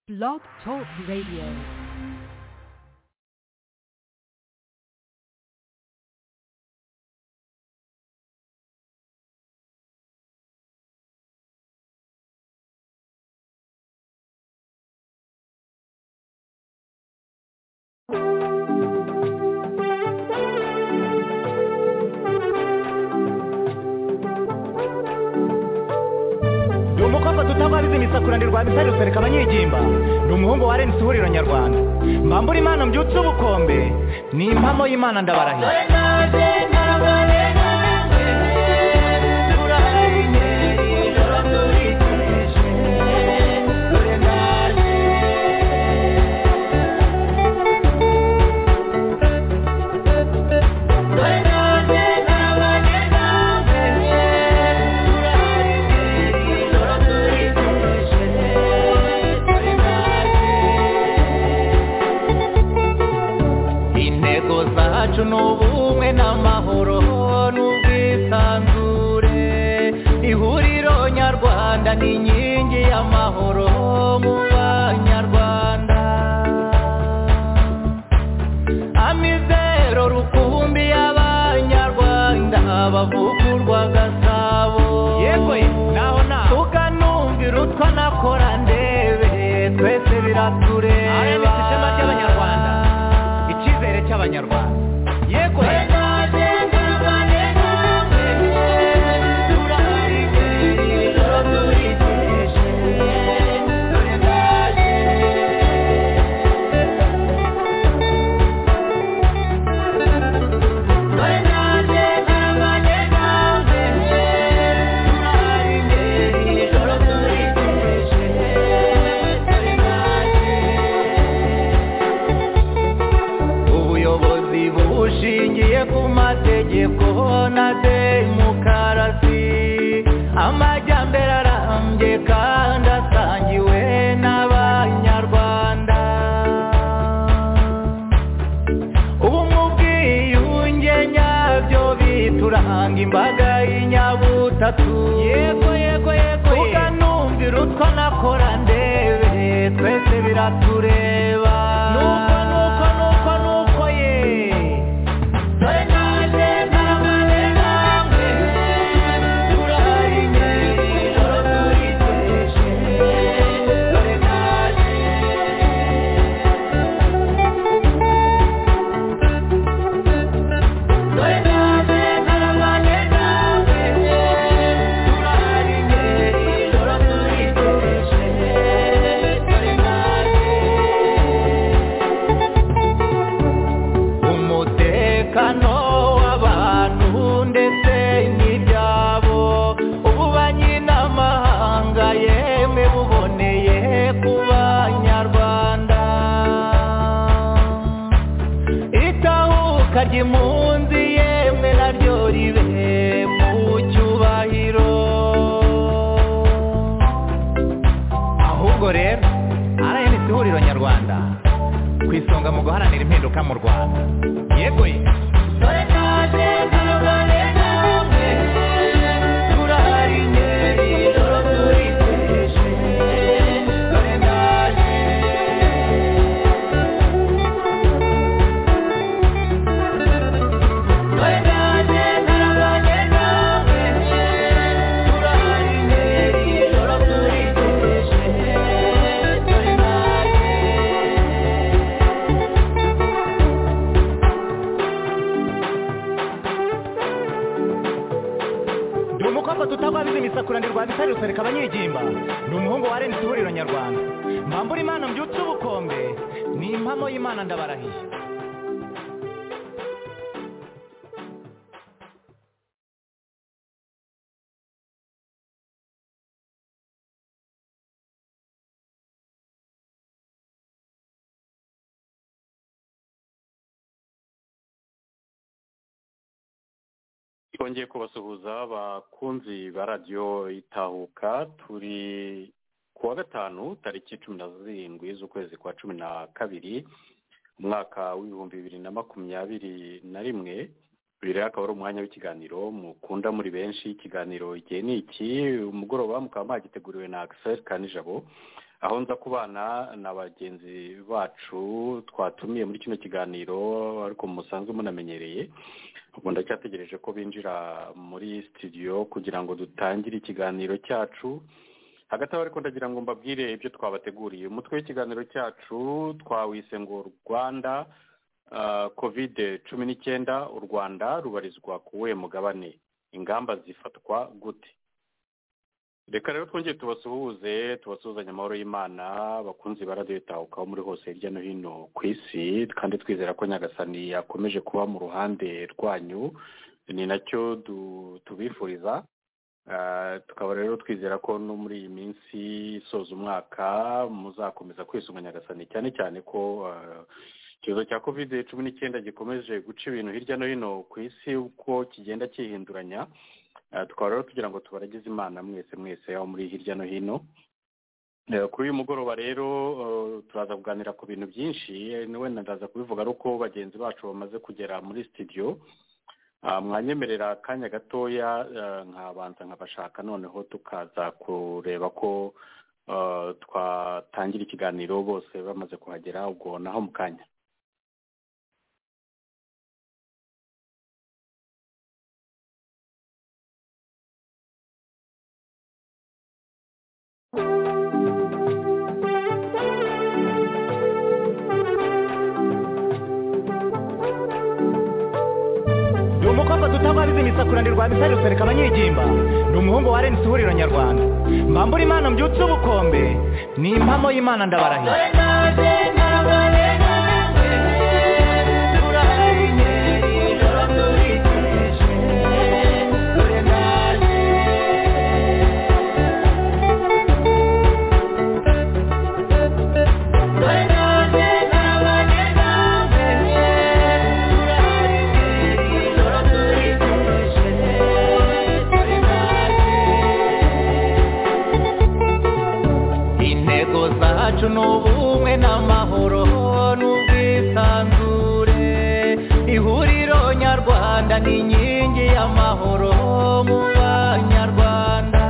Blog Talk Radio. ndi umukobwa tutababizi imisakurane rwa bisari rusereka abanyigimba ndi umuhungu wa rnc ihuriro nyarwanda mbambura imana mbyutse ubukombe ni impamo y'imana ndabarahiye intego zacu ni ubumwe n'amahoro n'ubwisanzure ihuriro nyarwanda ni inkingi y'amahoro mu banyarwanda amizero rukumbi y'abanyarwanda bavugurwa gasabo yego naho naho tukanumvira utwa nakora ndebe twese biratureba RMC ishema ry'Abanyarwanda. icyizere cy'abanyarwanda yego ubuyobozi bushingiye ku mategeko na demokarasi amajyambere arambye kandi asangiwe n'abanyarwanda ubu mu bwiyunge nyabyo bituranga imbaga y'inyabutatu yego yego yego tukanumvira utwo nakora ndebe twese biratureba nuko nuko nuko nuko ye umutekano w'abantu ndetse n'ibyabo ubu banyiramahanga yemwe buboneye ku banyarwanda itahuka ry'impunzi yemwe naryo ribe mu cyubahiro ahubwo rero RNC ihuriro nyarwanda ku isonga mu guharanira impinduka mu rwanda yego ye ndi umukobwa tutababizi imisakuranirwa bitari rusereka abanyigimba ndi umuhungu wa rnc ihuriro nyarwanda mbambura imana mbyutse ubukombe ni impamo y'imana ndabarahiye twongeye kubasuhuza bakunzi ba radiyo itahuka turi ku wa gatanu tariki cumi na zirindwi z'ukwezi kwa cumi na kabiri umwaka w'ibihumbi bibiri na makumyabiri na rimwe uyu rero akaba ari umwanya w'ikiganiro mukunda muri benshi ikiganiro igihe ni iki umugoroba mukaba mwagiteguriwe na agiseri kanijabo aho nza kubana na bagenzi bacu twatumiye muri kino kiganiro ariko musanzwe munamenyereye ubu ndacyategereje ko binjira muri studio kugira ngo dutangire ikiganiro cyacu hagati aho ariko ndagira ngo mbabwire ibyo twabateguriye umutwe w'ikiganiro cyacu twawise ngo rwanda kovide cumi n'icyenda u rwanda rubarizwa ku we mugabane ingamba zifatwa gute reka rero twongere tubasuhuze tubasuhuzanya amahoro y'imana bakunze baradiyo itahukaho muri hose hirya no hino ku isi kandi twizera ko nyagasani yakomeje kuba mu ruhande rwanyu ni nacyo tubifuriza tukaba rero twizera ko no muri iyi minsi isoza umwaka muzakomeza kwisunga nyagasani cyane cyane ko icyorezo cya kovide cumi n'icyenda gikomeje guca ibintu hirya no hino ku isi uko kigenda cyihinduranya tukaba rero tugira ngo tubaragize imana mwese mwese aho muri hirya no hino kuri uyu mugoroba rero turaza kuganira ku bintu byinshi niwe ndaza kubivuga ari uko bagenzi bacu bamaze kugera muri sitidiyo mwanyemerera akanya gatoya nkabanza nkabashaka noneho tukaza kureba ko twatangira ikiganiro bose bamaze kuhagera ubwo naho mu kanya ni umukobwa dutabariza imisakura rwa misari rusereka abanyigimba ni umuhungu wa rnc ihuriro nyarwanda mbambura imana mbyutse ubukombe ni impamo y'imana ndabarahiye intego zacu ni ubumwe n'amahoro n'ubwisanzure ihuriro nyarwanda ni inkingi y'amahoro mu banyarwanda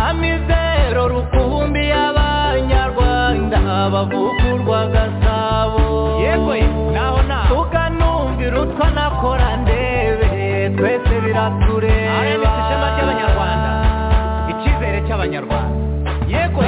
amizero rukumbi y'abanyarwanda bavugurwa gasabo yewe naho naho tukanumvira utwo nakora ndebe twese biratureba Ari ni ishema ry'Abanyarwanda. icyizere cy'abanyarwanda yego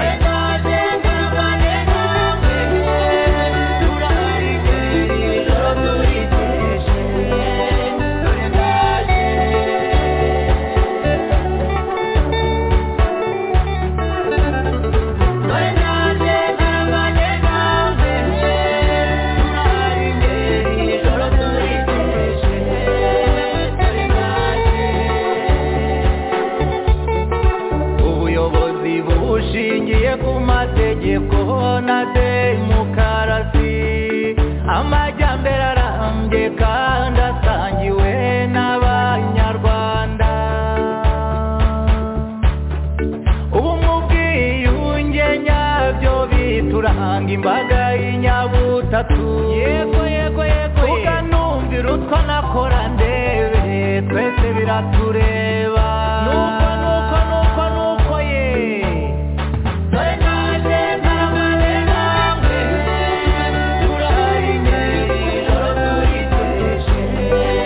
ubuyobozi bushingiye ku mategeko na demokarasi amajyambere arambye kandi asangiwe n'abanyarwanda ubumwe ubwiyunge nyabyo bituranga imbaga y'inyabutatu yego yego yego tuganumvira utwo nakora ndebe twese biratureba nuko nuko nuko nuko ye dore naje ntarabane namwe turahari ijoro turiteje dore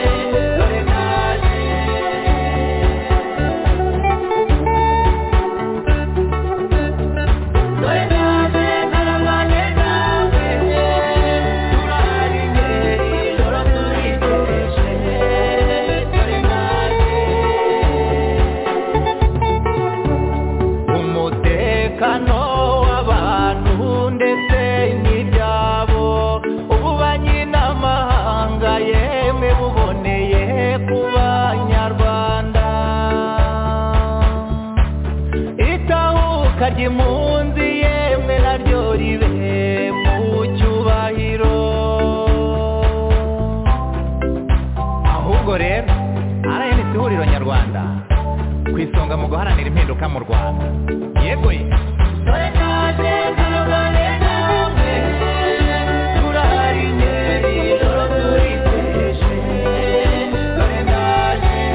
naje dore naje ntarabane namwe turahari ijoro turiteje dore naje umutekano w'abantu ndetse n'ibyabo ububanyi n'amahanga yemwe buboneye ku banyarwanda itahuka ry'impunzi yemwe naryo ribe mu cyubahiro ahubwo rero rnc ihuriro nyarwanda ku isonga mu guharanira impinduka mu rwanda yego ye dore naje ntarabane namwe turahari ngeri ijoro turiteje dore naje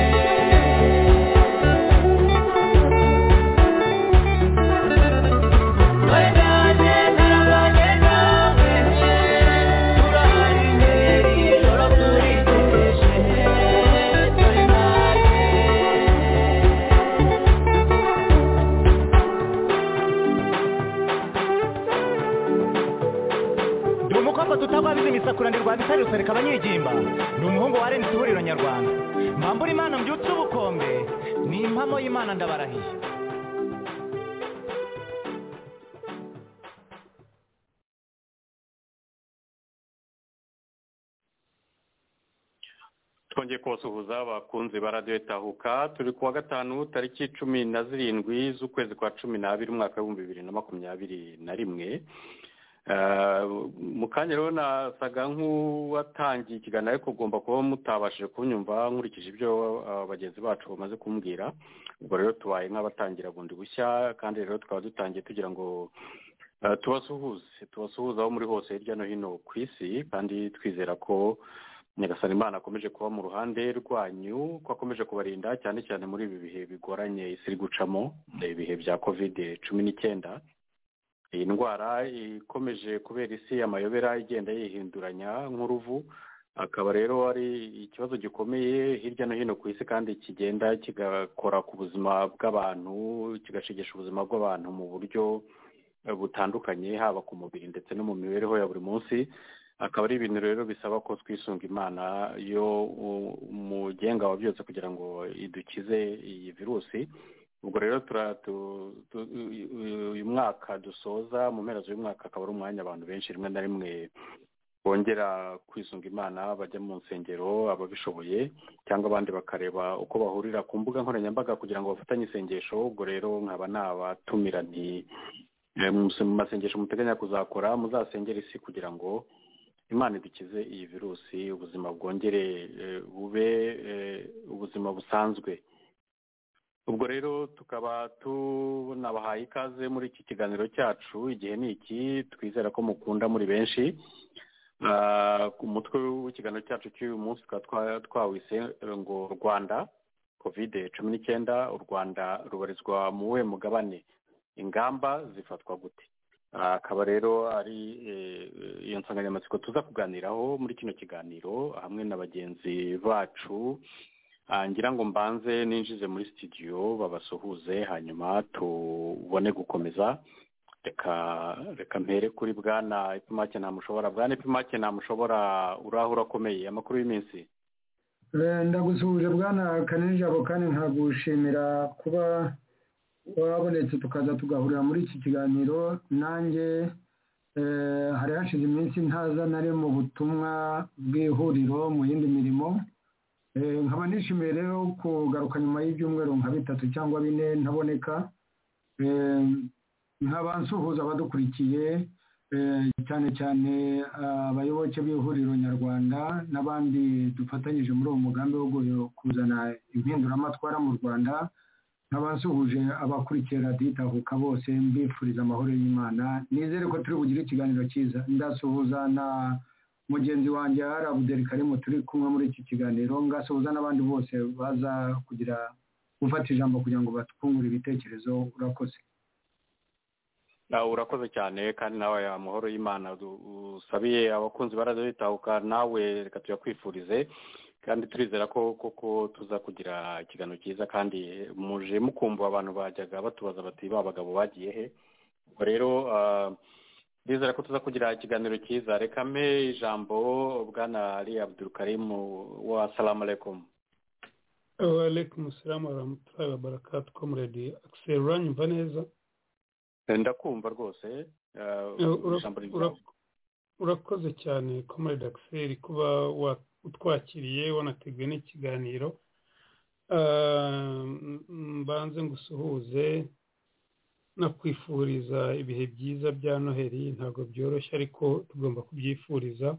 akabazo tutababizi misakura ndi rwabisari rusereka abanyigimba ni umuhungu wa rnc ihuriro nyarwanda mbambura imana mbyutse ubukombe ni impamo y'imana ndabarahiye twongeye kubasuhuza bakunze ba radiyo tahuka turi kuwa gatanu tariki cumi na zirindwi z'ukwezi kwa cumi n'abiri umwaka w'ibihumbi bibiri na makumyabiri na rimwe mu kanya rero nasaga nk'uwatangiye ikiganiro ariko ugomba kuba mutabashije kunyumva nkurikije ibyo bagenzi bacu bamaze kumbwira ubwo rero tubaye nk'abatangira bundi bushya kandi rero tukaba dutangiye tugira ngo tubasuhuze tubasuhuze aho muri hose hirya no hino ku isi kandi twizera ko nyagasani imana akomeje kuba mu ruhande rwanyu ko akomeje kubarinda cyane cyane muri ibi bihe bigoranye isi iri gucamo ibihe bya kovide cumi n'icyenda iyi ndwara ikomeje kubera isi amayobera igenda yihinduranya nk'uruvu akaba rero ari ikibazo gikomeye hirya no hino ku isi kandi kigenda kigakora ku buzima bw'abantu kigashigisha ubuzima bw'abantu mu buryo butandukanye haba ku mubiri ndetse no mu mibereho ya buri munsi akaba ari ibintu rero bisaba ko twisunga imana yo umugenga wa byose kugira ngo idukize iyi virusi ubwo rero uyu mwaka dusoza mu mpera z'uyu mwaka akaba ari umwanya abantu benshi rimwe na rimwe bongera kwisunga imana bajya mu nsengero ababishoboye cyangwa abandi bakareba uko bahurira ku mbuga nkoranyambaga kugira ngo bafatanye isengesho ubwo rero nkaba nabatumira nti mu masengesho muteganya kuzakora muzasengera isi kugira ngo imana idukize iyi virusi ubuzima bwongere bube ubuzima busanzwe ubwo rero tukaba tunabahaye ikaze muri iki kiganiro cyacu igihe ni iki twizera ko mukunda muri benshi umutwe w'ikiganiro cyacu cy'uyu munsi tukaba twawise ngo rwanda kovide cumi n'icyenda u rwanda rubarizwa mu we mugabane ingamba zifatwa gute akaba rero ari iyo nsanganyamatsiko tuza kuganiraho muri kino kiganiro hamwe na bagenzi bacu ngira ngo mbanze ninjize muri sitidiyo babasuhuze hanyuma tubone gukomeza reka reka mpere kuri bwana ipimake ntamushobora bwana ipimake ntamushobora uraho urakomeye amakuru y'iminsi ndagusuhuje bwana kanini jabo kandi nkagushimira kuba wabonetse tukaza tugahurira muri iki kiganiro nanjye hari hashize iminsi ntaza nari mu butumwa bw'ihuriro mu yindi mirimo nkaba nishimiye rero kugaruka nyuma y'ibyumweru nka bitatu cyangwa bine ntaboneka nkaba nsuhuza abadukurikiye cyane cyane abayoboke b'ihuriro nyarwanda n'abandi dufatanyije muri uwo mugambi wo kuzana impinduramatwara mu rwanda nk'abasuhuje abakurikiye radiyo itahuka bose mbifuriza amahoro y'imana nizere ko turi bugire ikiganiro cyiza ndasuhuza na mugenzi wanjye arabuderi karimu turi kumwe muri iki kiganiro ngasuhuza n'abandi bose baza kugira gufata ijambo kugira ngo batwungure ibitekerezo urakoze urakoze cyane kandi nawe amahoro y'imana usabiye abakunzi baraza bitahuka nawe reka tuyakwifurize kandi turizera ko koko tuza kugira ikiganiro cyiza kandi muje mukumva abantu bajyaga batubaza bati ba bagabo bagiye he ubwo rero ndizera ko tuza kugira ikiganiro cyiza reka mpe ijambo bwana ari abdurukarimu wa salamu alaikum alaikum salamu warahmatullahi wabarakatuh komuredi akiseri uranyumva neza ndakumva rwose urakoze cyane komuredi akiseri kuba utwakiriye wanateguye n'ikiganiro mbanze ngo usuhuze nakwifuriza ibihe byiza bya noheli ntabwo byoroshye ariko tugomba kubyifuriza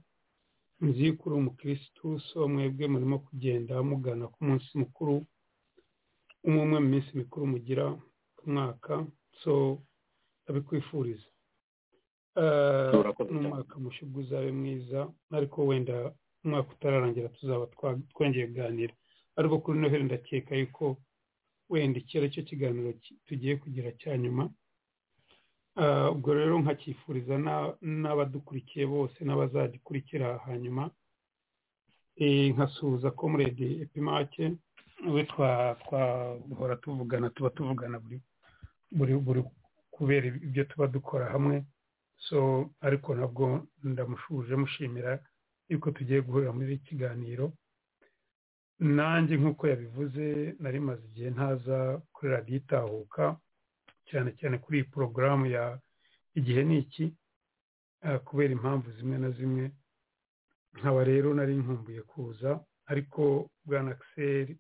nzi yuko uri umukirisitu so mwebwe murimo kugenda mugana ku munsi mukuru umwe umwe mu minsi mikuru mugira ku mwaka so ndabikwifuriza ni umwaka mushugu uzabe mwiza ariko wenda umwaka utararangira tuzaba twongeye kuganira ariko kuri noheli ndakeka yuko wenda iki ari cyo kiganiro tugiye kugira cya nyuma ubwo rero nkacyifuriza n'abadukurikiye bose n'abazagikurikira hanyuma nkasuhuza komuredi epimake we twahora tuvugana tuba tuvugana buri kubera ibyo tuba dukora hamwe so ariko nabwo ndamushuje mushimira yuko tugiye guhurira muri iki kiganiro nanjye nk'uko yabivuze nari maze igihe ntaza kuri radiyo itahuka cyane cyane kuri iyi porogaramu ya igihe ni iki kubera impamvu zimwe na zimwe nkaba rero nari nkumbuye kuza ariko bwa nakiseri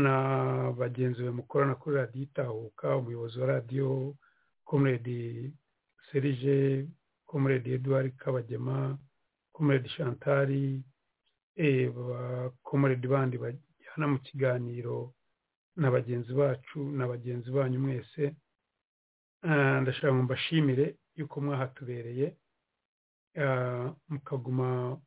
na bagenzi be mukorana kuri radiyo itahuka umuyobozi wa radiyo komuredi serije komuredi eduard kabagema komuredi shantari komuredi bandi bajyana mu kiganiro na bagenzi bacu na bagenzi banyu mwese ndashaka ngo mbashimire yuko mwahatubereye mukaguma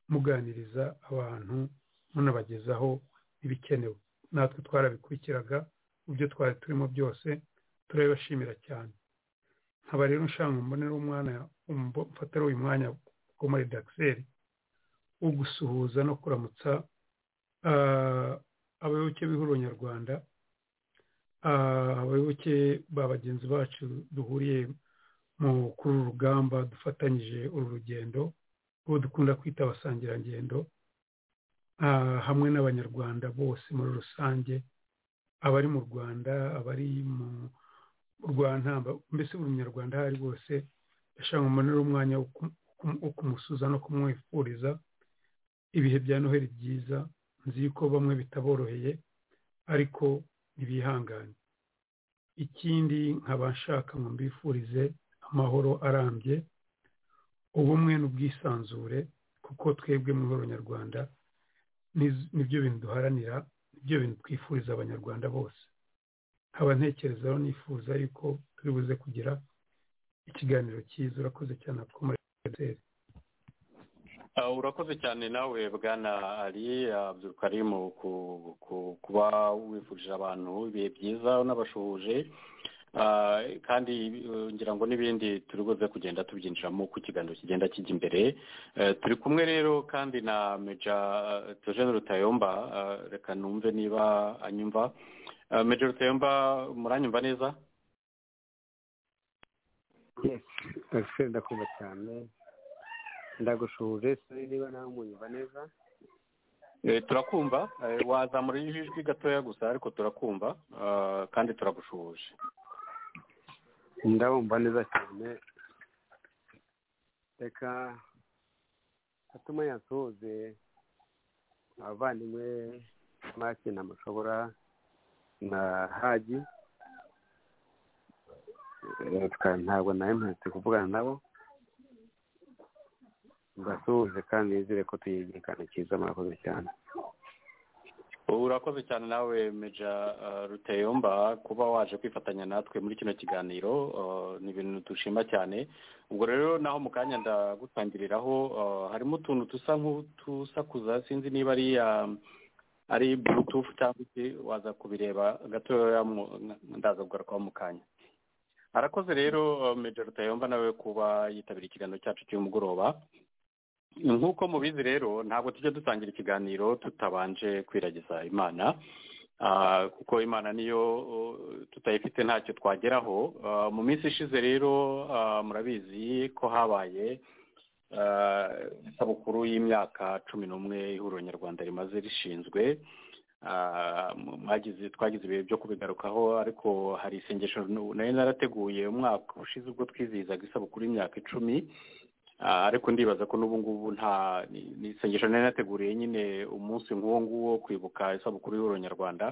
muganiriza abantu munabagezaho ibikenewe natwe twarabikurikiraga mu byo twari turimo byose turabibashimira cyane nkaba rero nshaka mbonera umwana mfatira uyu mwanya wo muri dakiseri wo gusuhuza no kuramutsa abayoboke b'ihuriro nyarwanda abayoboke ba bagenzi bacu duhuriye mu kuri uru rugamba dufatanyije uru rugendo uwo dukunda kwita abasangirangendo hamwe n'abanyarwanda bose muri rusange abari mu rwanda abari mu rwantamba mbese buri munyarwanda aho ari bose yashaka umunara umwanya wo kumusuza no kumwifuriza ibihe bya noheli byiza nzi yuko bamwe bitaboroheye ariko ntibihangane ikindi nkaba nshaka ngo mbifurize amahoro arambye ubumwe n'ubwisanzure kuko twebwe mu ihoro nyarwanda nibyo bintu duharanira nibyo bintu twifuriza abanyarwanda bose nkaba ntekerezaho nifuza yuko turi buze kugira ikiganiro cyiza urakoze cyane two muri rtr urakoze cyane nawe bwana ari abyukarimu kuba wifurije abantu ibihe byiza unabashuhuje kandi ngira ngo n'ibindi turi buze kugenda tubyinjiramo uko ikiganiro kigenda kijya imbere turi kumwe rero kandi na meja tojene rutayomba reka numve niba anyumva meja rutayomba muranyumva neza yesi ndakumva cyane ndagushuje sinzi niba nawe umunyumva neza turakumva wazamura ijwi gatoya gusa ariko turakumva kandi turagushuje ndabumva neza cyane reka atuma yasohoze abavandimwe make na mushobora na hagi ntabwo nawe mperetse kuvugana nabo mbasuhuze kandi nizere ko tuyigikana cyiza murakoze cyane urakoze cyane nawe meja ruteyomba kuba waje kwifatanya natwe muri kino kiganiro ni ibintu dushima cyane ubwo rero naho mu kanya ndagutangiriraho harimo utuntu dusa nk'utusakuza sinzi niba ari ari burutufu cyangwa se waza kubireba gatoya ndaza kugarukaho mu kanya arakoze rero meja ruteyomba nawe kuba yitabira ikiganiro cyacu cy'umugoroba nk'uko mubizi rero ntabwo tujya dutangira ikiganiro tutabanje kwiragiza imana kuko imana niyo tutayifite ntacyo twageraho mu minsi ishize rero murabizi ko habaye isabukuru y'imyaka cumi n'umwe ihuriro nyarwanda rimaze rishinzwe twagize ibihe byo kubigarukaho ariko hari isengesho nari narateguye umwaka ushize ubwo twizihizaga isabukuru y'imyaka icumi ariko ndibaza ko n'ubu ngubu nta ni isengesho nari nateguriye nyine umunsi nk'uwo nguwo kwibuka isabukuru y'ihuriro nyarwanda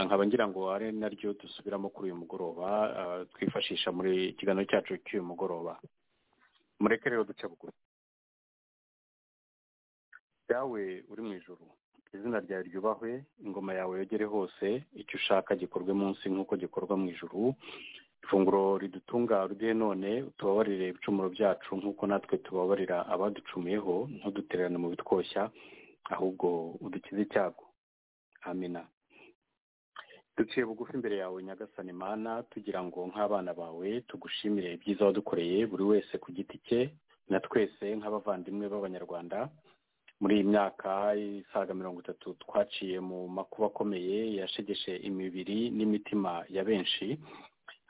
nkaba ngira ngo ari naryo dusubiramo kuri uyu mugoroba twifashisha muri ikiganiro cyacu cy'uyu mugoroba mureke rero duce buguru yawe uri mu ijoro izina ryawe ryubahwe ingoma yawe yogere hose icyo ushaka gikorwe munsi nk'uko gikorwa mu ijoro ifunguro ridutunga ruduhe none tubabarire ibicumuro byacu nk'uko natwe tubabarira abaducumuyeho ntudutererane mu bitwoshya ahubwo udukize icyago amina duciye bugufi imbere yawe nyagasani mana tugira ngo nk'abana bawe tugushimire ibyiza wadukoreye buri wese ku giti cye na twese nk'abavandimwe b'abanyarwanda muri iyi myaka isaga mirongo itatu twaciye mu makuba akomeye yashegeshe imibiri n'imitima ya benshi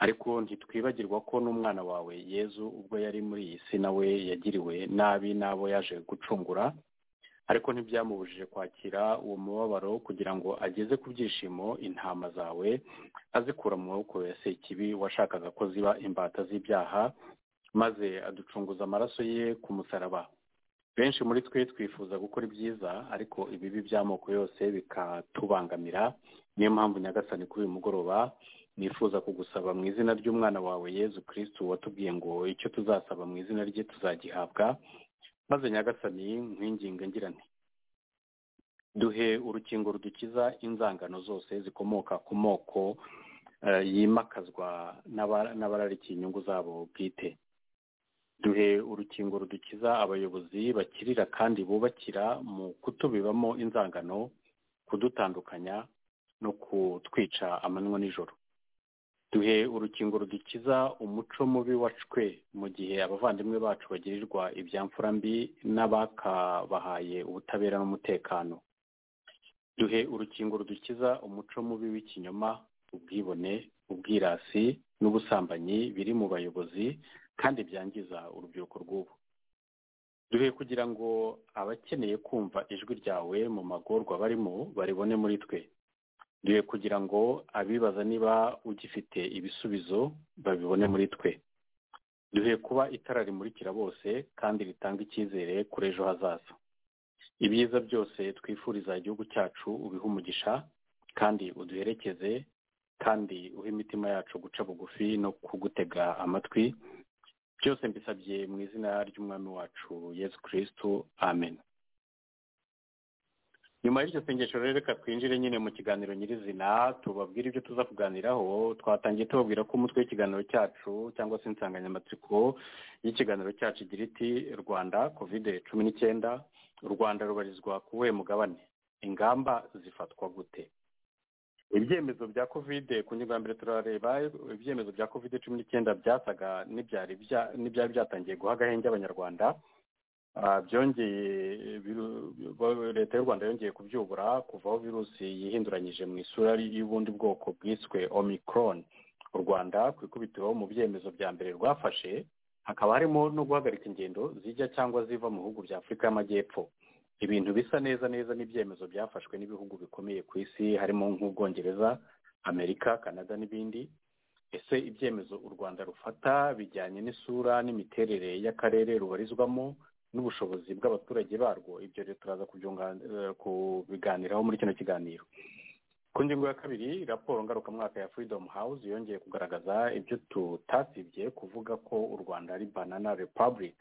ariko ntitwibagirwa ko n'umwana wawe yezu ubwo yari muri iyi si nawe yagiriwe nabi n'abo yaje gucungura ariko ntibyamubujije kwakira uwo mubabaro kugira ngo ageze ku byishimo intama zawe azikura mu maboko ya sekibi washakaga ko ziba imbata z'ibyaha maze aducunguza amaraso ye ku musaraba benshi muri twe twifuza gukora ibyiza ariko ibibi by'amoko yose bikatubangamira niyo mpamvu nyagasani kuri uyu mugoroba nifuza kugusaba mu izina ry'umwana wawe yezu kirisitu watubwiye ngo icyo tuzasaba mu izina rye tuzagihabwa maze nyagasani nkwinginga ngira nti duhe urukingo rudukiza inzangano zose zikomoka ku moko yimakazwa n'abararikiye inyungu zabo bwite duhe urukingo rudukiza abayobozi bakirira kandi bubakira mu kutubibamo inzangano kudutandukanya no kutwica amanywa nijoro duhe urukingo rudukiza umuco mubi wacwe mu gihe abavandimwe bacu bagirirwa ibyamfura mbi n'abakabahaye ubutabera n'umutekano duhe urukingo rudukiza umuco mubi w'ikinyoma ubwibone ubwirasi n'ubusambanyi biri mu bayobozi kandi byangiza urubyiruko rw'ubu duhe kugira ngo abakeneye kumva ijwi ryawe mu magorwa barimo baribone muri twe duhe kugira ngo abibaza niba ugifite ibisubizo babibone muri twe duhe kuba itara rimurikira bose kandi ritanga icyizere kuri ejo hazaza ibyiza byose twifuriza igihugu cyacu ubihe umugisha kandi uduherekeze kandi uhe imitima yacu guca bugufi no kugutega amatwi byose mbisabye mu izina ry'umwami wacu yesu kirisitu amen nyuma y'iryo sengesho rero reka twinjire nyine mu kiganiro nyirizina tubabwire ibyo tuza kuganiraho twatangiye tubabwira ko umutwe w'ikiganiro cyacu cyangwa se insanganyamatsiko y'ikiganiro cyacu igira iti rwanda kovide cumi n'icyenda u rwanda rubarizwa ku wuhe mugabane ingamba zifatwa gute ibyemezo bya kovide ku ngingo ya mbere turareba ibyemezo bya kovide cumi n'icyenda byasaga n'ibyari byatangiye guha agahenge abanyarwanda byongeye leta y'u rwanda yongeye kubyubura kuvaho virusi yihinduranyije mu isura y'ubundi bwoko bwiswe omicron u rwanda ku ikubitiro mu byemezo bya mbere rwafashe hakaba harimo no guhagarika ingendo zijya cyangwa ziva mu bihugu bya afurika y'amajyepfo ibintu bisa neza neza n'ibyemezo byafashwe n'ibihugu bikomeye ku isi harimo nk'ubwongereza amerika canada n'ibindi ese ibyemezo u rwanda rufata bijyanye n'isura n'imiterere y'akarere rubarizwamo n'ubushobozi bw'abaturage barwo ibyo rero turaza kubiganiraho muri kino kiganiro ku ngingo ya kabiri raporo ngarukamwaka ya freedom house yongeye kugaragaza ibyo tutasibye kuvuga ko u rwanda ari banana republic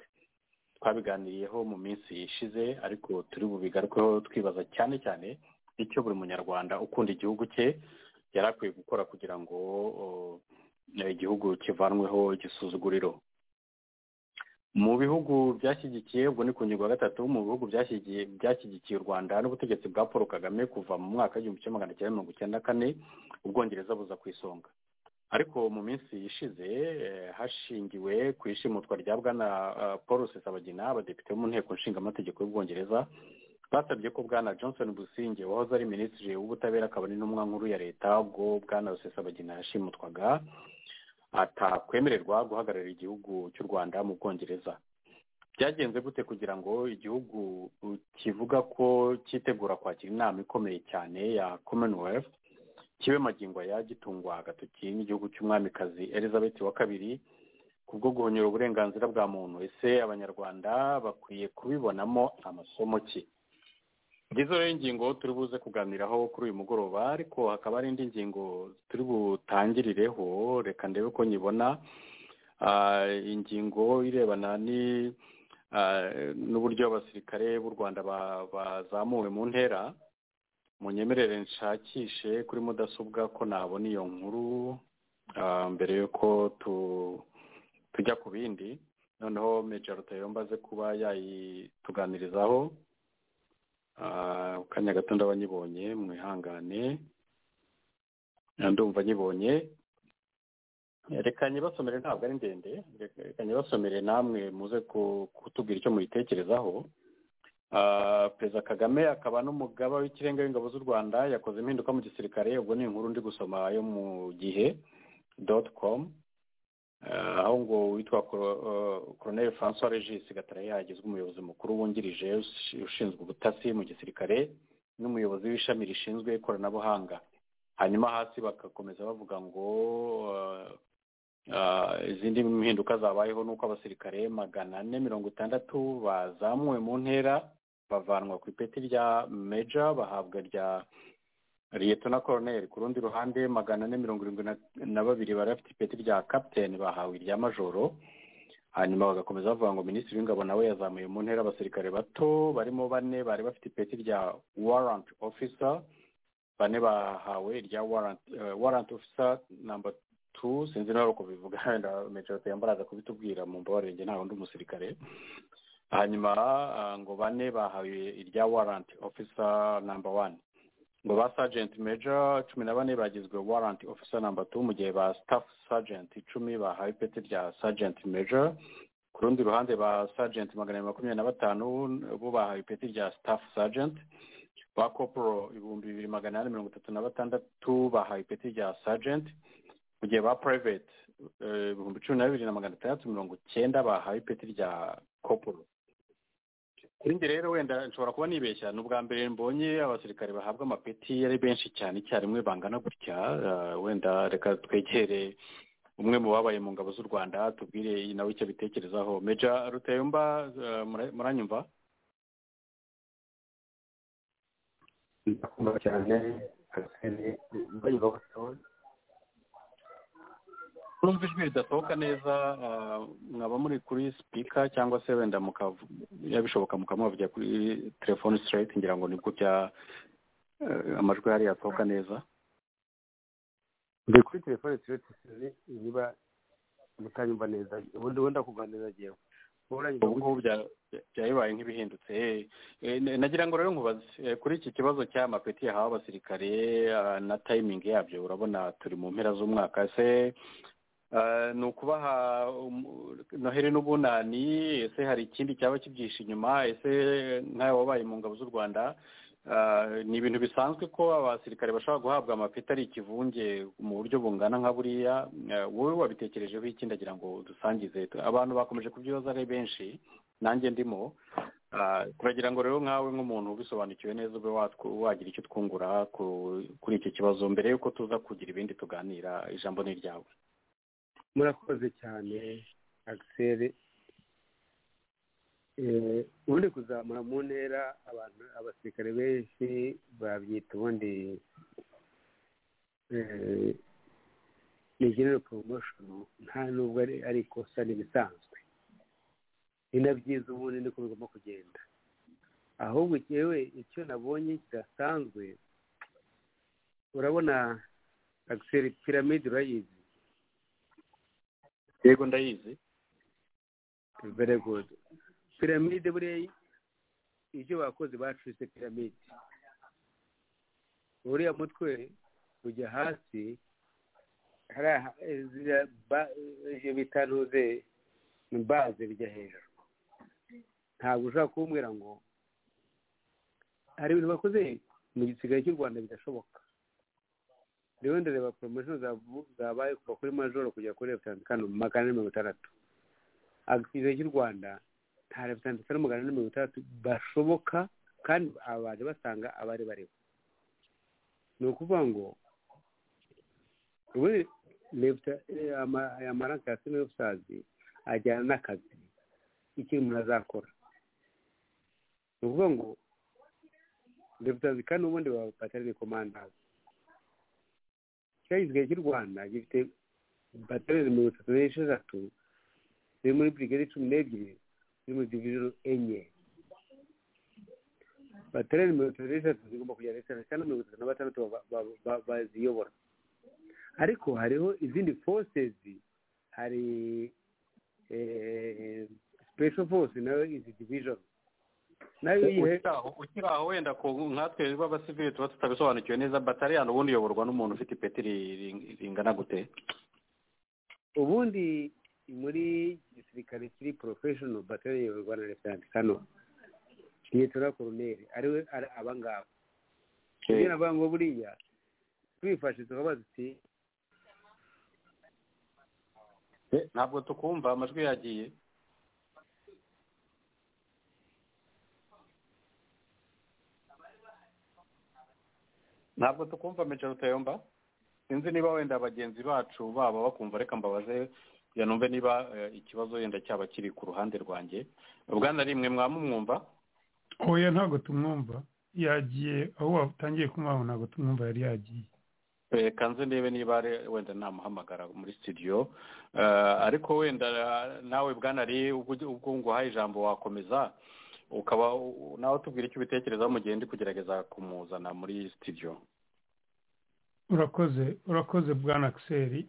twabiganiriyeho mu minsi ishize ariko turi bubigarukeho twibaza cyane cyane icyo buri munyarwanda ukunda igihugu cye yari akwiye gukora kugira ngo igihugu kivanweho igisuzuguriro mu bihugu byashyigikiye ubwo ni ku ngingo ya gatatu mu bihugu byashyigikiye u rwanda n'ubutegetsi bwa paul kagame kuva mu mwaka w'igihumbi kimwe magana cyenda mirongo icyenda kane ubwongereza buza ku isonga ariko mu minsi ishize hashingiwe ku ishimutwa rya bwana paul sesabagina abadepite bo mu nteko nshingamategeko y'ubwongereza basabye ko bwana johnson businge wahoze ari minisitiri w'ubutabera akaba ari n'intumwa nkuru ya leta ubwo bwana rusesabagina yashimutwaga atakwemererwa guhagararira igihugu cy'u rwanda mu bwongereza byagenze gute kugira ngo igihugu kivuga ko cyitegura kwakira inama ikomeye cyane ya commonwealth kibe magingo ya gitungwa agatoki n'igihugu cy'umwamikazi elizabeth wa kabiri kubwo guhonyura uburenganzira bwa muntu ese abanyarwanda bakwiye kubibonamo amasomo ki ngizo rero ingingo turi buze kuganiraho kuri uyu mugoroba ariko hakaba hari indi ngingo turi butangirireho reka ndebe ko nyibona ingingo irebana n'uburyo abasirikare b'u rwanda bazamuwe mu ntera munyemerere nshakishe kuri mudasobwa ko nabona iyo nkuru mbere y'uko tujya ku bindi noneho meja rutayomba aze kuba yayituganirizaho akanya gato ndabanyibonye mwihangane ndumva nyibonye reka nyibasomere ntabwo ari ndende reka nyibasomere namwe muze kutubwira icyo muyitekerezaho perezida kagame akaba n'umugaba w'ikirenga w'ingabo z'u rwanda yakoze impinduka mu gisirikare ubwo ni inkuru ndi gusoma yo mu gihe doti komu aho ngo witwa koroneri francois regis gatara yagizwe umuyobozi mukuru wungirije ushinzwe ubutasi mu gisirikare n'umuyobozi w'ishami rishinzwe ikoranabuhanga hanyuma hasi bagakomeza bavuga ngo izindi mpinduka zabayeho ni uko abasirikare magana ane mirongo itandatu bazamuwe mu ntera bavanwa ku ipeti rya meja bahabwa rya liyetona koroneri ku rundi ruhande magana ane mirongo irindwi na babiri bari bafite ipeti rya kapiteni bahawe irya majoro hanyuma bagakomeza bavuga ngo minisitiri w'ingabo nawe yazamuye mu ntera abasirikare bato barimo bane bari bafite ipeti rya waranti ofisa bane bahawe irya waranti ofisa namba tu sinzi nawe uko bivuga wenda metero yambaraza kubitubwira mu mbabarenge nta wundi umusirikare hanyuma ngo bane bahawe irya waranti ofisa namba wani ngo ba sajenti meja cumi na bane bagizwe waranti ofisa namba tu mu gihe ba sitafu sajenti icumi bahawe ipeti rya sajenti meja ku rundi ruhande ba sajenti magana abiri makumyabiri na batanu bo bahawe ipeti rya sitafu sajenti ba koporo ibihumbi bibiri magana ane mirongo itatu na batandatu bahawe ipeti rya sajenti mu gihe ba purayiveti ibihumbi cumi na bibiri na magana atandatu mirongo icyenda bahawe ipeti rya koporo kuri njye rero wenda nshobora kuba nibeshya ni ubwa mbere mbonye abasirikare bahabwa amapeti ari benshi cyane icyarimwe bangana gutya wenda reka twegere umwe mu babaye mu ngabo z'u rwanda tubwire nawe icyo bitekerezaho meja rutayomba muranyumva ndakumva cyane numva ijwi ridasohoka neza mwaba muri kuri sipika cyangwa se wenda bishoboka mukamuvugira kuri telefone siterayiti ngira ngo nibwo bya amajwi hari yasohoka neza ndi kuri telefone siterayiti sinzi niba mutanyumva neza ubundi wenda kuganiriza ngewe ubu ngubu byabaye nk'ibihindutse nagira ngo rero nkubaze kuri iki kibazo cy'amapeti yahawe abasirikare na tayimingi yabyo urabona turi mu mpera z'umwaka se ni ukubaha noheli n'ubunani ese hari ikindi cyaba kibyihishe inyuma ese nk'ayo wabaye mu ngabo z'u rwanda ni ibintu bisanzwe ko abasirikare bashobora guhabwa amapeti ari ikivunge mu buryo bungana nka buriya wowe wabitekerejeho iki ndagira ngo dusangize abantu bakomeje kubyibaza ari benshi nanjye ndimo turagira ngo rero nkawe nk'umuntu ubisobanukiwe neza ube wagira icyo twungura kuri iki kibazo mbere y'uko tuza kugira ibindi tuganira ijambo ni iryawe murakoze cyane agiseri ubundi kuzamura mu ntera abantu abasirikare benshi babyita ubundi ni genero poromoshoni nta nubwo ari ikosa n'ibisanzwe ni na byiza ubundi niko bigomba kugenda ahubwo yewe icyo nabonye kidasanzwe urabona agiseri piramide urayizi yego ndayizi very good piramide buriya ibyo bakoze bacuritse piramide uriya mutwe ujya hasi ibyo bita ntuze ni baze bijya hejuru ntabwo ushobora kumbwira ngo hari ibintu bakoze mu gisigaye cy'u rwanda bidashoboka rero ndareba poromosiyo zabaye kuva kuri majoro kugera kuri leta kano magana ane mirongo itandatu agisigaye cy'u rwanda nta reputansiyo n'umugana na mirongo itandatu bashoboka kandi abaje basanga abari bariho ni ukuvuga ngo ubundi amaranka ya sino y'ubusazi ajyana n'akazi icyo umuntu azakora ni ukuvuga ngo reputansiyo kandi ubundi baba batari komandazi cyagizwe cy'u rwanda gifite batarere mirongo itatu n'esheshatu ziri muri burigade cumi n'ebyiri ziri muri diviziyo enye baterere mirongo itatu n'eshatu zigomba kujya leta cyangwa mirongo itatu na batandatu baziyobora ariko hariho izindi fosezi hari special force nayo izi division nayo ukiri aho wenda ku nkatwe b'abasivili tuba tutabisobanukiwe neza batariyani ubundi iyoborwa n'umuntu ufite ipeti ringana gute ubundi muri gisirikare kiri porofeshono batere iyoborwa na reputanti kano liyetora koroneri ariwe ari abangaba kugira ngo buriya twifashe tukabaza uti ntabwo tukumva amajwi yagiye ntabwo tukumva mejoro tayomba sinzi niba wenda bagenzi bacu baba bakumva reka mbabaze kugira numve niba eh, ikibazo wenda cyaba kiri ku ruhande rwanjye bwana rimwe mwamumwumva oya ntabwo tumwumva yagiye aho watangiye kumwumva ntabwo tumwumva yari yagiye Eh, kanze ndebe niba ari- wenda namuhamagara muri studio Eh, ariko wenda eh, nawe bwana ari ubwo ugi- ubwo nguhaye ijambo wakomeza ukaba u- nawe tubwira icyo ubitekerezaho mu gihe ndi kugerageza kumuzana muri studio urakoze urakoze bwana akiseri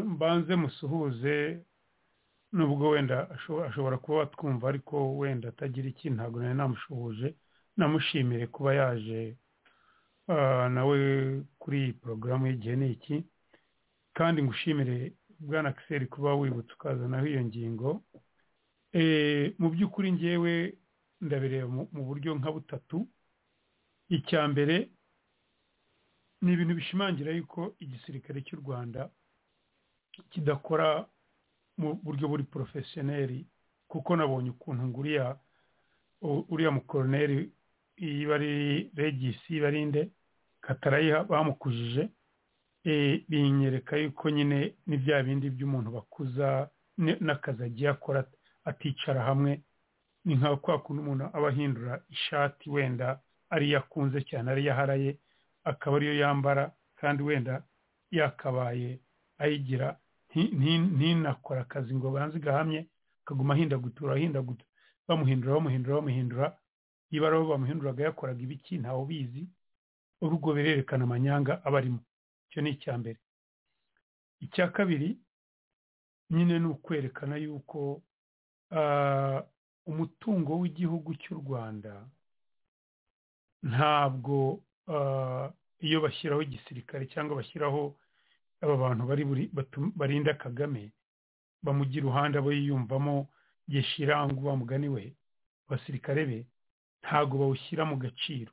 mbanze musuhuze nubwo wenda asho- ashobora kuba atwumva ariko wenda atagira ikintu ntabwo nari namushuhuje namushimire kuba yaje ah, nawe kuri iyi porogaramu y'igihe ni iki kandi ngushimire bwana akiseri kuba wibutse ukazanaho iyo ngingo Eh, mu by'ukuri ngewe ndabireba mu- mu buryo nka butatu icya mbere ni ibintu bishimangira yuko igisirikare cy'u rwanda kidakora mu buryo buri porofesiyoneri kuko nabonye ukuntu nguriya u- uriya mukoroneri iba ari regisi barinde katarayiha bamukujije eh, binyereka yuko nyine ni bya bindi by'umuntu bakuza ni- n'akazi agiye akora aticara hamwe ni nka kwa kundi umuntu aba ahindura ishati wenda ariyo akunze cyane ariyo aharaye akaba ariyo yambara kandi wenda yakabaye ayigira nti- nti- ntinakora akazi ngo banze gahamye akaguma ahindagutura ahindagutura bamuhindura bamuhindura bamuhindura niba ari abo bamuhinduraga yakoraga ibiki ntawe ubizi urugo birerekana amanyanga aba arimo icyo ni icya mbere icya kabiri nyine ni ukwerekana yuko ah, umutungo w'igihugu cy'u rwanda ntabwo ah, iyo bashyiraho igisirikare cyangwa bashyiraho aba bantu bari buri- batu- barinda kagame bamugira iruhande abo yiyumvamo yeshirangu mugani we abasirikare be ntabwo bawushyira mu gaciro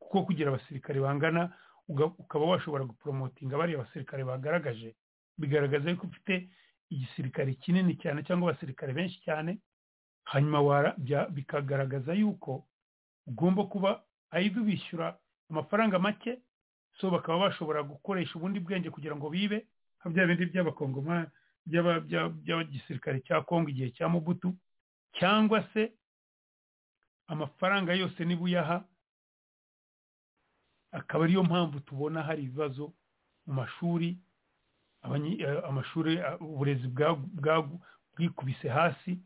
kuko kugira abasirikare bangana uga- ukaba washobora guporomotinga bariya abasirikare bagaragaje bigaragaza yuko ufite igisirikare kinini cyane cyangwa abasirikare benshi cyane hanyuma wara- bya- bikagaragaza yuko ugomba kuba ayidu bishyura amafaranga make so bakaba bashobora gukoresha ubundi bwenge kugira ngo bibe nka bya bindi by'abakongomani by'aba- by'a- by'abagisirikare cya kongo igihe cya mubutu cyangwa se amafaranga yose niba uyaha akaba ariyo mpamvu tubona hari ibibazo mu mashuri abanyi- eh, amashuri eh, uburezi bwa- bwa- bwikubise hasi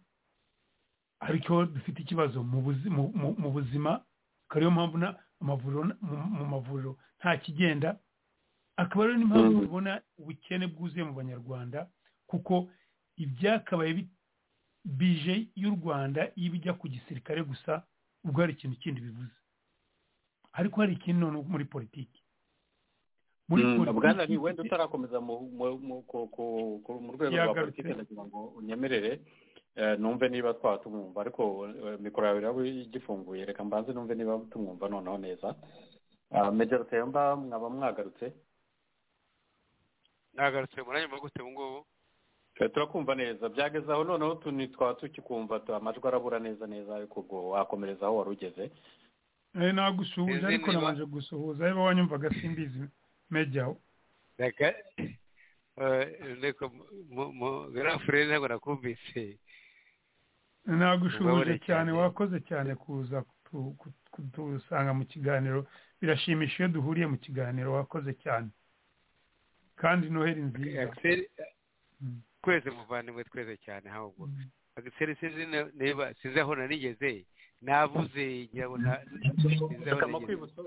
ariko dufite ikibazo mu buzi- mu- mu- mu buzima akaba ariyo mpamvu na- amavuriro na- mu- mu mavuriro nta kigenda akaba ariyo n'impamvu Mhm. tubona ubukene bwuzuye mu banyarwanda kuko ibyakabaye bi- bije y'u rwanda iyo bijya ku gisirikare gusa ubwo hari ikintu kindi bivuze ariko hari ikindi noneho muri politiki muri Mm, politiki bwana ari wenda utarakomeza mu- mu- mu- ku- ku- ku- mu rwego rwa Yagarutse. politiki ndagira ngo unyemerere eh, numve niba twaba tumwumva ariko eh, mikoro yawe iraba igifunguye reka mbanze numve niba tumwumva noneho neza Ah, major temba mwaba mwagarutse ntagarutse muranyuma gute ubu ngubu Eh, turakumva neza byageze aho noneho tu- ni- twaba tukikumva tu- amajwi arabura neza neza ariko ubwo wakomereza aho wari ugeze Eh, nagusuhuje Izindi ariko ba- nabanje gusuhuza niba wanyumvaga simbizi mejya reka reka garafure ntabwo nakumvise nagushubije Ubabare cyane cyane. wakoze cyane kuza kutu- kutu- kutusanga mu kiganiro birashimisha iyo duhuriye mu kiganiro wakoze cyane kandi noheri nziza akiseri Mm. twese muvandimwe twese cyane ahubwo Mm. akiseri sinzi na- niba sinzi aho narigeze navuze ngira ngo nta- sinzi aho reka narigeze makwibutse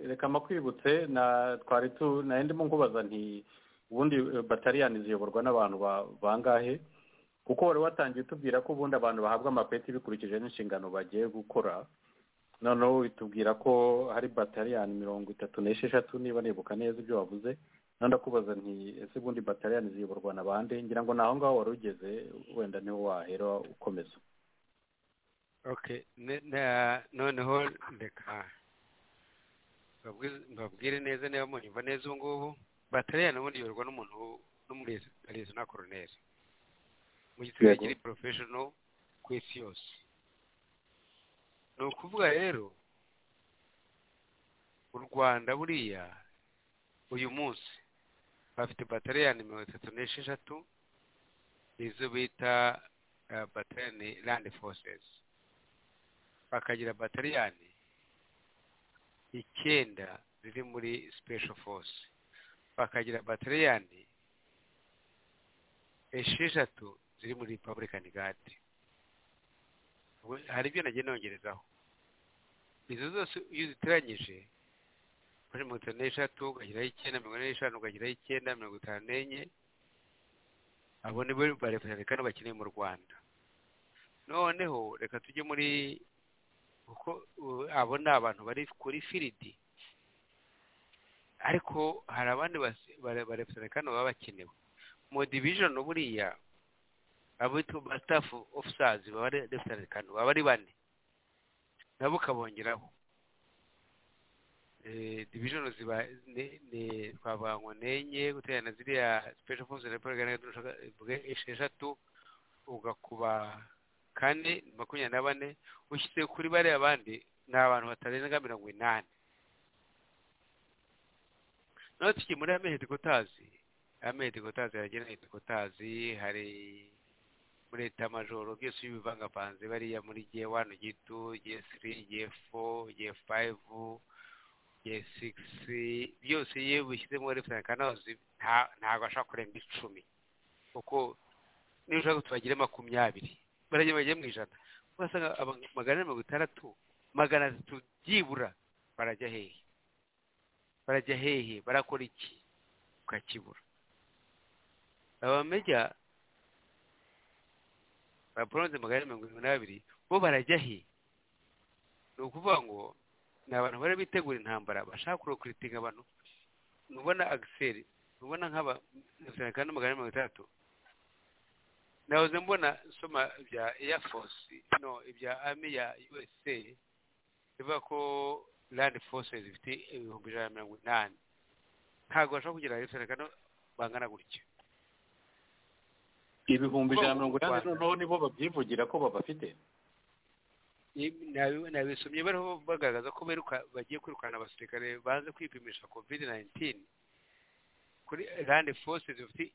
reka makwibutse na twari tu nari ndimo nkubaza nti ubundi batariyani ziyoborwa n'abantu ba- bangahe kuko wari watangiye utubwira ko ubundi abantu bahabwa amapeti bikurikije n'inshingano bagiye gukora noneho bitubwira ko hari batariyani mirongo itatu n'esheshatu niba nibuka neza ibyo wavuze noneho ndakubaza nti ese ubundi batariyani ziyoborwa na bande ngira ngo naho ngaho wari ugeze wenda niho wahera ukomeza okay ne- na- noneho reka mbabwire- mbabwire neza niba munyumva neza ubu ngubu batariyani ubundi yorwa n'umuntu n'umurezi na koroneri mu gisigaye nyiri porofeshono ku isi yose ni ukuvuga rero u rwanda buriya uyu munsi bafite batariyani mirongo itatu n'esheshatu nizo bita batariyani landi fosesi bakagira batariyani icyenda ziri muri sipesho fosi bakagira batariyani esheshatu ziri muri republican gadi hari ibyo nagiye nongerezaho izo zose iyo uziteranyije kuri mirongo itanu n'eshatu ukageraho icyenda mirongo ine n'eshanu ukageraho icyenda mirongo itanu n'enye abo ni bo barepresenta kane bakeneye mu rwanda noneho reka tujye muri kuko abo ni abantu bari kuri firidi ariko hari abandi barepresenta kane baba bakenewe mu division buriya abitwa staff officers baba ari representa kane baba ari bane nabo ukabongeraho division ziba ni twavangwa n'enye guterana ziriya special forces na republika esheshatu ugakuba kane makumyabiri na bane ushyize kuri bariya abandi ni abantu batarenga mirongo inani naho tukiri muri amezi kotazi amezi kotazi haragera amezi kotazi hari muri etamajoro byose iyo ubivangavanze bariya muri gihe wani gito gihe siri gihe fo gihe fayivu gihe sigisi byose iyo ubishyizemo referensi kanazi ntabwo ashobora kurenga icumi kuko niba ushaka tubagire makumyabiri barajya bajya mu ijana ugasanga magana ane mirongo itandatu magana atatu byibura barajya hehe barajya hehe barakora iki ukakibura abamejya ba poronze magana mirongo irindwi n'abiri bo barajya he ni ukuvuga ngo ni abantu bari bitegura intambara bashaka kurokuritinga abantu ntubona agiseri ntubona nk'aba kandi magana mirongo itandatu nahoze mbona nsoma ibya eyafosi no ibya ami ya usa bivuga ko landi fose zifite ibihumbi ijana na mirongo inani ntabwo bashobora kugira ngo bangana gutyo ibihumbi ijana na mirongo inani noneho nibo babyivugira ko babafite nabisomye bariho bagaragaza ko bagiye kwirukana abasirikare baze kwipimisha kovide nayinitini kuri rande fose zifite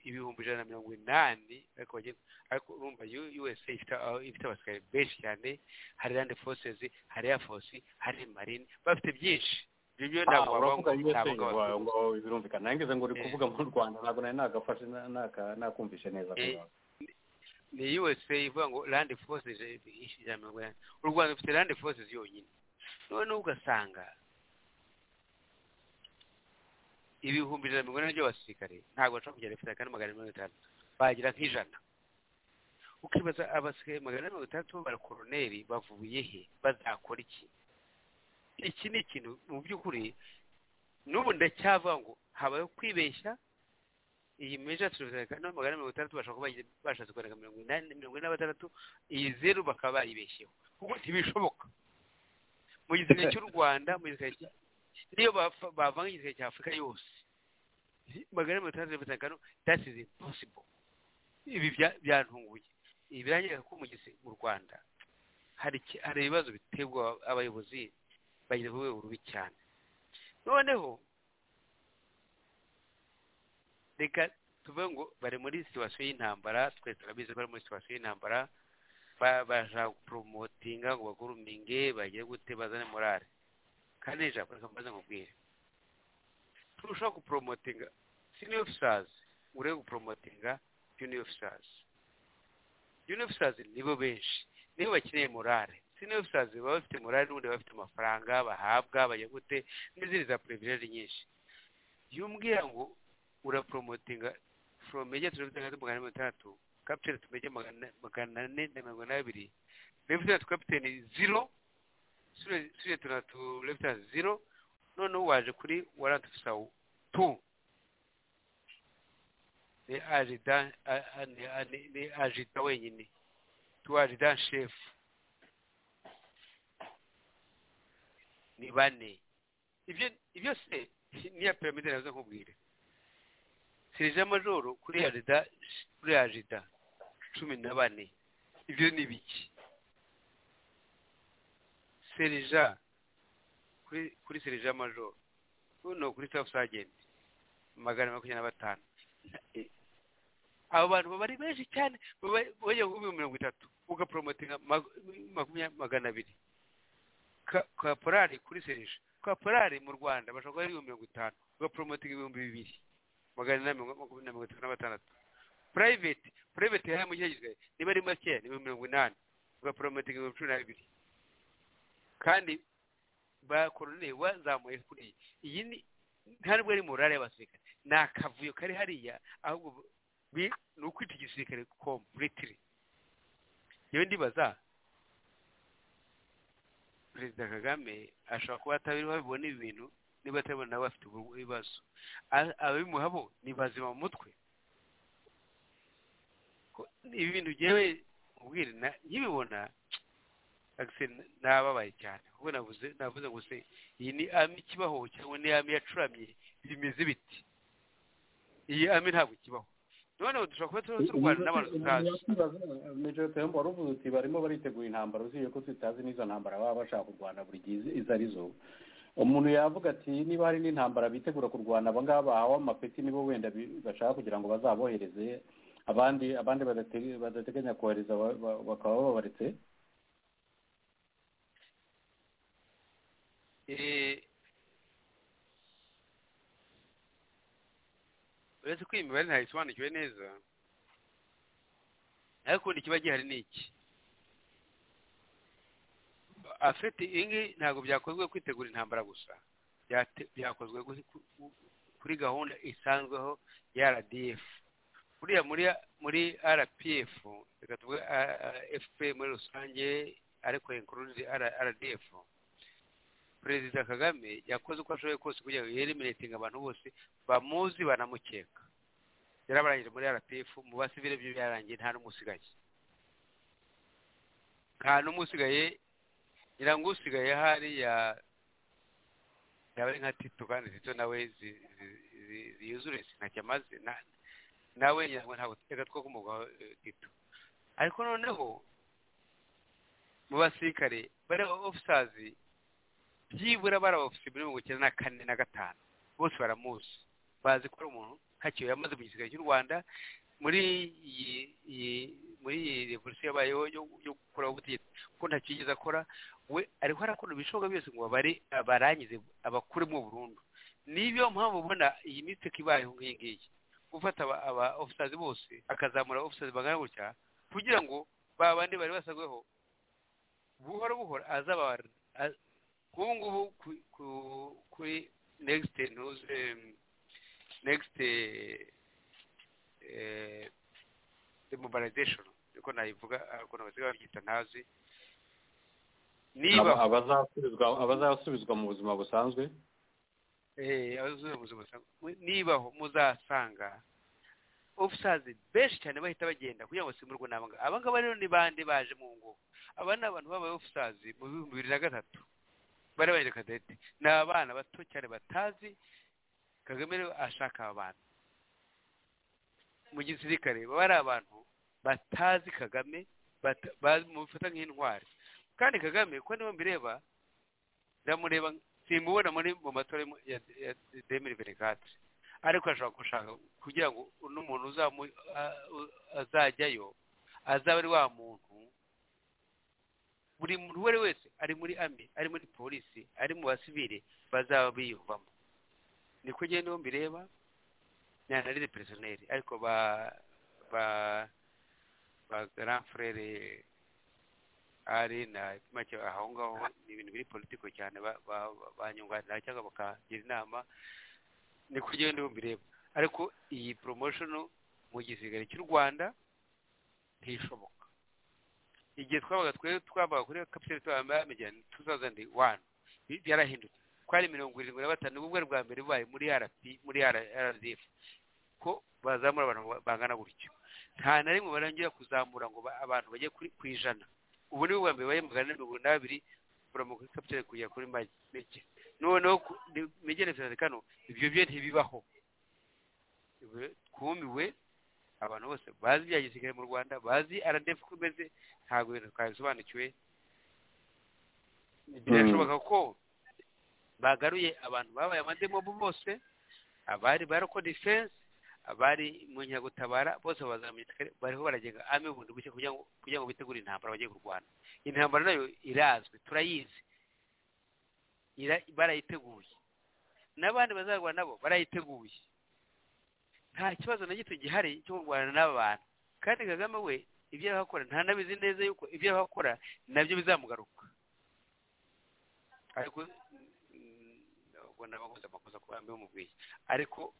ibihumbi ijana na mirongo inani ariko urumva usa ifite abasirikare benshi cyane hari rande fose hari eya fosi hari marine bafite byinshi ibyo ntabwo wavuga ngo birumvikana nangeze ngo uri kuvuga mu rwanda ntabwo nari nagafashe nakumvishe neza ni usa ivuga ngo landi forces ishyira mirongo inani u rwanda rufite landi forces yonyine noneho ugasanga ibihumbi ijana mirongo inani by'abasirikare ntabwo bashobora kugera bafite kandi magana mirongo itanu bagira nk'ijana ukibaza abasirikare magana mirongo itandatu b'abakoroneri bavuye he bazakora iki iki ni ikintu mu by'ukuri n'ubu ndacyavuga ngo habayeho kwibeshya iyi meja turibuze kane magana mirongo itandatu bashobora kuba bashatse kugaragaza mirongo inani mirongo ine na batandatu iyi zeru bakaba bayibeshyeho kuko ntibishoboka mu gisirikare cy'u rwanda mu gisirikare niyo bavanga igisirikare cya afurika yose magana mirongo itandatu mirongo itanu that is impossible ibi byantunguye ibi birangira ko mu rwanda hari ibibazo biterwa abayobozi bageze ku rwego rubi cyane noneho reka tuvuge ngo bari muri situwasiyo y'intambara twese turabizi ko bari muri situwasiyo y'intambara bashaka guporomotinga ngo baguruminge bagire gute bazane morale kandi ijambo reka mbaze nkubwire turushaho guporomotinga senior officers urebe guporomotinga junior officers junior officers nibo benshi nibo bakeneye morale senior officers baba bafite morale n'ubundi bafite amafaranga bahabwa bajya gute n'izindi za privilege nyinshi yumbwira ngo uraporomotinga from major to lieutenant magana mirongo itandatu captain to major magana ane na mirongo inabiri lieutenant captain zero lieutenant to lieutenant zero noneho waje kuri warrant officer two ni ajida ni ajida wenyine tu ajida chef ni bane ibyo se niya piramide nazo nkubwire serije majoro kuriya jida kuriya jida cumi na bane ibyo ni biki serija kuri serija majoro no kuri safu sajenti magana makumyabiri na batanu abo bantu baba ari benshi cyane bajya kuri mirongo itatu ugaporomotinga magana abiri kaporari kuri serije kaporari mu rwanda bashobora kuba ari ibihumbi mirongo itanu ugaporomotinga ibihumbi bibiri magana inani na mirongo itatu na batandatu purayiveti purayiveti yahaye mu cyagizwe niba ari makeya ni mirongo inani ugaporomotinga ibihumbi cumi na bibiri kandi bakoroneye wazamuye kuri iyi ni nta nubwo ari morale y'abasirikare ni akavuyo kari hariya ahubwo ni ukwita igisirikare kompuritiri yewe ndibaza perezida kagame ashobora kuba atabiriho abibona ibi bintu niba atabibona nabo afite ibibazo ababimuhabo ni bazima mu mutwe ibi bintu ngewe ubwire nkibibona nababaye cyane kuko navuze ngo se iyi ni ami ikibaho cyangwa ni ami yacuramye bimeze biti iyi ami ntabwo ikibaho noneho dushobora kuba tuba turwana n'abantu tutazi mejo tembo wari uvuze uti barimo baritegura intambara uziye ko tutazi n'izo ntambara baba bashaka kurwana buri gihe izo ari zo umuntu yavuga ati niba hari n'intambara bitegura kurwana aba ngaba bahawe amapeti nibo wenda bashaka kugira ngo bazabohereze abandi abandi badateganya kohereza bakaba babaretse uretse ko iyi mibare ntayisobanukiwe neza ariko ikiba gihari ni iki afite ingi ntabwo byakozwe kwitegura intambara gusa byakozwe kuri gahunda isanzweho ya rdf buriya muri rpf reka tuvuge fp muri rusange ariko inkuruzi rdf perezida kagame yakoze uko ashoboye kose kugira ngo yeremeretinge abantu bose bamuzi banamukeka yarabarangije muri rpf mu basivire byo byarangiye nta n'umwe usigaye nta n'umwe usigaye ngira ngo usigaye hariya yaba ari nka tito kandi tito nawe ziyuzure ntacyo amaze nawe ngira ngo ntabwo reka two kumugwaho tito ariko noneho mu basirikare bari ofisazi byibura bari abafite muri mirongo icyenda na kane na gatanu bose baramuzi bazi ko ari umuntu ntakiyo yamaze mu gisirikare cy'u rwanda muri iyi muri iyi revolusiyo yabayeho yo gukuraho ubutegetsi kuko ntacyo yigeze akora we ariho arakora ibishoboka byose ngo babare abarangize abakuremo burundu niyo mpamvu ubona iyi misitike ibayeho nk'iyi ngiyi gufata aba ofisazi bose akazamura ofisazi bangana gutya kugira ngo ba bandi bari basabweho buhoro buhoro azabara ubu ngubu kuri negisite ntuze negisite demobilization niko nayivuga ukuntu basigaye babyita ntazi niba abazasubizwa mu buzima busanzwe abazasubizwa mu buzima busanzwe nibaho muzasanga ofisazi benshi cyane bahita bagenda kugira ngo basimburwe n'abangaba abangaba rero ni bande baje mu ngo aba ni abantu babaye ofisazi mu bihumbi bibiri na gatatu bari baje kadete ni abana bato cyane batazi kagame rero ashaka aba bantu mu gisirikare baba ari abantu batazi kagame bamufata nk'intwari kandi kagame ko niba mbireba ndamureba simubona muri mu matora ya demiri verekati ariko ashobora gushaka kugira ngo uno muntu azajyayo azaba ari wa muntu buri muntu uwo ari wese ari muri ami ari muri polisi ari mu basivire bazaba biyumvamo niko ngendo mbireba ntanarire peresoneri ariko ba ba ba garanfurere ari na make aho ngaho ni ibintu biri politiko cyane banyunganira cyangwa bakagira inama niko ngendo mbireba ariko iyi poromoshoni mu gisigare cy'u rwanda ntishoboka igihe twabaga twe twabaga kuri kapitali twambaye amajyana tu tuzazandi wani byarahindutse twari mirongo irindwi na batanu ubwo bwa mbere bubaye muri rp muri rdf ko bazamura abantu bangana gutyo nta na rimwe barangira kuzamura ngo abantu bajye ku ijana ubu ni bwa mbere baye magana mirongo n'abiri buramuka kuri kapitali kugera kuri make noneho mege na kano ibyo byo ntibibaho kumiwe abantu bose bazi ibya gisirikare mu rwanda bazi aradefu uko imeze ntabwo ibintu twabisobanukiwe birashoboka ko bagaruye abantu babaye amademobu bose abari baroko defense abari mu nkinyagutabara bose gisirikare bariho baragenda ame bundi bushya kugira ngo bitegure intambara bagiye kurwana intambara nayo irazwi turayizi barayiteguye n'abandi bazarwana nabo barayiteguye nta kibazo na gito gihari cyo kurwana n'aba bantu kandi kagame we ibyo arahakora ntanabizi neza yuko ibyo arahakora nabyo bizamugaruka ariko ntabwo nabakoze amakosa kuba bimubwiye ariko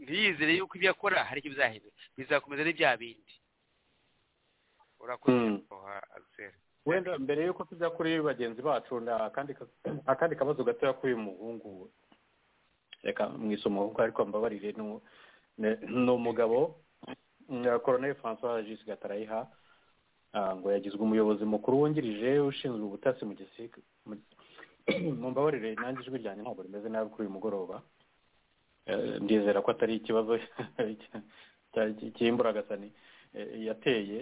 ntiyizere yuko ibyo akora hari icyo bizahindura bizakomeza n'ibya bindi urakoze agiseri wenda mbere y'uko tujya kuri bagenzi bacu akandi kabazo gatoya k'uyu muhungu reka mwisomo kuko ariko mbabarire ni umugabo koroneri francois jisi gatarayiha ngo yagizwe umuyobozi mukuru wungirije ushinzwe ubutasi mu gisirikare mbabarire nanjye ijwi ryanjye ntabwo rimeze nabi kuri uyu mugoroba ndizera ko atari ikibazo cy'imburagasanyi yateye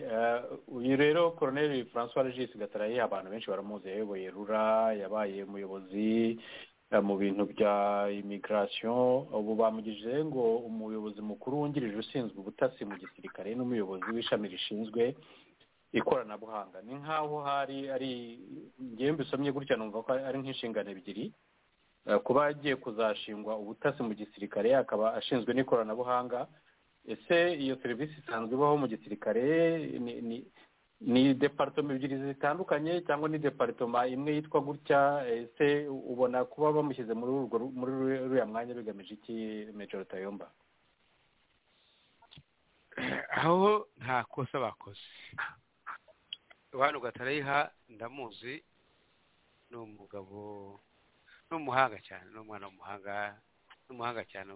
uyu rero koroneri francois regis gataraye abantu benshi baramuzi yayoboye rura yabaye umuyobozi mu bintu bya imigirasiyo ubu bamugije ngo umuyobozi mukuru wungirije ushinzwe ubutasi mu gisirikare n'umuyobozi w'ishami rishinzwe ikoranabuhanga ni nk'aho hari ari ngewe mbisomye gutya numva ko ari nk'inshingano ebyiri kuba agiye kuzashingwa ubutasi mu gisirikare akaba ashinzwe n'ikoranabuhanga ese iyo serivisi isanzwe ibaho mu gisirikare ni deparitoma ebyiri zitandukanye cyangwa ni deparitoma imwe yitwa gutya ese ubona kuba bamushyize muri uriya mwanya bigamije iki mejoro tayomba aho nta kosa bakoze abantu gatarayiha ndamuzi ni umugabo ni umuhanga cyane ni umwana w'umuhanga ni umuhanga cyane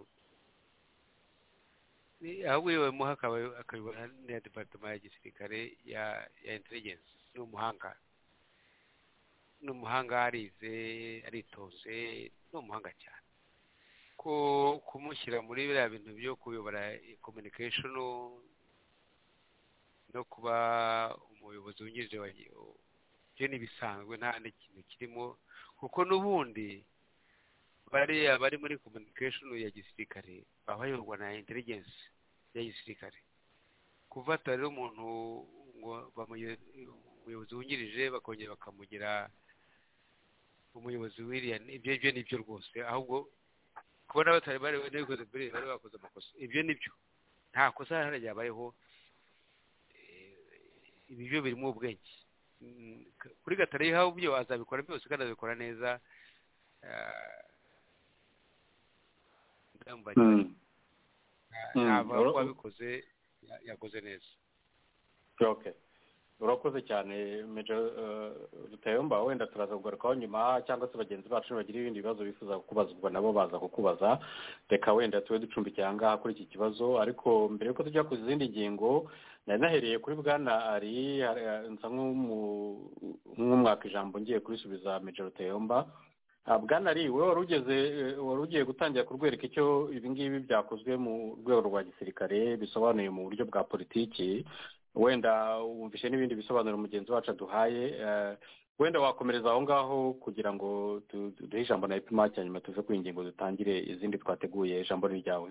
aho wibewemo hakaba akabibona n'iya deparitoma ya gisirikare ya ya intelligence ni umuhanga ni umuhanga arize aritoze ni umuhanga cyane ko kumushyira muri biriya bintu byo kuyobora communication no kuba umuyobozi wungirije byo ni bisanzwe nta n'ikintu kirimo kuko n'ubundi bariya bari muri communication ya gisirikare baba bayoborwa na intelligence ya gisirikare kuvata rero umuntu ngo umuyobozi wungirije bakongera bakamugira umuyobozi w'iriya ibyo ibyo ni byo rwose ahubwo kubona batari bari n'ibikoze mbere bari bakoze amakosa ibyo ni byo nta kosa hano ryabayeho ibi byo birimo ubwenge kuri gatarayiha byo azabikora byose kandi azabikora neza ntabwo wabikoze yakoze neza urakoze cyane rutayomba wenda turaza kugarukaho nyuma cyangwa se bagenzi bacu bagira ibindi bibazo bifuza kukubaza ubwo nabo baza kukubaza reka wenda tube ducumbikira aha ngaha kuri iki kibazo ariko mbere y'uko tujya ku zindi ngingo nari nahereye kuri bwana ari nsa nk'umwaka ijambo ngiye kurisubiza rutayomba bwana ari we wari ugiye gutangira kurwereka icyo ibingibi byakozwe mu rwego rwa gisirikare bisobanuye mu buryo bwa politiki wenda wumvishe n'ibindi bisobanuro mugenzi wacu aduhaye wenda wakomereza aho ngaho kugira ngo duhe ijambo na epimake hanyuma tuve ku ngingo dutangire izindi twateguye ijambo ryawe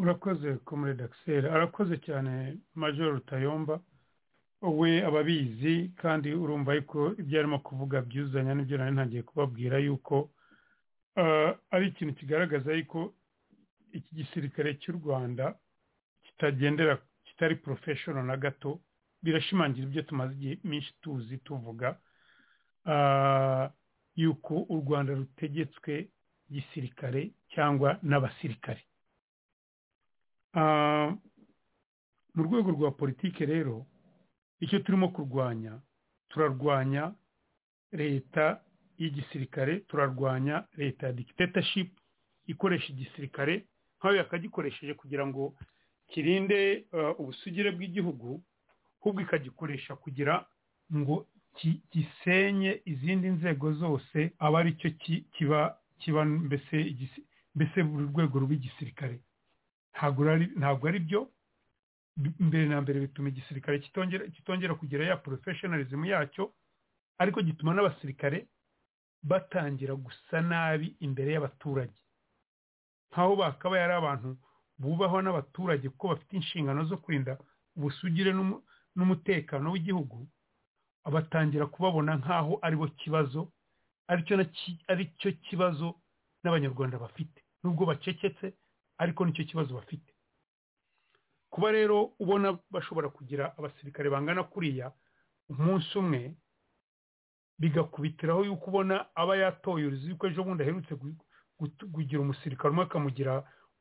urakoze komere dagiseri arakoze cyane major rutayomba we ababizi kandi urumva yuko ibyo arimo kuvuga byuzanya n'ibyo nari ntangiye kubabwira yuko ari ikintu kigaragaza yuko iki gisirikare cy'u rwanda kitagendera kitari porofeshono na gato birashimangira ibyo tumaze igihe minshi tuzi tuvuga yuko u rwanda rutegetswe gisirikare cyangwa n'abasirikare mu rwego rwa politiki rero icyo turimo kurwanya turarwanya leta y'igisirikare turarwanya leta ya dictatorship ikoresha igisirikare nk'ayo yakagikoresheje kugira ngo kirinde ubusugire bw'igihugu ahubwo ikagikoresha kugira ngo gisenye izindi nzego zose aba ari cyo kiba mbese mbese buri rwego rw'igisirikare ntabwo ari byo mbere na mbere bituma igisirikare kitongera kugira ya porofeshinalizimu yacyo ariko gituma n'abasirikare batangira gusa nabi imbere y'abaturage nk'aho bakaba yari abantu bubahwa n'abaturage kuko bafite inshingano zo kurinda ubusugire n'umutekano w'igihugu batangira kubabona nk'aho aribo kibazo aricyo kibazo n'abanyarwanda bafite nubwo bacecetse ariko nicyo kibazo bafite kuba rero ubona bashobora kugira abasirikare bangana kuriya umunsi umwe bigakubitiraho yuko ubona aba yatoye uruzi yuko ejo bundi aherutse kugira umusirikare umwe akamugira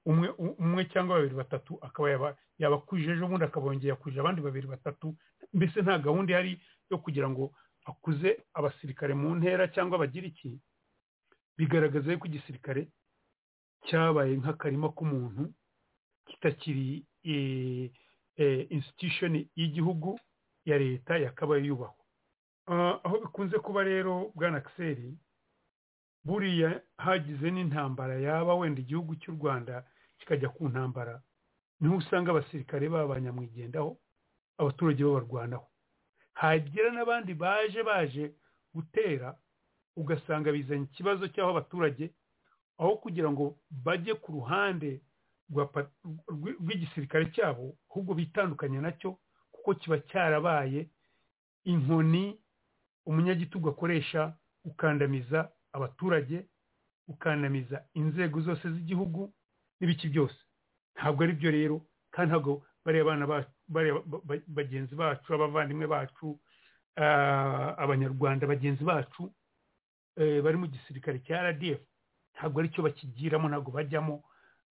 umwe umwe cyangwa babiri batatu akaba yabakwije ejo bundi akabongera yakwije abandi babiri batatu mbese nta gahunda ihari yo kugira ngo akuze abasirikare mu ntera cyangwa bagire iki bigaragaza yuko igisirikare cyabaye nk'akarima k'umuntu kitakiri institution y'igihugu ya leta yakabaye yubahwa aho bikunze kuba rero bwana akiseri buriya hagize n'intambara yaba wenda igihugu cy'u rwanda kikajya ku ntambara niho usanga abasirikare babanyamwigendaho abaturage babarwanaho hagira n'abandi baje baje gutera ugasanga bizanye ikibazo cy'aho abaturage aho kugira ngo bajye ku ruhande rw'igisirikare cyabo ahubwo bitandukanye nacyo kuko kiba cyarabaye inkoni umunyagitugu akoresha ukandamiza abaturage ukandamiza inzego zose z'igihugu n'ibiki byose ntabwo ari byo rero kandi ntabwo bariya abana bagenzi bacu abavandimwe bacu abanyarwanda bagenzi bacu bari mu gisirikare cya rdf ntabwo aricyo bakigiramo ntabwo bajyamo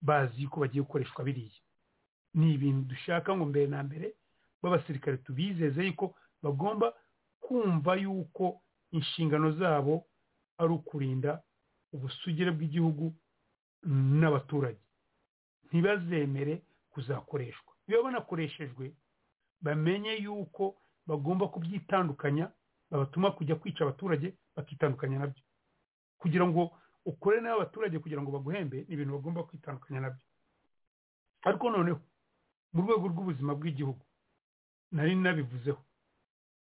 bazi ko bagiye gukoreshwa biriya ni ibintu dushaka ngo mbere na mbere b'abasirikare tubizeze yuko bagomba kumva yuko inshingano zabo ari ukurinda ubusugire bw'igihugu n'abaturage ntibazemere kuzakoreshwa iyo banakoreshejwe bamenye yuko bagomba kubyitandukanya babatuma kujya kwica abaturage bakitandukanya nabyo kugira ngo ukore nawe abaturage kugira ngo baguhembe ni ibintu bagomba kwitandukanya nabyo ariko noneho mu rwego rw'ubuzima bw'igihugu nari nabivuzeho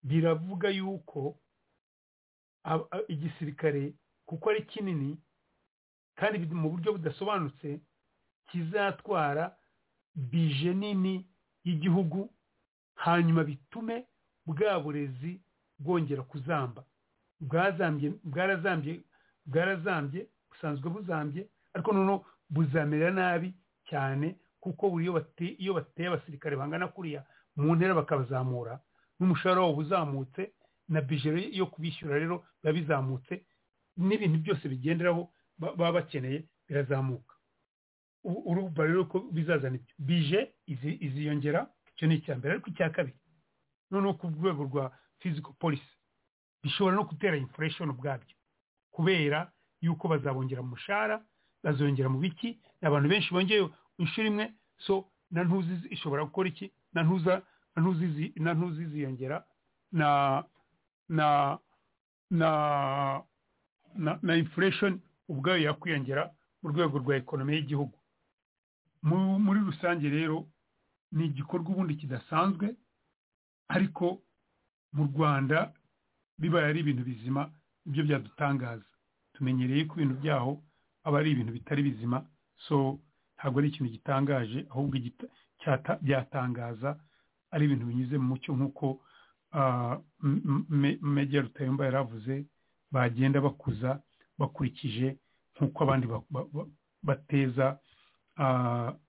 biravuga yuko igisirikare kuko ari kinini kandi mu buryo budasobanutse kizatwara bije nini y'igihugu hanyuma bitume bwa burezi bwongera kuzamba bwazambye bwarazambye bwarazambye busanzwe buzambye ariko noneho buzamera nabi cyane kuko buri iyo bateye abasirikare bangana kuriya mu ntera bakabazamura n'umushahara wabo uzamutse na bijero yo kubishyura rero biba bizamutse n'ibintu byose bigenderaho baba bakeneye birazamuka urumva rero ko bizazana ibyo bije iziyongera icyo ni icya mbere ariko icya kabiri noneho ku rwego rwa physical police bishobora no gutera inflation ubwabyo kubera yuko bazabongera umushahara bazongera mu biki abantu benshi bongeye inshuro imwe so na ntuzi ishobora gukora iki na ntuza na ntuzi ziyongera na na na na na inflation ubwayo yakwiyongera mu rwego rwa ekonomi y'igihugu muri rusange rero ni igikorwa ubundi kidasanzwe ariko mu rwanda bibaye ari ibintu bizima ibyo byadutangaza tumenyereye ko ibintu byaho aba ari ibintu bitari bizima so ntabwo ari ikintu gitangaje ahubwo byatangaza ari ibintu binyuze mu mucyo nk'uko Major Rutayomba yari avuze bagenda bakuza bakurikije nk'uko abandi bateza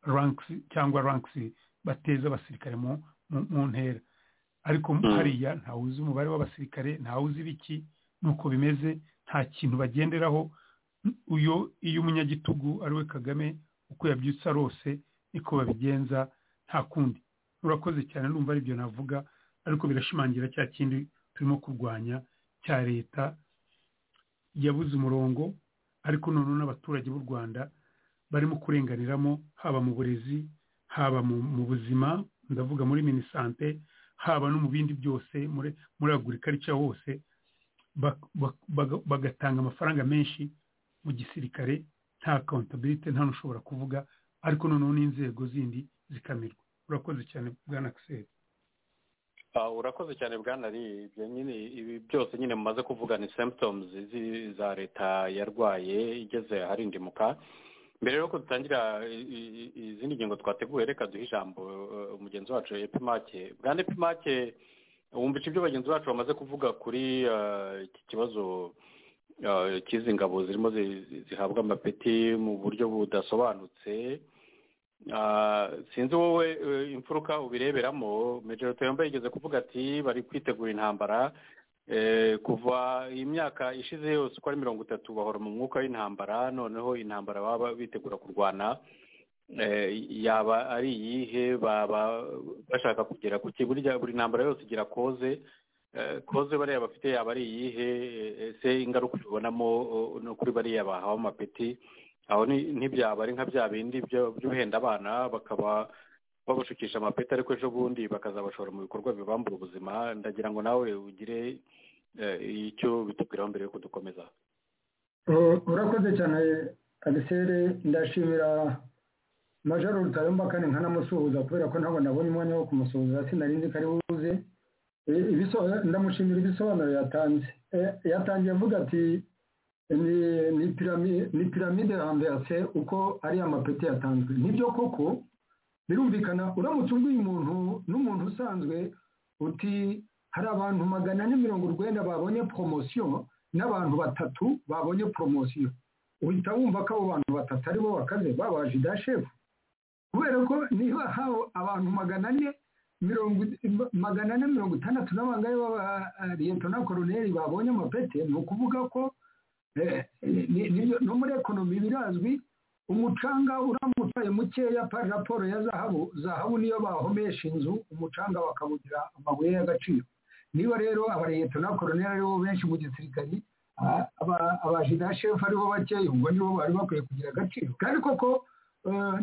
rankisi cyangwa rankisi bateza abasirikare mu ntera ariko hariya ntawuzi umubare w'abasirikare ntawuzi ibiki nuko bimeze nta kintu bagenderaho uyo iyo umunyagitugu ari we kagame uko yabyutsa rose niko babigenza nta kundi urakoze cyane numva aribyo navuga ariko birashimangira cya kindi turimo kurwanya cya leta yabuze umurongo ariko noneho n'abaturage b'u rwanda barimo kurenganiramo haba mu burezi haba mu buzima ndavuga muri minisante haba no mu bindi byose muri agurikarica hose bagatanga amafaranga menshi mu gisirikare nta accountability nta n'ushobora kuvuga ariko noneho n'inzego zindi zikamirwa urakoze cyane bwana akiseri urakoze cyane bwana ari ibyo nyine ibi byose nyine mumaze kuvuga ni symptoms za leta yarwaye igeze aharindimuka mbere y'uko dutangira izindi ngingo twateguye reka duhe ijambo umugenzi wacu epimake bwana epimake wumvisha ibyo bagenzi bacu bamaze kuvuga kuri iki kibazo cy'izi ngabo zirimo zihabwa amapeti mu buryo budasobanutse sinzi wowe imfuruka ubireberamo mejoro tuyambaye igeze kuvuga ati bari kwitegura intambara kuva imyaka ishize yose uko ari mirongo itatu bahora mu mwuka w'intambara noneho intambara baba bitegura kurwana yaba ari iyihe baba bashaka kugera ku burya buri ntambara yose igira koze koze bariya bafite yaba ari iyihe ese ingaruka ubibonamo no kuri bariya bahawe amapeti aho ntibyaba ari nka bya bindi by'uhenda abana bakaba babashukisha amapeti ariko ejo bundi bakazabashora mu bikorwa bibambura ubuzima ndagira ngo nawe ugire icyo bitubwiraho mbere yo kudukomeza urakoze cyane agisere ndashimira majoro rutayomba kandi nkanamusuhuza kubera ko ntabwo nabonye umwanya wo kumusuhuza sinari nzi ko ari buze ndamushimira ibisobanuro yatanze yatangiye avuga ati ni piramide hambese uko ariya mapeti yatanzwe nibyo koko birumvikana uramutse ubwiye umuntu n'umuntu usanzwe uti hari abantu magana ane mirongo urwenda babonye poromosiyo n'abantu batatu babonye poromosiyo uhita wumva ko abo bantu batatu aribo bakaze babaje idashefu kubera ko niba haba abantu magana ane magana ane mirongo itandatu n'abangahe b'abariyetona koroneri babonye amapete ni ukuvuga ko no muri ekonomi birazwi umucanga uramutse mukeya pa raporo ya zahabu zahabu niyo bahomesha inzu umucanga bakawugira amabuye y'agaciro niba rero abariyeta na koroneri aribo benshi mu gisirikari abajina shefu aribo bakeya ubwo nibo bari bakwiye kugira agaciro kandi koko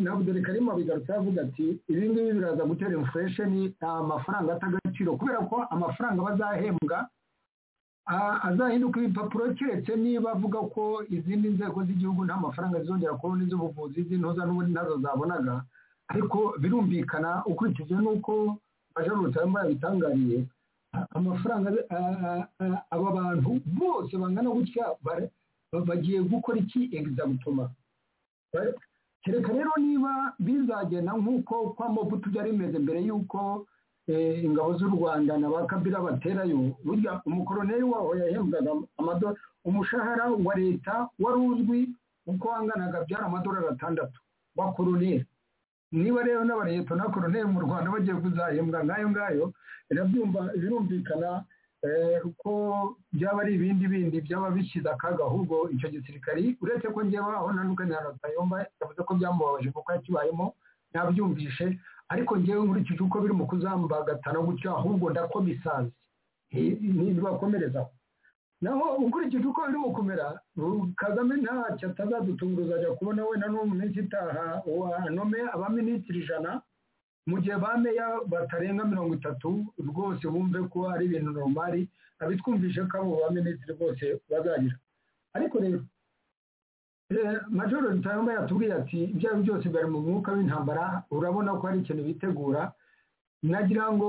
ntabwo dore karimo bigarutse avuga ati ibi ngibi biraza gutera infuresheni ni amafaranga atagaciro kubera ko amafaranga bazahembwa azahinduka ibipapuro keretse niba avuga ko izindi nzego z'igihugu nta mafaranga zizongera kubona iz'ubuvuzi z'intuza n'ubundi ntazo zabonaga ariko birumvikana ukurikije n'uko bajarutse arimo yabitangariye amafaranga aba bantu bose bangana gutya bagiye gukora iki egizabutoma kereka rero niba bizagenda nk'uko kwa mobutu byari bimeze mbere y'uko ingabo z'u rwanda na ba kabira baterayo burya umukoroneri waho yahembwaga amadorari umushahara wa leta wari uzwi uko wanganaga byari amadorari atandatu wa koroneri niba rero n'abareto na koroneri mu rwanda bagiye kuzahembwa nk'ayo ngayo birumvikana ko byaba ari ibindi bindi byaba bishyize akaga ahubwo icyo gisirikari uretse ko ngewe aho ntandukanye na rutayomba yavuze ko byamubabaje kuko yakibayemo ntabyumvishe ariko ngewe nkurikije uko biri mu kuzambagatana gutyo ahubwo ndakomisanze ntibakomerezaho naho ukurikije uko biri mu kumera kagame ntacyo atazadutunguza ajya kubona wenda no mu minsi itaha wa nome abaminisitiri ijana mu gihe ba meya batarenga mirongo itatu rwose bumve ko ari ibintu normali abitwumvishe ko abo baminisitiri bose bazagira ariko rero majoro rutayomba yatubwiye ati ibyo ari byo byose bari mu mwuka w'intambara urabona ko hari ikintu bitegura nagira ngo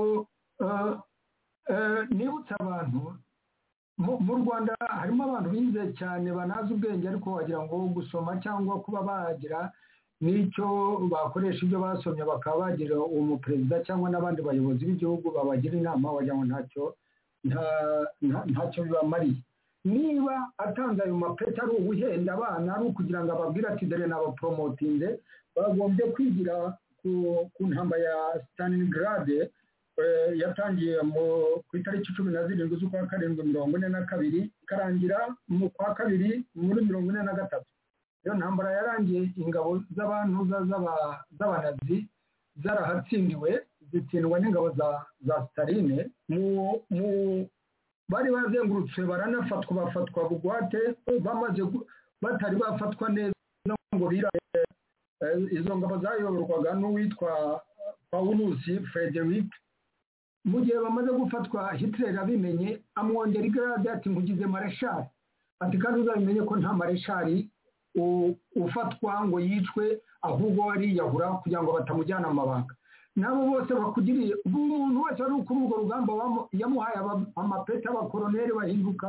nibutse abantu mu rwanda harimo abantu bize cyane banazi ubwenge ariko wagira ngo gusoma cyangwa kuba bagira n'icyo bakoresha ibyo basomye bakaba bagira uwo muperezida cyangwa n'abandi bayobozi b'igihugu babagira inama wagira ngo ntacyo bibamariye niba atanze ayo mapeti ari ubuhenda abana ari ukugira ngo ababwire ati dore nabaporomotinze bagombye kwigira ku ntamba ya sitanigarade yatangiye ku itariki cumi na zirindwi z'ukwa karindwi mirongo ine na kabiri ikarangira mu kwa kabiri muri mirongo ine na gatatu iyo ntambara yarangiye ingabo z'abantu z'abanazi zarahatsindiwe zitsindwa n'ingabo za sitaline mu bari bazengurutse baranafatwa bafatwa bugwate bamaze batari bafatwa neza ngo birare izo ngabo zayoborwaga n'uwitwa pawulusi frederic mu gihe bamaze gufatwa hitler abimenye amwongera igarade ati nkugize mareshari ati kandi uzabimenye ko nta mareshari ufatwa ngo yicwe ahubwo bariyahura kugira ngo batamujyana amabanga nabo bose bakugiriye ubu umuntu wese wari ukuri urwo rugamba yamuhaye amapeti abakoroneri bahinduka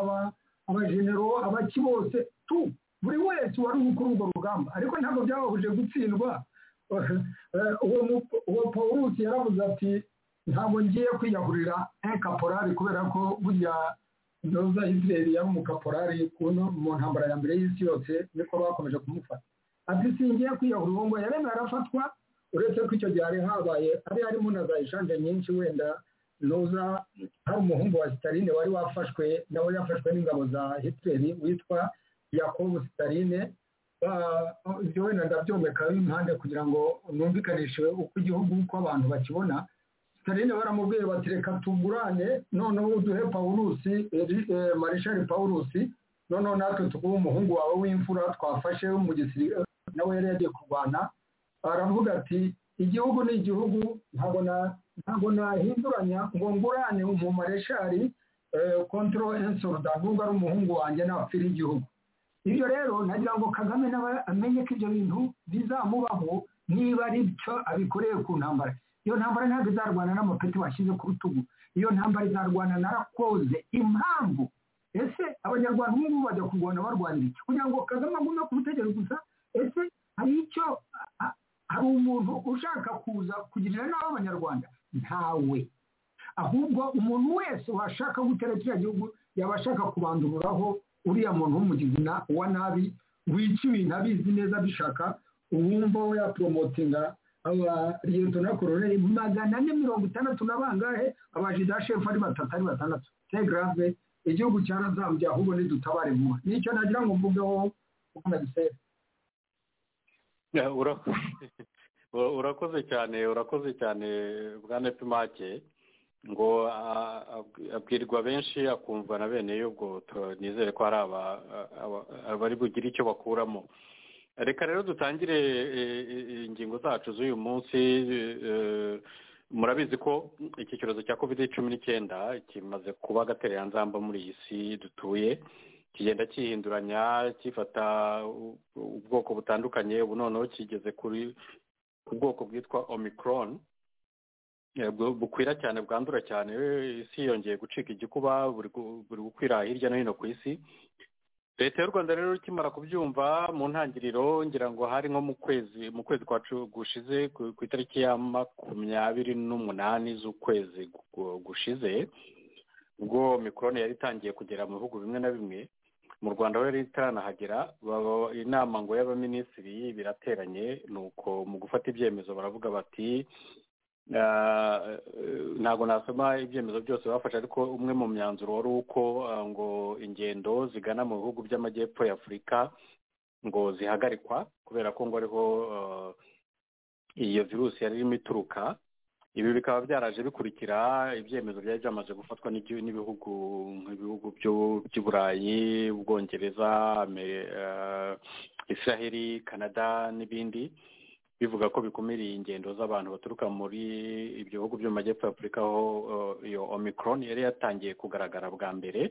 abajenero abaki bose tu buri wese wari ukuri urwo rugamba ariko ntabwo byabahuje gutsindwa uwo pawurusi yaravuze ati ntabwo ngiye kwiyahurira nk'ekaporari kubera ko burya ndoza israel yari umukaporari mu ntambara ya mbere y'isi yose niko bakomeje kumufata ati singiye kwiyahurira uwo ngo yareme arafatwa uretse ko icyo gihe hari habaye hari harimo na za eshanje nyinshi wenda noza hari umuhungu wa sitaline wari wafashwe nawe yafashwe n'ingabo za hitleri witwa yakobo sitaline ibyo wenda ndabyomekaho impande kugira ngo numvikanishe uko igihugu uko abantu bakibona sitaline baramubwiye bati reka tugurane noneho uduhe pawurusi marishari pawurusi noneho natwe tuguhe umuhungu wawe w'imfura twafashe mu gisirikare nawe yari yagiye kurwana aravuga ati igihugu ni igihugu ntabwo nahinduranya ngo ngurane mu mareshari kontoro ensoruda nubwo ari umuhungu wanjye napfira igihugu ibyo rero nagira ngo kagame nawe amenye ko ibyo bintu bizamubaho niba ari byo abikoreye ku ntambara iyo ntambara ntabwo izarwana n'amapeti washyize ku rutugu iyo ntambara izarwana na rakoze impamvu ese abanyarwanda ubu ngubu bajya kurwana barwanira iki kugira ngo kagame agume ku butegetsi gusa ese hari icyo hari umuntu ushaka kuza kugirira nabi abanyarwanda ntawe ahubwo umuntu wese washaka gutera kiriya gihugu yaba ashaka kubandururaho uriya muntu w'umugizi wa nabi wica ibintu abizi neza abishaka uwumva we yaporomotinga abariyetona koroneri magana ane mirongo itandatu na bangahe abajida shefu ari batatu ari batandatu tegarave igihugu cyarazambye ahubwo ntidutabare vuba nicyo nagira ngo mvugeho kuko nagisera urakoze cyane urakoze cyane bwa nepimake ngo abwirwa benshi akumva na bene y'ubwo nizere ko hari abari bugire icyo bakuramo reka rero dutangire ingingo zacu z'uyu munsi murabizi ko iki cyorezo cya kovide cumi n'icyenda kimaze kuba agatereranzamba muri iyi si dutuye kigenda cyihinduranya gifata ubwoko butandukanye ubu noneho kigeze kuri ubwoko bwitwa omicron bukwira cyane bwandura cyane isi yongeye gucika igikuba buri gukwira hirya no hino ku isi leta y'u rwanda rero ikimara kubyumva mu ntangiriro ngira ngo hari nko mu kwezi mu kwezi kwa gushize ku itariki ya makumyabiri n'umunani z'ukwezi gushize ubwo mikorone yari itangiye kugera mu bihugu bimwe na bimwe mu rwanda ho yari itaranahagera inama ngo y'abaminisitiri birateranye ni uko mu gufata ibyemezo baravuga bati ntabwo nasoma ibyemezo byose bafashe ariko umwe mu myanzuro wari uko ngo ingendo zigana mu bihugu by'amajyepfo ya afurika ngo zihagarikwa kubera ko ngo ariho iyo virusi yari irimo ituruka ibi bikaba byaraje bikurikira ibyemezo byari byamaze gufatwa n'ibihugu nk'ibihugu by'uburayi ubwongereza israheli canada n'ibindi bivuga ko bikumira ingendo z'abantu baturuka muri ibyo bihugu byo mu majyepfo ya afurika aho iyo omicron yari yatangiye kugaragara bwa mbere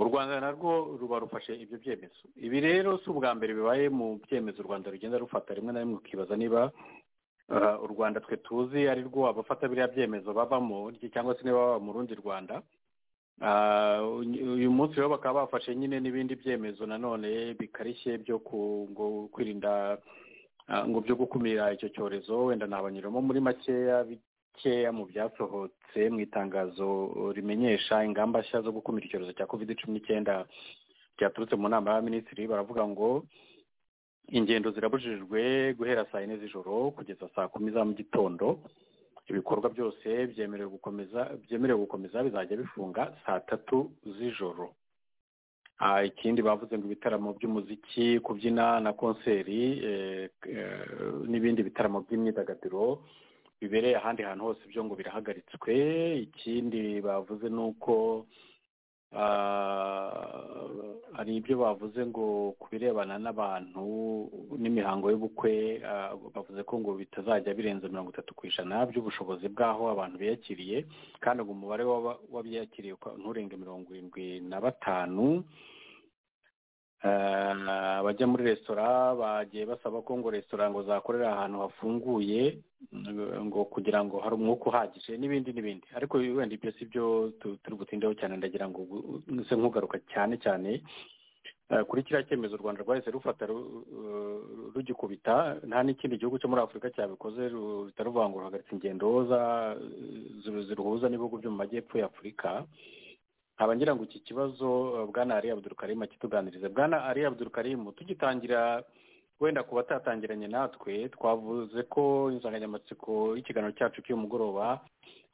u rwanda narwo ruba rufashe ibyo byemezo ibi rero si ubwa mbere bibaye mu byemezo u rwanda rugenda rufata rimwe na rimwe ukibaza niba u rwanda twe tuzi ari rwo abafata biriya byemezo bavamo cyangwa se niba baba mu rundi rwanda uyu munsi rero bakaba bafashe nyine n'ibindi byemezo nanone bikarishye byo kwirinda ngo byo gukumira icyo cyorezo wenda nabanyuramo muri makeya bikeya mu byasohotse mu itangazo rimenyesha ingamba nshya zo gukumira icyorezo cya covid cumi n'icyenda ryaturutse mu nama y'abaminisitiri baravuga ngo ingendo zirabujijwe guhera saa yine z'ijoro kugeza saa kumi za mu gitondo ibikorwa byose byemerewe gukomeza byemerewe gukomeza bizajya bifunga saa tatu z'ijoro ikindi bavuze ngo ibitaramo by'umuziki kubyina na konseri n'ibindi bitaramo by'imyidagaduro bibereye ahandi hantu hose byo ngo birahagaritswe ikindi bavuze ni uko hari ibyo bavuze ngo ku birebana n'abantu n'imihango y'ubukwe bavuze ko ngo bitazajya birenza mirongo itatu ku ijana by'ubushobozi bw'aho abantu biyakiriye kandi ngo umubare w'abiyakiriye nturenge mirongo irindwi na batanu abajya muri resitora bagiye basaba ko ngo resitora ngo zakorera ahantu hafunguye ngo kugira ngo hari umwuka uhagije n'ibindi n'ibindi ariko wenda ibyo si byo turi butindeho cyane ndagira ngo nse nkugaruka cyane cyane kuri kiriya cyemezo u rwanda rwahise rufata rugikubita nta n'ikindi gihugu cyo muri afurika cyabikoze ruhita ruvuga ngo ruhagarika ingendo ziruhuza n'ibihugu byo mu majyepfo ya afurika nkaba ngira ngo iki kibazo bwana ari abudurukarimu akituganirize bwana ari abudurukarimu tugitangira wenda ku batatangiranye natwe twavuze ko insanganyamatsiko y'ikiganiro cyacu cy'uyu mugoroba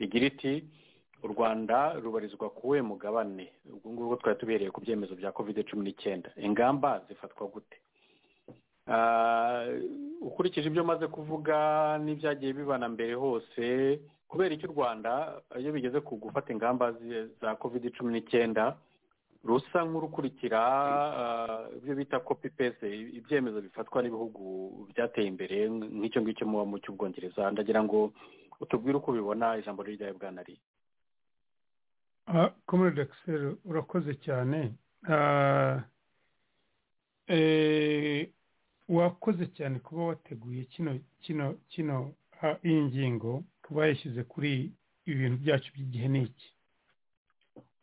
igira iti u rwanda rubarizwa ku we mugabane ubwo ngubwo twari tubereye ku byemezo bya kovide cumi n'icyenda ingamba zifatwa gute ukurikije ibyo maze kuvuga n'ibyagiye bibana mbere hose kubera iki u rwanda iyo bigeze ku gufata ingamba za kovide cumi n'icyenda rusa nk'urukurikira ibyo bita kopi pese ibyemezo bifatwa n'ibihugu byateye imbere nk'icyo ngicyo muba mu cy'ubwongereza ndagira ngo utubwire uko ubibona ijambo ryawe bwa nari komere dogiteri urakoze cyane wakoze cyane kuba wateguye kino kino kino iyi ngingo kuba yashyize kuri ibintu byacu by'igihe n'iki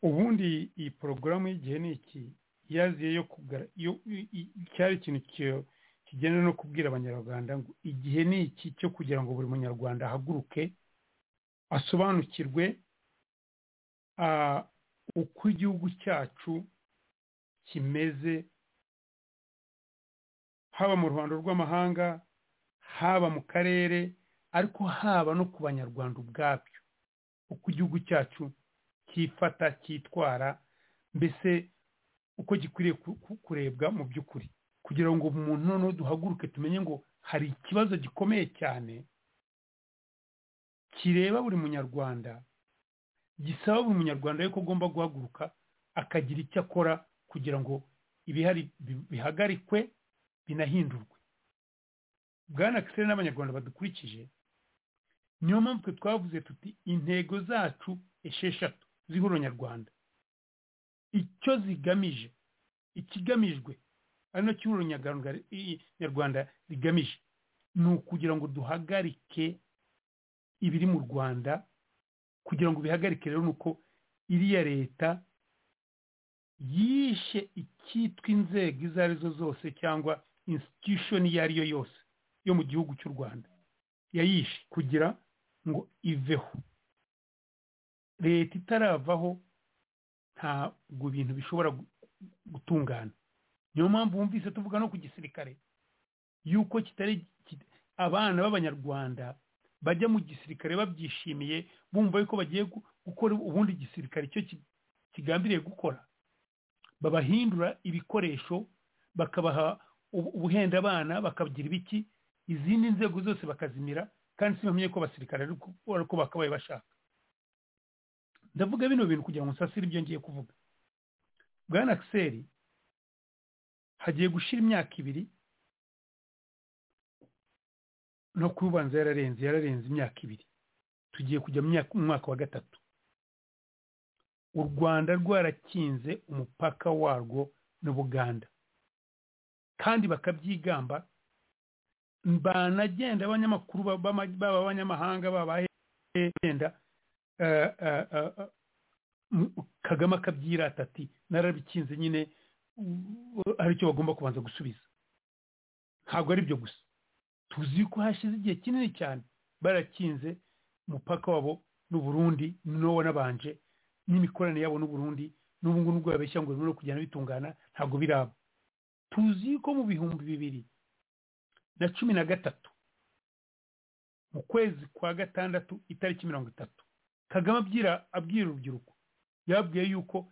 ubundi iyi porogaramu y'igihe n'iki yaziye yo kugara cyari ikintu kigenda no kubwira abanyarwanda ngo igihe n'iki cyo kugira ngo buri munyarwanda ahaguruke asobanukirwe uko igihugu cyacu kimeze haba mu ruhando rw'amahanga haba mu karere ariko haba no ku banyarwanda ubwabyo uko igihugu cyacu cyifata cyitwara mbese uko gikwiriye kurebwa mu by'ukuri kugira ngo umuntu noneho duhaguruke tumenye ngo hari ikibazo gikomeye cyane kireba buri munyarwanda gisaba buri munyarwanda yuko agomba guhaguruka akagira icyo akora kugira ngo ibihari bihagarikwe binahindurwe bwana kisere n'abanyarwanda badukurikije niyo mpamvu twe twavuze tuti intego zacu esheshatu zihura nyarwanda icyo zigamije ikigamijwe ari nacyo ihuriro nyarwanda rigamije ni ukugira ngo duhagarike ibiri mu rwanda kugira ngo bihagarike rero ni uko iriya leta yishe icyitwa inzego izo ari zo zose cyangwa institution iyo ari yo yose yo mu gihugu cy'u rwanda yayishe kugira ngo iveho leta itaravaho ntabwo ibintu bishobora gutungana niyo mpamvu wumvise tuvuga no ku gisirikare yuko kitari abana b'abanyarwanda bajya mu gisirikare babyishimiye bumva yuko bagiye gukora ubundi gisirikare icyo kigambiriye gukora babahindura ibikoresho bakabaha ubuhenda abana bakagira ibiki izindi nzego zose bakazimira kandi si ko abasirikare ariko bakabaye bashaka ndavuga bino bintu kugira ngo nsasire ibyo ngiye kuvuga bwana akiseri hagiye gushira imyaka ibiri no kubanza yararenze yararenze imyaka ibiri tugiye kujya mu mwaka wa gatatu u rwanda rwarakinze umupaka warwo n'ubuganda kandi bakabyigamba banagenda abanyamakuru baba abanyamahanga babagenda kagame akabyirata ati narabikinze nyine aricyo bagomba kubanza gusubiza ntabwo ari byo gusa tuzi ko hashize igihe kinini cyane barakinze umupaka wabo n'uburundi n'uwo nabanje n'imikoranire yabo n'uburundi n'ubu ngubu nubwo babeshya ngo birimo kugenda bitungana ntabwo biraba tuzi ko mu bihumbi bibiri na cumi na gatatu mu kwezi kwa gatandatu itariki mirongo itatu kagame abwira abwira urubyiruko yababwiye yuko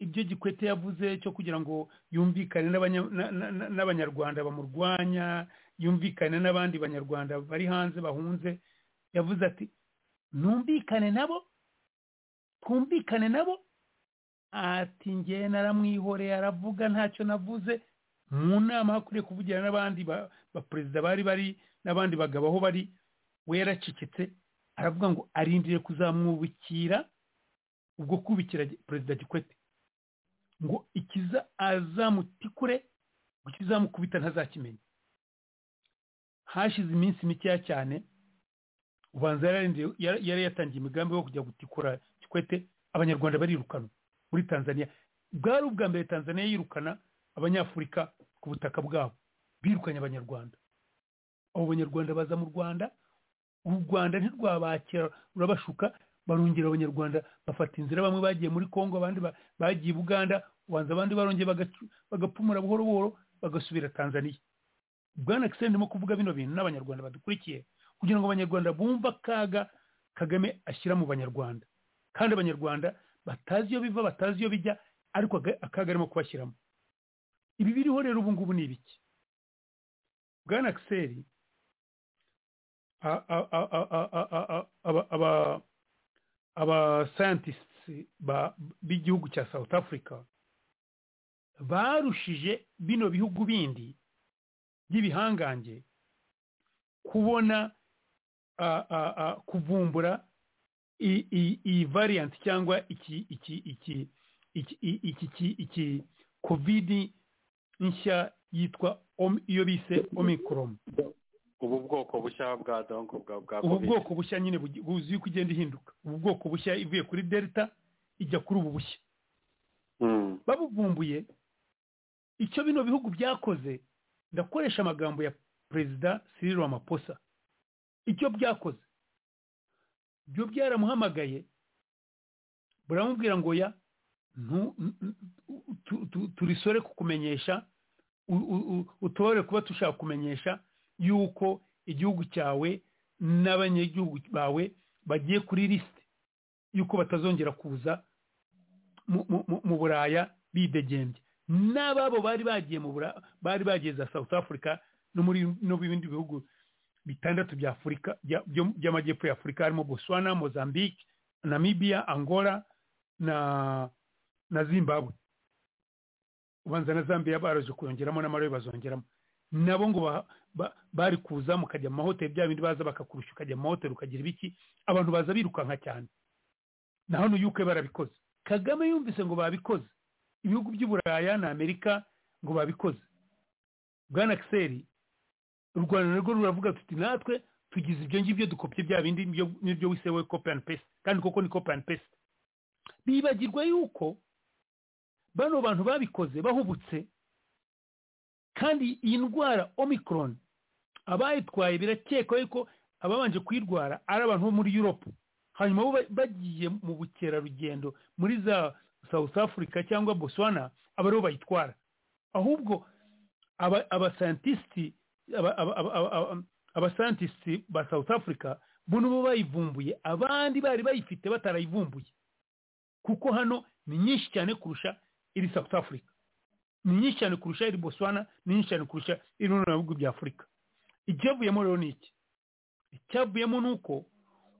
ibyo gikwete yavuze cyo kugira ngo yumvikane n'abanyarwanda bamurwanya yumvikane n'abandi banyarwanda bari hanze bahunze yavuze ati ntumvikane nabo twumvikane nabo ati ngewe naramwihoreye aravuga ntacyo navuze mu nama hakwiye kuvugira n'abandi baperezida bari bari n'abandi bagabo aho bari we yaracecetse aravuga ngo arindire kuzamwubikira ubwo kubikira perezida gikwete ngo ikiza azamutikure ngo ikizamukubita ntazakimenya hashize iminsi mikeya cyane ubanza yari yatangiye imigambi yo kujya gutikura kikwete abanyarwanda barirukanwa muri tanzania bwari ubwa mbere tanzania yirukana abanyafurika ku butaka bwabo birukanye abanyarwanda abo banyarwanda baza mu rwanda u rwanda ntirwabakira rurabashuka barongera abanyarwanda bafata inzira bamwe bagiye muri congo abandi bagiye buganda ubanza abandi barongeye bagapfumura buhoro buhoro bagasubira tanzania bwana kiseri ndimo kuvuga bino bintu n'abanyarwanda badukurikiye kugira ngo abanyarwanda bumve akaga kagame ashyira mu banyarwanda kandi abanyarwanda batazi iyo biva batazi iyo bijya ariko akaga arimo kubashyiramo ibi biriho rero ubu ngubu ni ibiki bwana kiseri abasayantisiti b'igihugu cya south africa barushije bino bihugu bindi by'ibihangange kubona kuvumbura iyi variyanti cyangwa iki iki iki iki iki iki kovidi nshya yitwa iyo bise omikoromu ubu bwoko bushya bwa donko bwa bwa ubu bwoko bushya nyine buzi yuko igenda ihinduka ubu bwoko bushya ivuye kuri delta ijya kuri ubu bushya babuvumbuye icyo bino bihugu byakoze ndakoresha amagambo ya perezida Cyril Ramaphosa icyo byakoze byo byaramuhamagaye buramubwira ngo ya turisore kukumenyesha utore kuba tushaka kumenyesha yuko igihugu cyawe n'abanyagihugu bawe bagiye kuri lisite yuko batazongera kuza mu buraya bidegembye n'ababo bari bagiye mu bari bagiye za south africa no mu bindi bihugu bitandatu bya afurika by'amajyepfo ya afurika harimo botswana mozambique namibia angola na na zimbabwe ubanza na zambia baraje kuyongeramo n'amarayo bazongeramo nabo ngo bari kuza mukajya mu mahoteli bya bindi baza bakakurusha ukajya mu mahoteli ukagira ibiki abantu baza birukanka cyane na hano yuke barabikoze kagame yumvise ngo babikoze ibihugu by'uburaya na amerika ngo babikoze bwana kiseri u rwanda narwo ruravuga tuti natwe tugize ibyo ngibyo dukopye bya bindi n'ibyo wise we kopi and paste kandi koko ni kopi and paste bibagirwa yuko bano bantu babikoze bahubutse kandi iyi ndwara omikoroni abayitwaye birakekwa yuko ababanje kuyirwara ari abantu bo muri yuropu hanyuma bagiye mu bukerarugendo muri za south africa cyangwa botswana aba aribo bayitwara ahubwo abasantisiti abasantisiti ba south africa bo nibo bayivumbuye abandi bari bayifite batarayivumbuye kuko hano ni nyinshi cyane kurusha iri south africa ni nyinshi cyane kurusha iri botswana ni nyinshi cyane kurusha iri mu bihugu bya afurika icyavuyemo rero ni iki icyavuyemo ni uko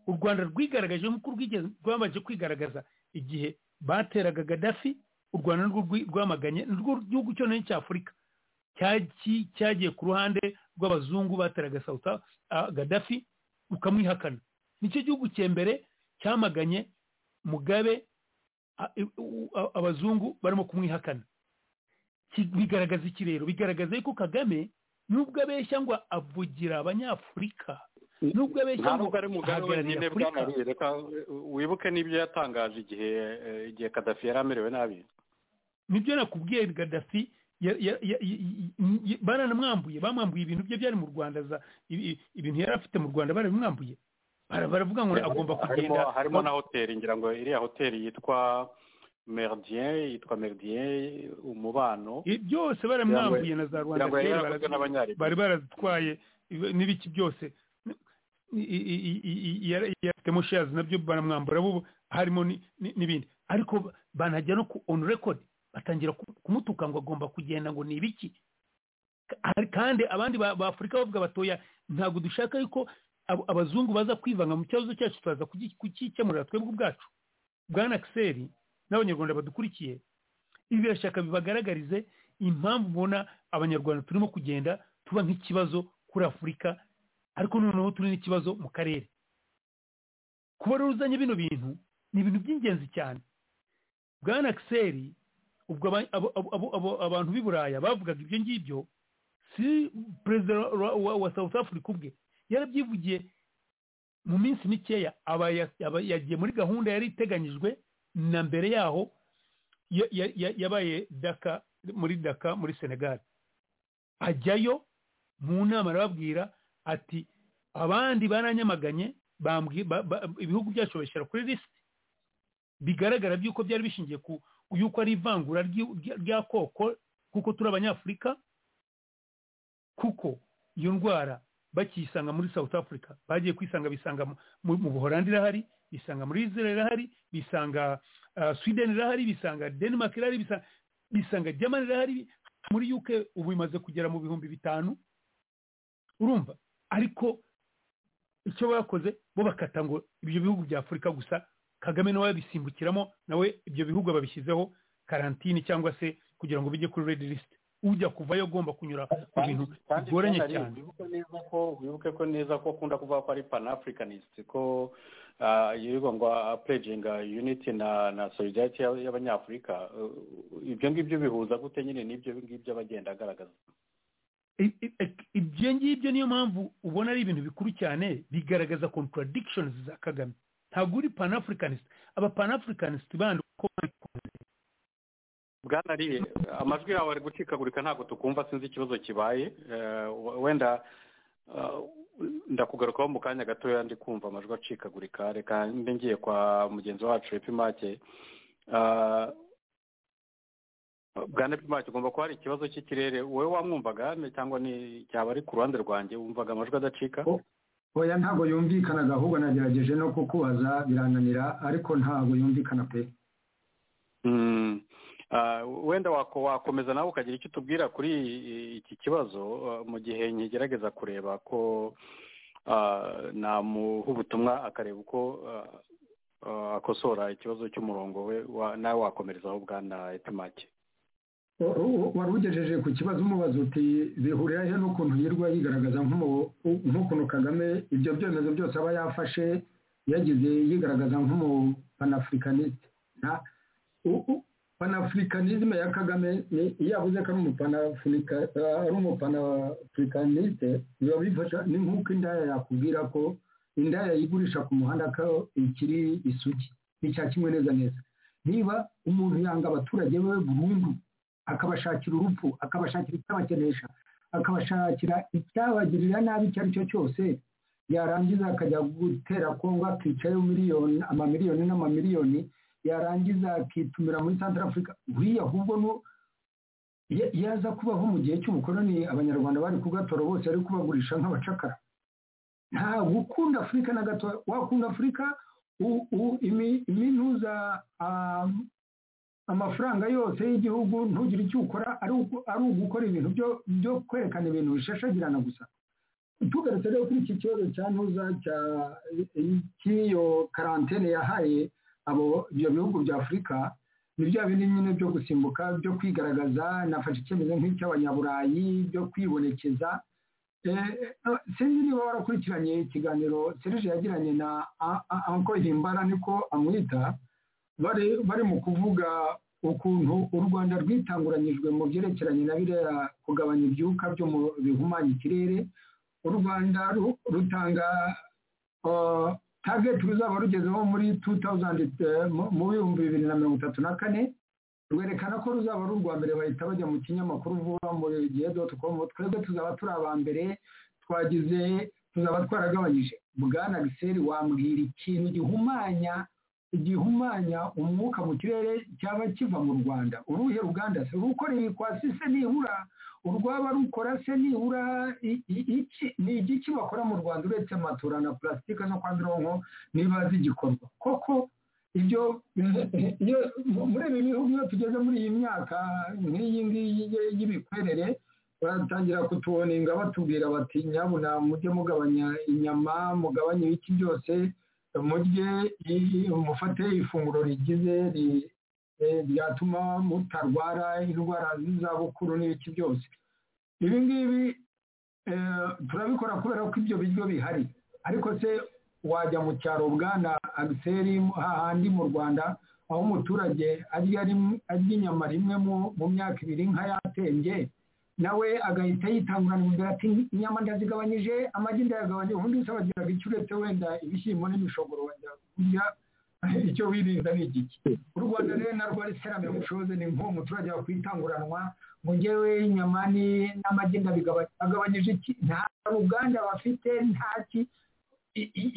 u rwanda rwigaragaje nk'uko rwabanje kwigaragaza igihe bateraga gadafi u rwanda rwamaganye rwo gihugu cyonyine cya afurika cyagiye ku ruhande rw'abazungu bateraga sauta gadafi rukamwihakana nicyo gihugu cyembere cyamaganye mugabe abazungu barimo kumwihakana bigaragaza iki rero bigaragaza yuko kagame nubwo abeshya ngo avugira abanyafurika nubwo abeshya ngo ahagarariye afurika wibuke n'ibyo yatangaje igihe igihe kadafi yari amerewe nabi nibyo nakubwiye kadafi baranamwambuye bamwambuye ibintu bye byari mu rwanda ibintu yari afite mu rwanda barabimwambuye baravuga ngo agomba kugenda harimo na hoteli ngira ngo iriya hoteli yitwa meridien yitwa meridien umubano byose baramwambuye na za rwanda bari barazitwaye n'ibiki byose yafitemo shazi nabyo baramwambura harimo n'ibindi ariko banajya no on record batangira kumutuka ngo agomba kugenda ngo ni ibiki kandi abandi ba afurika bavuga batoya ntabwo dushaka yuko abazungu baza kwivanga mu kibazo cyacu turaza kugikemurira twebwe ubwacu bwana kiseri n'abanyarwanda badukurikiye ibi birashaka bibagaragarize impamvu ubona abanyarwanda turimo kugenda tuba nk'ikibazo kuri afurika ariko noneho turi n'ikibazo mu karere kuba rero uzanye bino bintu ni ibintu by'ingenzi cyane bwana kiseri ubwo abantu b'i buraya bavugaga ibyo ngibyo si perezida wa south africa ubwe yarabyivugiye mu minsi mikeya aba yagiye muri gahunda yari iteganyijwe na mbere yaho yabaye daka muri daka muri senegal ajyayo mu nama arababwira ati abandi baranyamaganye ibihugu byacu babishyira kuri lisiti bigaragara by'uko byari bishingiye ku yuko ari ivangura rya koko kuko turi abanyafurika kuko iyo ndwara bakiyisanga muri south africa bagiye kwisanga bisanga mu buholandi irahari bisanga muri israel irahari bisanga sweden irahari bisanga denmark irahari bisanga germany irahari muri uk ubu imaze kugera mu bihumbi bitanu urumva ariko icyo bakoze bo bakata ngo ibyo bihugu bya afurika gusa kagame nawe yabisimbukiramo nawe ibyo bihugu babishyizeho karantini cyangwa se kugira ngo bijye kuri redi lisite ujya kuvayo agomba kunyura ku bintu bigoranye cyane wibuke ko neza ko akunda kuvuga ko ari panafricanist ko yirirwa ngo apureginga uniti na solidarity y'abanyafurika ibyo ngibyo bihuza gute nyine n'ibyo ngibyo abagenda agaragaza ibyo ngibyo niyo mpamvu ubona ari ibintu bikuru cyane bigaragaza contradictions za kagame ntabwo uri panafricanist aba panafricanist bandi uko babikunze bwanariye amajwi yawe ari gucikagurika ntabwo tukumva sinzi ikibazo kibaye wenda ndakugarukaho mu kanya gatoya ndi kumva amajwi acikagurika reka mbe ngiye kwa mugenzi wacu epimake bwana epimake ugomba kuba hari ikibazo cy'ikirere wowe wamwumvaga cyangwa ni cyaba ari ku ruhande rwanjye wumvaga amajwi adacika oya ntabwo yumvikanaga ahubwo nagerageje no kukubaza birananira ariko ntabwo yumvikana pe wenda wakomeza nawe ukagira icyo utubwira kuri iki kibazo mu gihe nkigerageza kureba ko namuha ubutumwa akareba uko akosora ikibazo cy'umurongo we nawe wakomerezaho bwana etimake wari ugejeje ku kibazo umubaza uti bihurira he n'ukuntu yirwa yigaragaza nk'ukuntu kagame ibyo byemezo byose aba yafashe yagize yigaragaza nk'umupanafurikaniste panafurikanisme ya kagame iyo avuze ko ari umupanafurikaniste biba bifasha ni nk'uko indaya yakubwira ko indaya yigurisha ku muhanda ko ikiri isugi icya kimwe neza neza niba umuntu yanga abaturage be burundu akabashakira urupfu akabashakira icyabakenesha akabashakira icyabagirira nabi icyo ari cyo cyose yarangiza akajya gutera kongo akicayo miliyoni amamiliyoni n'amamiliyoni yarangiza akitumira muri santara afurika buriya ahubwo no yaza kubaho mu gihe cy'ubukoloni abanyarwanda bari kugatora bose ari kubagurisha nk'abacakara nta gukunda afurika na gato wakunda afurika iminuza amafaranga yose y'igihugu ntugire icyo ukora ari ugukora ibintu byo kwerekana ibintu bishashagirana gusa tugarutse rero kuri iki kibazo cya ntuza cy'iyo karantene yahaye abo ibyo bihugu bya afurika ni bya bindi nyine byo gusimbuka byo kwigaragaza nafashe icyemezo nk'icy'abanyaburayi byo kwibonekeza sinzi niba warakurikiranye ikiganiro serije yagiranye na anko himbara niko amwita bari mu kuvuga ukuntu u rwanda rwitanguranyijwe mu byerekeranye na biriya kugabanya ibyuka byo mu bihumanya ikirere u rwanda rutanga tageti ruzaba rugezeho muri mu bihumbi bibiri na mirongo itatu na kane rwerekana ko ruzaba ari urwa mbere bahita bajya mu kinyamakuru vuba muri gihe doti komu twebwe tuzaba turi aba mbere twagize tuzaba twaragabanyije bwana giseri wambwira ikintu gihumanya igihumanya umwuka mu kirere cyaba kiva mu rwanda uruhe ruganda se rukora ibikwasi se nibura urwaba rukora se nibura ni igiki bakora mu rwanda uretse matura na pulasitike no kwa mironko niba zigikorwa koko ibyo muri ibi bihugu iyo tugeze muri iyi myaka nk'iyi ngiyi y'ibikwerere batangira kutuboninga batubwira bati nyabuna mujye mugabanya inyama mugabanye ibiki byose murye mufate ifunguro rigize ryatuma mutarwara indwara z'izabukuru n'ibiki byose ibi ngibi turabikora kubera ko ibyo biryo bihari ariko se wajya mu cyaro bwana agiseri hahandi mu rwanda aho umuturage arya inyama rimwe mu myaka ibiri nka yatembye nawe agahita yitangurana imbere ati inyama ndazigabanyije amagi ndayagabanyije ubundi wese abagiraga icyo uretse wenda ibishyimbo n'imishogoro wajya kurya icyo wirinda ni igiki u rwanda rero narwo ari serame bushoze ni nk'uwo muturage wakwitanguranwa ngo ngewe inyama n'amagi ndabigabanyije iki nta ruganda bafite ntaki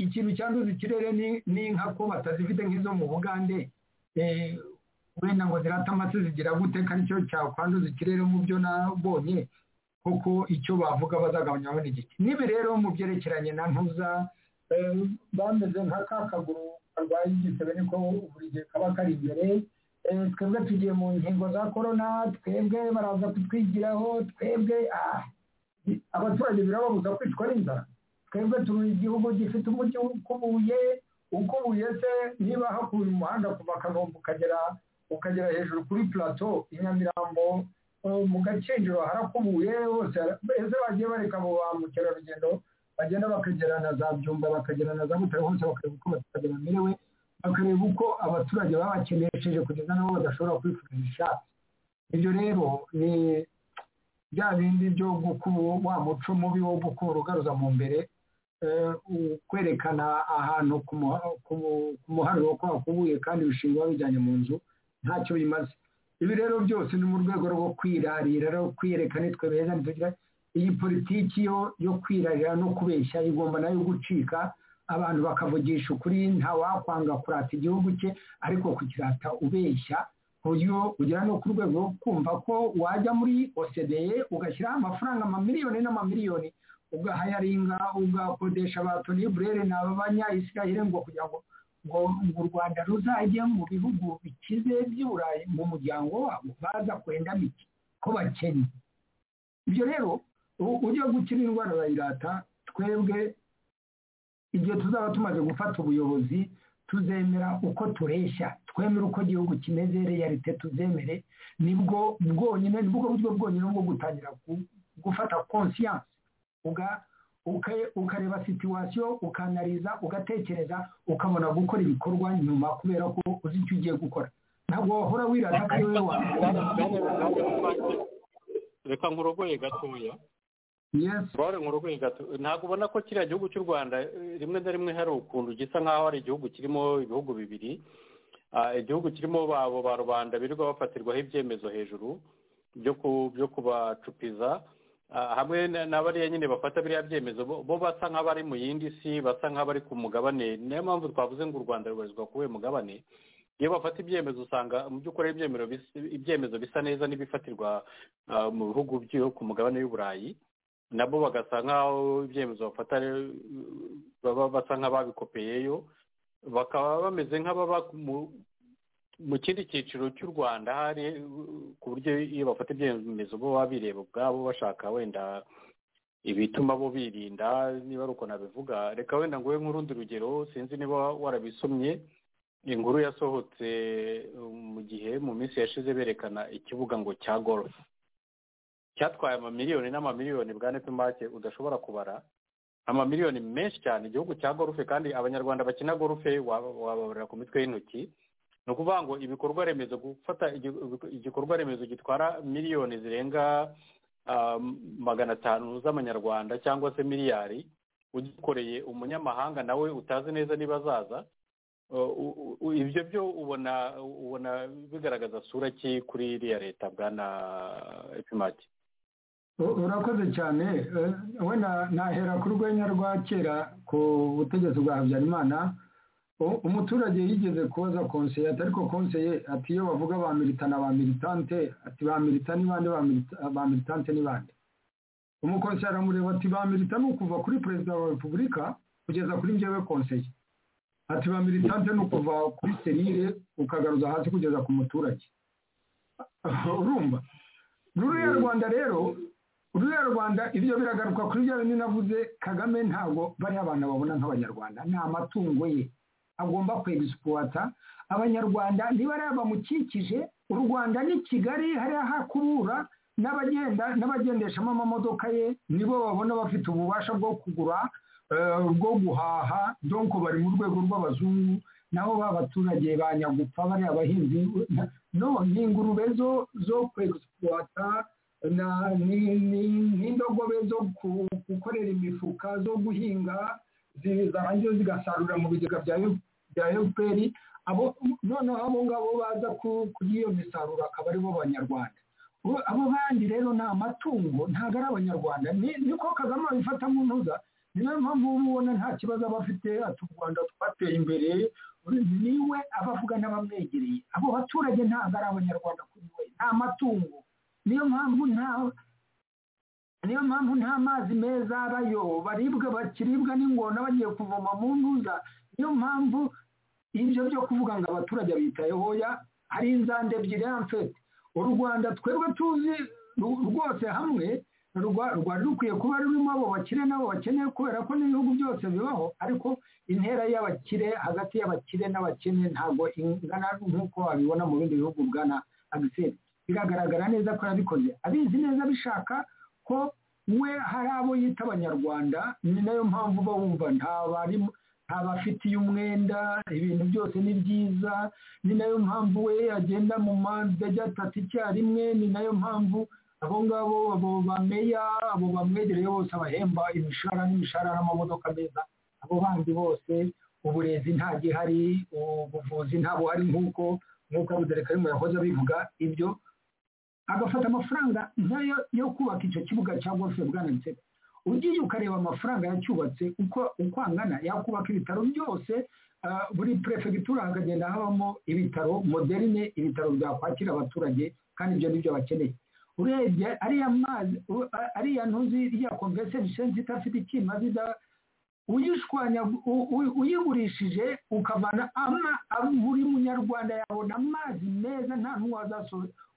ikintu cyanduza ikirere ni inka ko batazifite nk'izo mu bugande wenda ngo zirata amase zigira gute kandi icyo cyakwanduza ikirere mu byo nabonye kuko icyo bavuga bazagabanya bene igiti nibi rero mu byerekeranye na ntuza bameze nka ka kaguru karwaye igisebe niko buri gihe kaba kari imbere twebwe tugiye mu nkingo za korona twebwe baraza kutwigiraho twebwe abaturage birababuza kwicwa n'inzara twebwe turi igihugu gifite umujyi ukubuye ukubuye se niba hakuye umuhanda kuva kanombe ukagera ukagera hejuru kuri plato i nyamirambo mu gakinjiro harakubuye hose mbese bagiye bareka abo ba mukerarugendo bagenda bakagera na za byumba bakagera na za butare hose bakareba uko baturage bamerewe bakareba uko abaturage babakenesheje kugeza nabo badashobora kwifuza ishatse ibyo rero ni bya bindi byo gukuba wa muco mubi wo gukuba urugaruza mu mbere kwerekana ahantu ku muharuro ko hakubuye kandi ibishingwa bijyanye mu nzu ntacyo bimaze ibi rero byose ni mu rwego rwo kwirarira no kwiyereka nitwe beza ntitugira iyi politiki yo yo kwirarira no kubeshya igomba nayo gucika abantu bakavugisha ukuri ntawakwanga kurata igihugu cye ariko kukirata ubeshya ku buryo ugera no ku rwego rwo kumva ko wajya muri osede ugashyiraho amafaranga amamiliyoni n'amamiliyoni ugahayaringa ugakodesha abatoneburere ni abanyayisirahire ngo kugira ngo ngo u rwanda ruzajye mu bihugu bikize by'uburayi mu muryango wabo baza kwenda mike ko bakennye ibyo rero ujya gukira indwara urayirata twebwe igihe tuzaba tumaze gufata ubuyobozi tuzemera uko tureshya twemere uko igihugu kimeze realite tuzemere nibwo bwonyine nibwo buryo bwonyine bwo gutangira gufata konsiyanse ukareba situwasiyo ukanariza ugatekereza ukabona gukora ibikorwa nyuma kubera ko uzi icyo ugiye gukora ntabwo wahora wirata ko ari wowe reka nkurogoye gatoya twari nkurogoye gato ntabwo ubona ko kiriya gihugu cy'u rwanda rimwe na rimwe hari ukuntu gisa nk'aho ari igihugu kirimo ibihugu bibiri igihugu kirimo babo ba rubanda birirwa bafatirwaho ibyemezo hejuru byo kubacupiza hamwe n'abariya nyine bafata biriya byemezo bo basa nk'abari mu yindi si basa nk'abari ku mugabane niyo mpamvu twavuze ngo u rwanda rubarizwa kuri uyu mugabane iyo bafata ibyemezo usanga mu by'ukuri ibyemezo bisa neza n'ibifatirwa mu bihugu byo ku mugabane w'uburayi nabo bagasa nk'aho ibyemezo bafata baba basa nk'ababikopeyeyo bakaba bameze nk'ababa mu kindi cyiciro cy'u rwanda hari ku buryo iyo bafata ibyemezo bo baba bireba ubwabo bashaka wenda ibituma bo birinda niba ari uko nabivuga reka wenda nguhe nk'urundi rugero sinzi niba warabisomye inkuru yasohotse mu gihe mu minsi yashize berekana ikibuga ngo cya gorofu cyatwaye amamiliyoni n'amamiliyoni bwa make udashobora kubara amamiliyoni menshi cyane igihugu cya gorofe kandi abanyarwanda bakina gorofe wababarira ku mitwe y'intoki ni ukuvuga ngo ibikorwa remezo gufata igikorwa remezo gitwara miliyoni zirenga magana atanu z'amanyarwanda cyangwa se miliyari ugikoreye umunyamahanga nawe utazi neza niba azaza ibyo byo ubona ubona bigaragaza sura ki kuri iriya leta bwana epimaki urakoze cyane wenda nahera ku rwenya rwa kera ku butegetsi bwa habyarimana umuturage yigeze kubaza konseye ariko konseye ati iyo bavuga ba militana ba militante ati ba milita ni bande ba militante ni bande umukonseye aramureba ati ba milita ni ukuva kuri perezida wa repubulika kugeza kuri njyewe konseye ati ba militante ni ukuva kuri serire ukagaruza hasi kugeza ku muturage urumva ruriya rwanda rero ruriya rwanda ibyo biragaruka kuri bya bindi navuze kagame ntabwo bariya abantu babona nk'abanyarwanda ni amatungo ye agomba kwegisipota abanyarwanda niba ari abamukikije u rwanda ni kigali hariya hakubura n'abagenda n'abagendeshamo amamodoka ye nibo babona bafite ububasha bwo kugura bwo guhaha donko bari mu rwego rw'abazungu nabo ba baturage banyagupfa bariya abahinzi no ni ingurube zo zo kwegisipuwata n'indogobe zo gukorera imifuka zo guhinga zarangiye zigasarura mu bigega bya efuperi noneho abo ngabo baza kuri iyo misaruro akaba aribo banyarwanda abo bandi rero ni amatungo ntabwo ari abanyarwanda niko kagame abifata mu ntuza niyo mpamvu uba ubona nta kibazo aba afite ati u rwanda twateye imbere niwe abavuga n'abamwegereye abo baturage ntabwo ari abanyarwanda kuri we ni amatungo niyo mpamvu nta niyo mpamvu nta mazi meza abayo baribwa bakiribwa n'ingona bagiye kuvoma mu ntuza niyo mpamvu ibyo byo kuvuga ngo abaturage bitayeho ya hari inzande ebyiri mfete u rwanda twebwe tuzi rwose hamwe rwari rukwiye kuba rurimo abo bakire n'abo bakeneye kubera ko n'ibihugu byose bibaho ariko intera y'abakire hagati y'abakire n'abakene ntabwo ingana nk'uko wabibona mu bindi bihugu bwana agiseri biragaragara neza ko yabikoze abizi neza bishaka ko we hari abo yita abanyarwanda ni nayo mpamvu uba wumva ntabarimo abafitiye umwenda ibintu byose ni byiza ni nayo mpamvu we agenda mu manza ajya atatu icyarimwe ni nayo mpamvu abo ngabo abo bameya abo bamwegereye bose abahemba imishahara n'imishahara n'amamodoka meza abo bandi bose uburezi nta gihari ubuvuzi nta buhari nk'uko nk'uko abudereka arimo yahoze abivuga ibyo agafata amafaranga nkayo yo kubaka icyo kibuga cya golfe bwanabitsega ugiye ukareba amafaranga yacyubatse uko uko angana yakubaka ibitaro byose buri perefegitura hakagenda habamo ibitaro moderne ibitaro byakwakira abaturage kandi ibyo ni byo bakeneye urebye ariya mazi ariya ntuzi ya convention center idafite ikimazi uyishwanya uyigurishije ukavana buri munyarwanda yabona amazi meza nta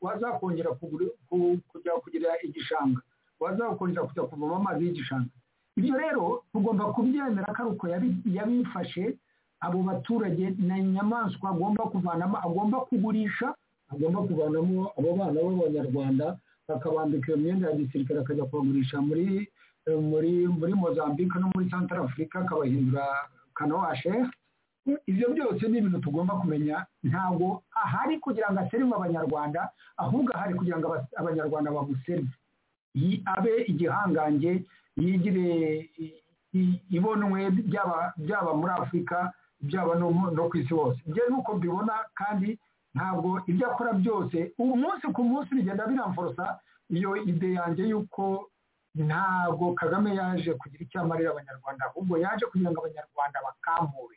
wazakongera kujya kugira igishanga wazakongera kujya kuvoma amazi y'igishanga ibyo rero tugomba kubyemera ko ari uko yabifashe abo baturage na inyamaswa agomba kuvanamo agomba kugurisha agomba kuvanamo abo bana b'abanyarwanda bakabambika iyo myenda ya gisirikare akajya kubagurisha muri muri muri mozambique no muri santara afurika akabahindura kanowashe ibyo byose ni ibintu tugomba kumenya ntabwo ahari kugira ngo aserive abanyarwanda ahubwo ahari kugira ngo abanyarwanda baguserive abe igihangange yigire ibonwe byaba muri afurika byaba no ku isi hose ibyo nuko mbibona kandi ntabwo ibyo akora byose umunsi ku munsi bigenda biramforosa iyo ide yanjye y'uko ntabwo kagame yaje kugira icyo amarira abanyarwanda ahubwo yaje kugira ngo abanyarwanda bakamure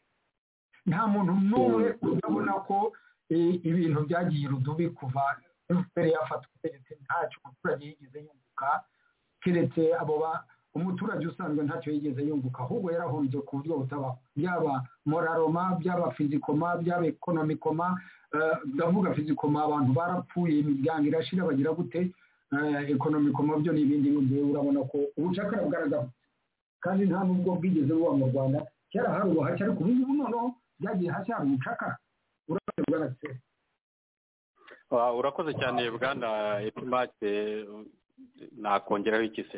nta muntu n'umwe utabona ko ibintu byagiye irudubi kuva efuperi yafata ubutegetsi ntacyo umuturage yigeze yunguka keretse abo ba umuturage usanzwe ntacyo yigeze yunguka ahubwo yarahombye ku buryo butabaho byaba moraroma byaba fizikoma byaba ekonomikoma ndavuga fizikoma abantu barapfuye imiryango irashira bagira gute ekonomikoma byo ni ibindi bindi urabona ko ubucakara bwaragabanutse kandi nta nubwo bwigeze buba mu rwanda kera hari ubuhake ariko ubu ngubu noneho byagiye hasi hari ubucakara urabona bwarateye urakoze cyane bwana epimake nakongeraho iki se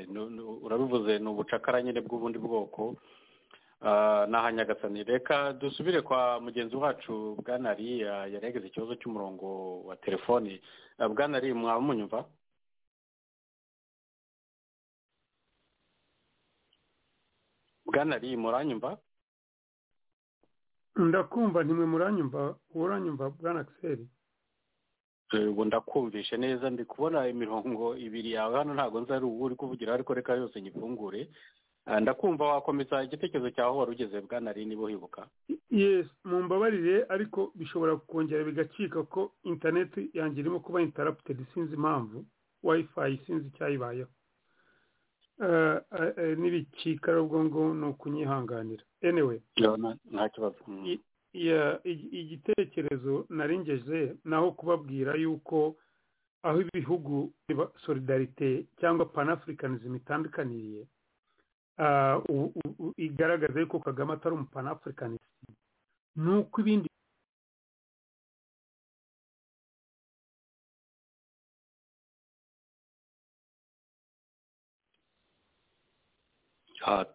urabivuze ni ubucakara nyine bw'ubundi bwoko aha nyagasani reka dusubire kwa mugenzi wacu bwanari yari yagize ikibazo cy'umurongo wa telefoni bwanari mwaba munyumva bwanari muranyumva ndakumva ntimwe muranyumva uranyumva bwana kiseri ubu ndakumvishe neza ndi kubona imirongo ibiri yawe hano ntabwo nzi ari ubu uri kuvugira ariko reka yose nyifungure ndakumva wakomeza igitekerezo cyawe wari ugeze bwanari niba uhibuka yesi mumbabarire ariko bishobora kongera bigacika ko interineti yanjye irimo kuba intaraputedi sinzi impamvu wayifayi sinzi icyayibayeho n'ibicika ubwo ngubwo ni ukunyihanganira enewe nta kibazo igitekerezo narengeze naho kubabwira yuko aho ibihugu solidarite cyangwa panafurikanism itandukaniye igaragaza yuko kagame atari umupanafurikanisi ni uko ibindi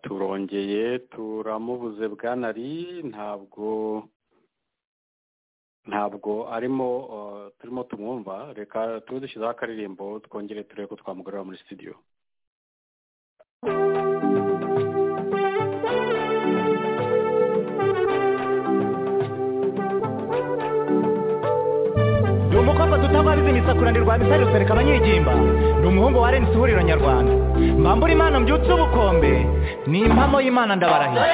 turongeye turamubuze bwanari ntabwo ntabwo arimo turimo tumwumva reka tube dushyizeho akaririmbo twongere turebe ko twamugarura muri sitidiyo ni umukobwa tutababizi imisakura rwa misari rusereka abanyigimba ni umuhungu wa rensi ihuriro nyarwanda mbambura imana mbyutse ubukombe ni impamo y'imana ndabarahiye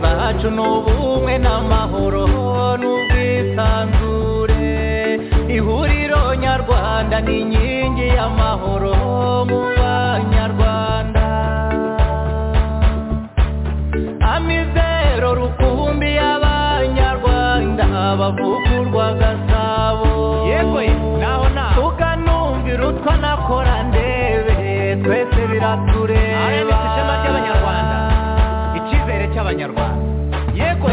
zacu ni ubumwe n'amahoro n'ubwisanzure ihuriro nyarwanda ni inkingi y'amahoro mu banyarwanda amizero rukumbi y'abanyarwanda bavugurwa gasabo yewe naho naho tukanumvira utwa nakora ndebe twese biratureba ishema ry'abanyarwanda icyizere cy'abanyarwanda yego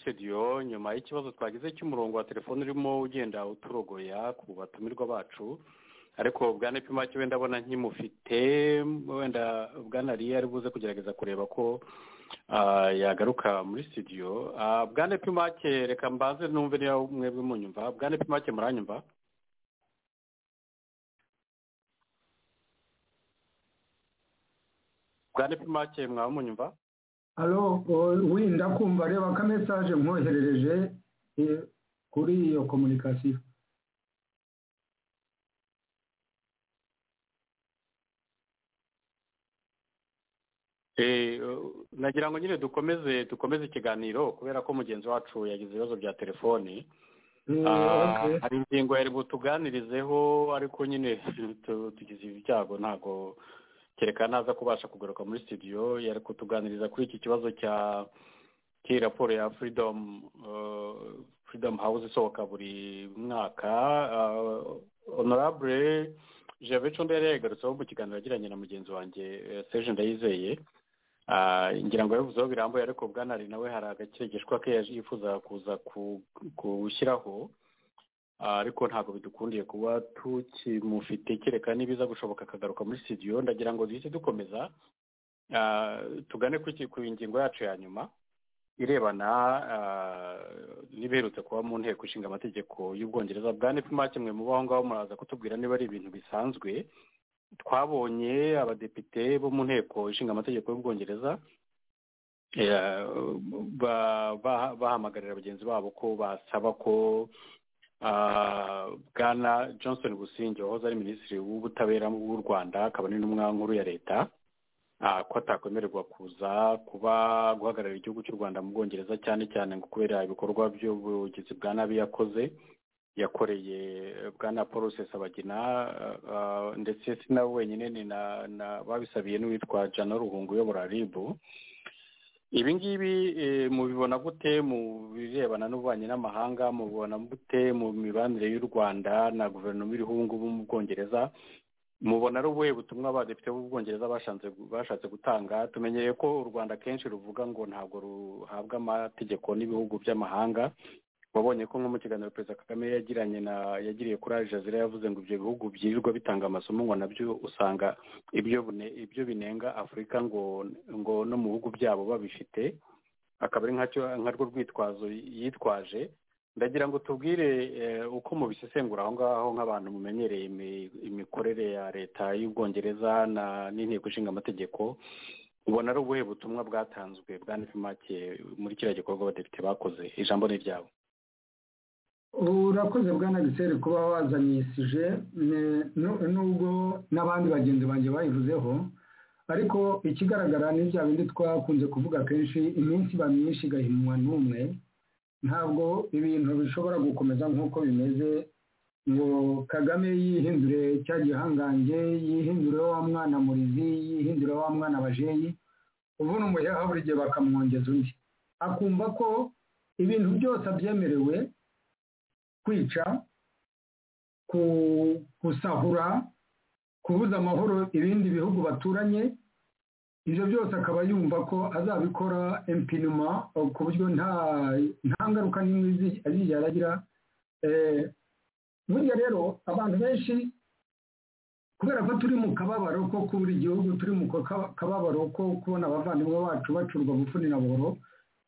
ikibazo twagize cy'umurongo wa telefone urimo ugenda uturogoya ku batumirwa bacu ariko bwana pima cyo wenda abona nkimufite wenda bwana ariye ari buze kugerageza kureba ko yagaruka muri sitidiyo bwana pimake reka mbaze numve niba mwebwe munyumva bwana pimake muranyumva bwana pimake mwaba munyumva halo wenda kumva reba ko mesaje mwoherereje kuri iyo komunikasiyo nagira ngo nyine dukomeze dukomeze ikiganiro kubera ko mugenzi wacu yagize ibibazo bya telefoni hari ingingo yari butuganirizeho ariko nyine tugize ibyago ntabwo kereka naza kubasha kugaruka muri studio yari kutuganiriza kuri iki kibazo cya cy'iyi raporo ya furidomu furidomu hawuze isohoka buri mwaka honorable jabe condo yari yayigarutseho mu kiganiro yagiranye na mugenzi wanjye seje ndayizeye ngira ngo yabivuzeho birambuye ariko bwanari nawe hari agakire gishwa ke yifuza kuza kuwushyiraho ariko ntabwo bidukundiye kuba tukimufite kereka nibiza gushoboka akagaruka muri studio ndagira ngo duhite dukomeza tugane ku ngingo yacu ya nyuma irebana n'ibiherutse kuba mu nteko ishinga amategeko y'ubwongereza bwa nefuma kimwe mu baho ngaho muraza kutubwira niba ari ibintu bisanzwe twabonye abadepite bo mu nteko ishinga amategeko y'ubwongereza bahamagarira bagenzi babo ko basaba ko bwana johnson gusinge wahoze ari minisitiri w'ubutabera w'u rwanda akaba n'intumwa nkuru ya leta ko atakwemererwa kuza kuba guhagararira igihugu cy'u rwanda mu bwongereza cyane cyane ngo kubera ibikorwa by'ubugizi bwa nabi yakoze yakoreye bwana paul rusesabagina ndetse si nawe wenyine ni na babisabiye n'uwitwa jana ruhungu uyobora ribu ibi ngibi mubibona gute mu birebana n'ububanyi n'amahanga mubibona gute mu mibanire y'u rwanda na guverinoma iriho ubu ngubu mu bwongereza mubona ari ubuhe butumwa abadepite b'ubwongereza bashatse gutanga tumenyereye ko u rwanda akenshi ruvuga ngo ntabwo ruhabwa amategeko n'ibihugu by'amahanga wabonye ko nko mu kiganiro perezida kagame yagiranye na yagiriye kuri ajazira yavuze ngo ibyo bihugu byirirwa bitanga amasomo ngo nabyo usanga ibyo binenga afurika ngo ngo no mu bihugu byabo babifite akaba ari nkarwo rwitwazo yitwaje ndagira ngo tubwire uko mubisesengura aho ngaho nk'abantu mumenyereye imikorere ya leta y'ubwongereza n'inteko ishinga amategeko ubona ari ubuhe butumwa bwatanzwe bwa nefimake muri kiriya gikorwa abadepite bakoze ijambo ni iryabo urakoze bwa nagiseri kuba wazanyisije nubwo n'abandi bagenzi banjye bayivuzeho ariko ikigaragara ni bya bindi twakunze kuvuga kenshi iminsi iba myinshi igahinwa n'umwe ntabwo ibintu bishobora gukomeza nk'uko bimeze ngo kagame yihindure cya gihangange yihindure wa mwana murizi yihindure wa mwana bajeyi ubona umuheha buri gihe bakamwongeza undi akumva ko ibintu byose abyemerewe kwica gusahura kubuza amahoro ibindi bihugu baturanye ibyo byose akaba yumva ko azabikora empinuma ku buryo nta ngaruka n'imwe azigera aragira burya rero abantu benshi kubera ko turi mu kababaro ko kubura igihugu turi mu kababaro ko kubona abavandimwe bacu bacurwa bufuni na buhoro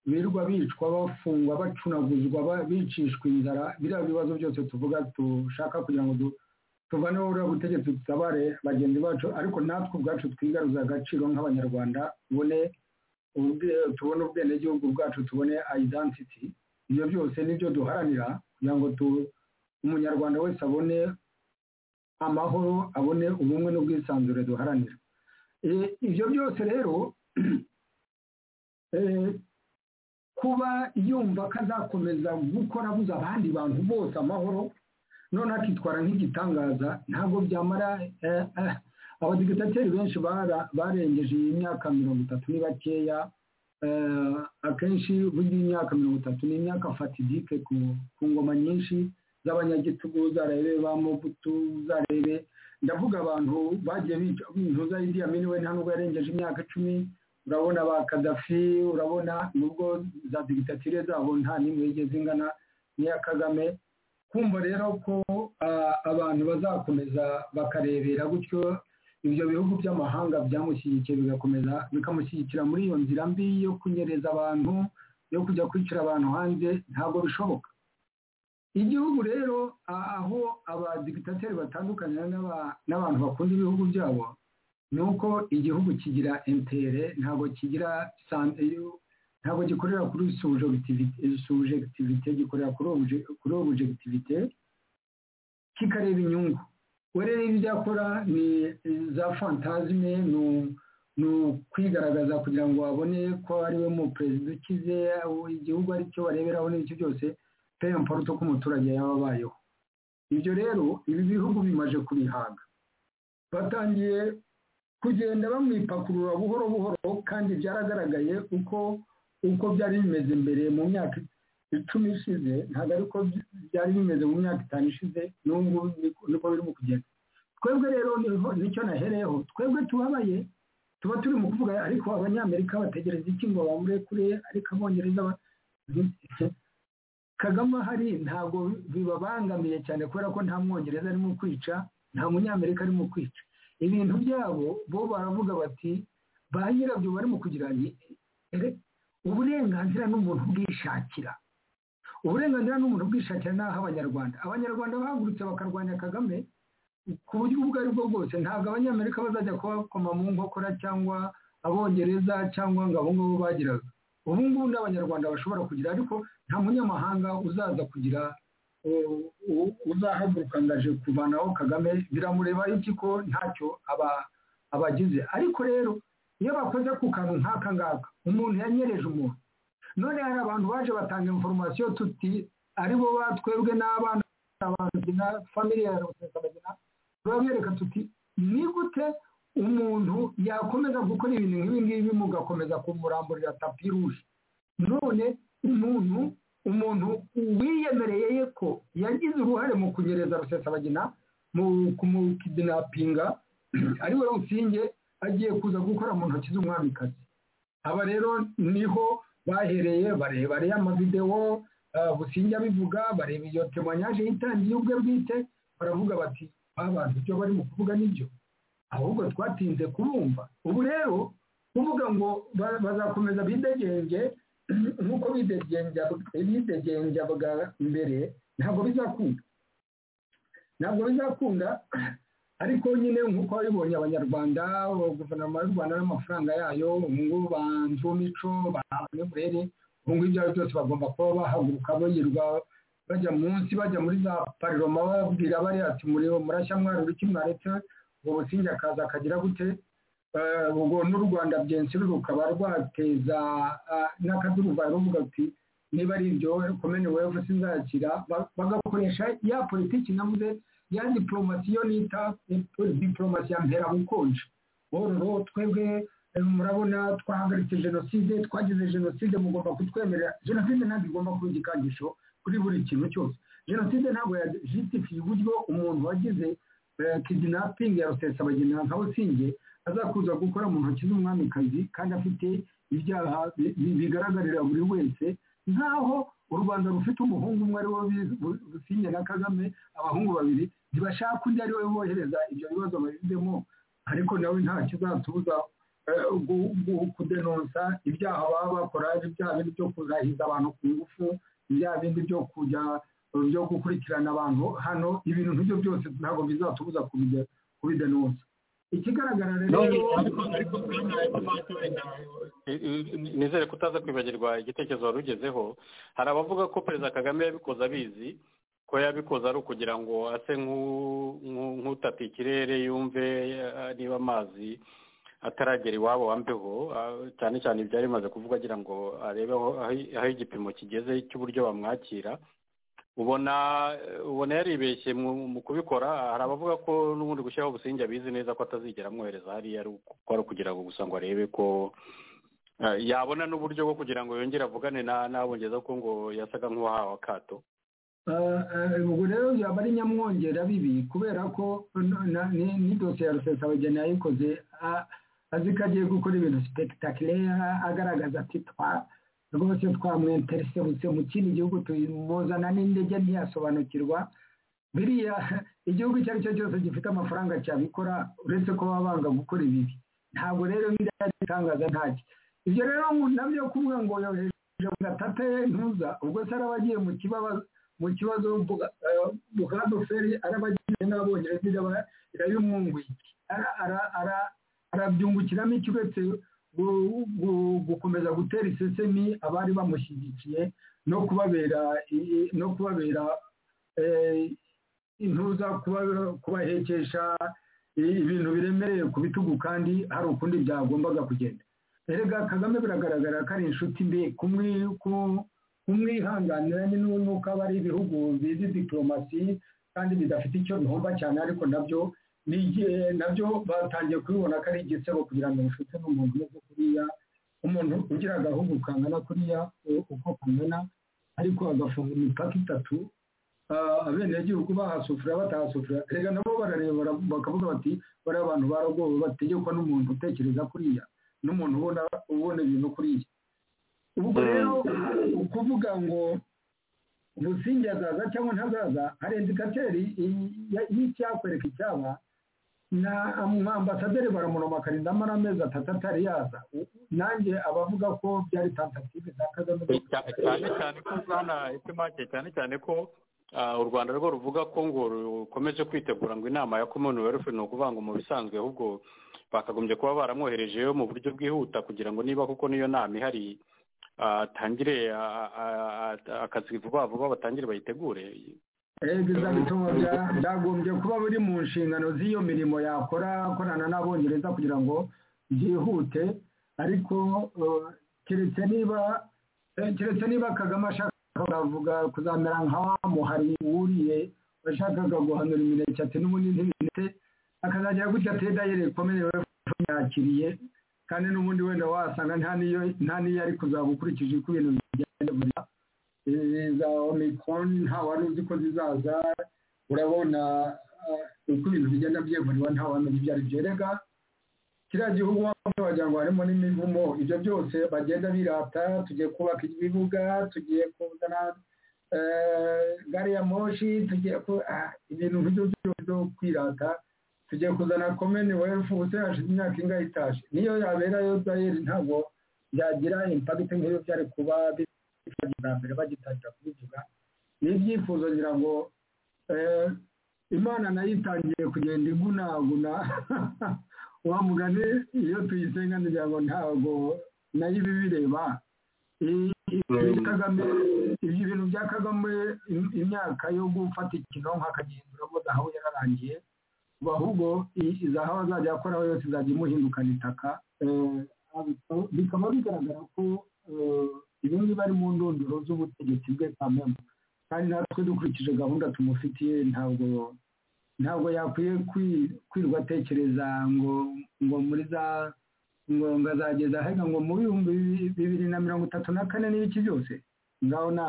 birirwa bicwa bafungwa bacunaguzwa bicishwa inzara biriya bibazo byose tuvuga dushaka kugira ngo tuvane buriya butegetsi dutabare bagenzi bacu ariko natwe ubwacu twigaruza agaciro nk'abanyarwanda tubone tubone ubwenegihugu bwacu tubone ayidansiti ibyo byose nibyo duharanira kugira ngo umunyarwanda wese abone amahoro abone ubumwe n'ubwisanzure duharanira ibyo byose rero kuba yumva ko azakomeza gukora abuza abandi bantu bose amahoro none akitwara nk'igitangaza ntabwo byamara abadigitateri benshi barengeje iyi myaka mirongo itatu ni bakeya akenshi burya imyaka mirongo itatu ni imyaka fatidike ku ngoma nyinshi z'abanyagitugu zarebe ba mobutu zarebe ndavuga abantu bagiye bica indiya miniwe nta nubwo yarengeje imyaka icumi urabona ba kadafi urabona nubwo za digitatire zabo nta n'imwe yigeze ingana n'iya kagame kumva rero ko abantu bazakomeza bakarebera gutyo ibyo bihugu by'amahanga byamushyigikiye bigakomeza bikamushyigikira muri iyo nzira mbi yo kunyereza abantu yo kujya kwicara abantu hanze ntabwo bishoboka igihugu rero aho abadigitateri batandukanye n'abantu bakunda ibihugu byabo ni uko igihugu kigira intere ntabwo kigira ntabwo gikorera kuri subujegitivite gikorera kuri obujegitivite kikareba inyungu we rero ibyo akora ni za fantazime ni ukwigaragaza kugira ngo babone ko ari we mu perezida ukize igihugu aricyo bareberaho n'icyo byose pe mparuto ko umuturage yaba abayeho ibyo rero ibi bihugu bimaze kubihaga batangiye kugenda bamwipakurura buhoro buhoro kandi byaragaragaye uko uko byari bimeze mbere mu myaka icumi ishize ntabwo ariko byari bimeze mu myaka itanu ishize n'ubu ngubu niko birimo kugenda twebwe rero nicyo nahereyeho twebwe tubabaye tuba turi mu kuvuga ariko abanyamerika bategereza iki ngo bamurekure ariko abongereza kagame ahari ntabwo bibabangamiye cyane kubera ko nta mwongereza arimo kwica nta munyamerika arimo kwica ibintu byabo bo baravuga bati ba nyirabyo barimo kugira uburenganzira n'umuntu bwishakira uburenganzira n'umuntu bwishakira ni abanyarwanda abanyarwanda bahagurutse bakarwanya kagame ku buryo ubwo ari bwo bwose ntabwo abanyamerika bazajya kubakoma mu nkokora cyangwa abongereza cyangwa ngo abo ngabo bagiraga ubu ngubu n'abanyarwanda bashobora kugira ariko nta munyamahanga uzaza kugira uzahaguruka ngaje kuvanaho kagame biramureba iki ko ntacyo abagize ariko rero iyo bakoze ku kantu nk'aka ngaka umuntu yanyereje umuntu none hari abantu baje batanga inforomasiyo tuti aribo batwebwe n'abana abana famili ya rutekamagina turabereka tuti ni gute umuntu yakomeza gukora ibintu nk'ibi ngibi mugakomeza kumuramburira tapi ruje none umuntu umuntu wiyemereye ko yagize uruhare mu kunyereza rusesabagina mu kumukidinapinga ari we rusinge agiye kuza gukora mu ntoki z'umwamikazi aba rero niho bahereye barebare amavidewo businge abivuga bareba iyo temanyaje yitangiye ubwe bwite baravuga bati abantu ibyo barimo kuvuga nibyo ahubwo twatinze kubumva ubu rero kuvuga ngo bazakomeza bidegenge nk'uko bidegenjaga mbere ntabwo bizakunda ntabwo bizakunda ariko nyine nk'uko babibonye abanyarwanda guverinoma y'u rwanda n'amafaranga yayo ubungubu ba nzumico ba murere ubungubu ibyo ari byose bagomba kuba bahaguruka birirwa bajya munsi bajya muri za pariroma bababwira bariya ati mureba murashya mwarura iki mwaretse ubwo businge akaza akagira gute ubwo n'u rwanda byenshi rukaba rwateza n'akaduruvayo ruvuga ati niba ari ibyo komene wevu sinzakira bagakoresha ya politiki navuze ya diporomasi yo nita diporomasi ya mpera bukonje bororo twebwe murabona twahagaritse jenoside twagize jenoside mugomba kutwemerera jenoside ntabwo igomba kuba igikangisho kuri buri kintu cyose jenoside ntabwo yajitifiye uburyo umuntu wagize kidinapingi ya rusesabagina nka businge azakuza gukora mu ntoki z'umwamikazi kandi afite ibyaha bigaragarira buri wese nk'aho u rwanda rufite umuhungu umwe ari wo businge na kagame abahungu babiri ntibashaka undi ari we bohereza ibyo bibazo babizemo ariko nawe nta kizatubuza kudenonsa ibyaha baba bakora ibyaha bindi byo kuzahiza abantu ku ngufu ibyaha bindi byo kujya byo gukurikirana abantu hano ibintu nk'ibyo byose ntabwo bizatubuza kubidenonsa ikigaragara rero nizere ko utaza kwibagirwa igitekerezo wari ugezeho hari abavuga ko perezida kagame yabikoze abizi ko yabikoze ari ukugira ngo ase nk'utata ikirere yumve niba amazi ataragera iwabo wambeho cyane cyane ibyari bimaze kuvuga agira ngo arebe aho igipimo kigeze cy'uburyo bamwakira ubona ubona yaribeshye mu kubikora hari abavuga ko n'ubundi gushyiraho ubusinge abizi neza ko atazigera amwohereza hariya ari ukugira ngo gusa ngo arebe ko yabona n'uburyo bwo kugira ngo yongere avugane n'abongereza ko ngo yasaga nk'uwahawe akato ubwo rero yaba ari nyamwongera bibi kubera ko n'idosiye ya rusesabageni yayikoze azi ko agiye gukora ibintu sipegitakireya agaragaza ati twa rwose twamwinterese butse mu kindi gihugu tumuzana n'indege ntiyasobanukirwa biriya igihugu icyo ari cyo cyose gifite amafaranga cyabikora uretse ko baba banga gukora ibibi ntabwo rero biriya bitangaza ntacyo ibyo rero nabyo kuvuga ngo yohereje gatata ye ntuza ubwo se araba agiye mu kibazo mu kibazo bukadoferi araba agiye n'abongereza irabimwunguye arabyungukiramo iki uretse gukomeza gutera isesemi abari bamushyigikiye no kubabera no kubabera intuza kubahekesha ibintu biremereye ku bitugu kandi hari ukundi byagombaga kugenda erega kagame biragaragara ko ari inshuti mbi kumwihanganira n'uko aba ari ibihugu bizi diporomasi kandi bidafite icyo bihomba cyane ariko nabyo nabyo batangiye kubibona ko ari igisebo kugira ngo inshuti n'umuntu umeze kuriya umuntu ugira agahugu kangana kuriya uko kangana ariko agafunga imipaka itatu abenegihugu bahasufura batahasufura reka nabo barareba bakavuga bati bariya abantu baragowe bategekwa n'umuntu utekereza kuriya n'umuntu ubona ubona ibintu kuriya ubwo rero ukuvuga ngo umusingi azaza cyangwa ntazaza hari indikateri y'icyakwereka icyaba na ambasaderi baramuromakarinda amara amezi atatu atari yaza nanjye abavuga ko byari tentative za kagame cyane cyane ko bwana etemake cyane cyane ko u rwanda rwo ruvuga ko ngo rukomeje kwitegura ngo inama ya commonwealth ni ukuvuga ngo mu bisanzwe ahubwo bakagombye kuba baramwoherejeyo mu buryo bwihuta kugira ngo niba kuko n'iyo nama ihari atangire akazi vuba vuba batangire bayitegure reba byagombye kuba buri mu nshingano z'iyo mirimo yakora akorana n'abongereza kugira ngo byihute ariko keretse niba keretse niba kagame ashaka bavuga kuzamera nka wa muhari wuriye washakaga guhanura imineke ati n'ubundi ntibinite akazagira gutya teda yerekomere yakiriye kandi n'ubundi wenda wasanga nta n'iyo ari kuzaba ukurikije uko ibintu bigenda buriya za omikron nta wari uzi ko zizaza urabona uko ibintu bigenda byeguriwe nta wamenya ibyo ari byo rega kiriya gihugu wagira ngo harimo n'imivumo ibyo byose bagenda birata tugiye kubaka ibibuga tugiye kuzana gari ya moshi tugiye ibintu nk'ibyo byose byo kwirata tugiye kuzana komeni wefu hashize imyaka ingahe itaje niyo yabera yo dayeri ntabwo byagira impagiti nk'iyo byari kuba bwa mbere bagitangira kubivuga ni ibyifuzo ngira ngo imana nayo itangiye kugenda igunaguna wa mugani iyo tuyisenga ngira ngo ntabwo nayo iba ibireba ibintu bya kagame imyaka yo gufata ikinonko akagihinduramo zahabu yararangiye ubu ahubwo izahabu azajya akoraho yose izajya imuhindukana itaka bikaba bigaragara ko ibi ngibi ari mu ndunduro z'ubutegetsi bwe kamembe kandi natwe dukurikije gahunda tumufitiye ntabwo ntabwo yakwiye kwirwa atekereza ngo ngo muri za ngo ngo azageza ahega ngo mu bihumbi bibiri na mirongo itatu na kane n'ibiki byose ngaho na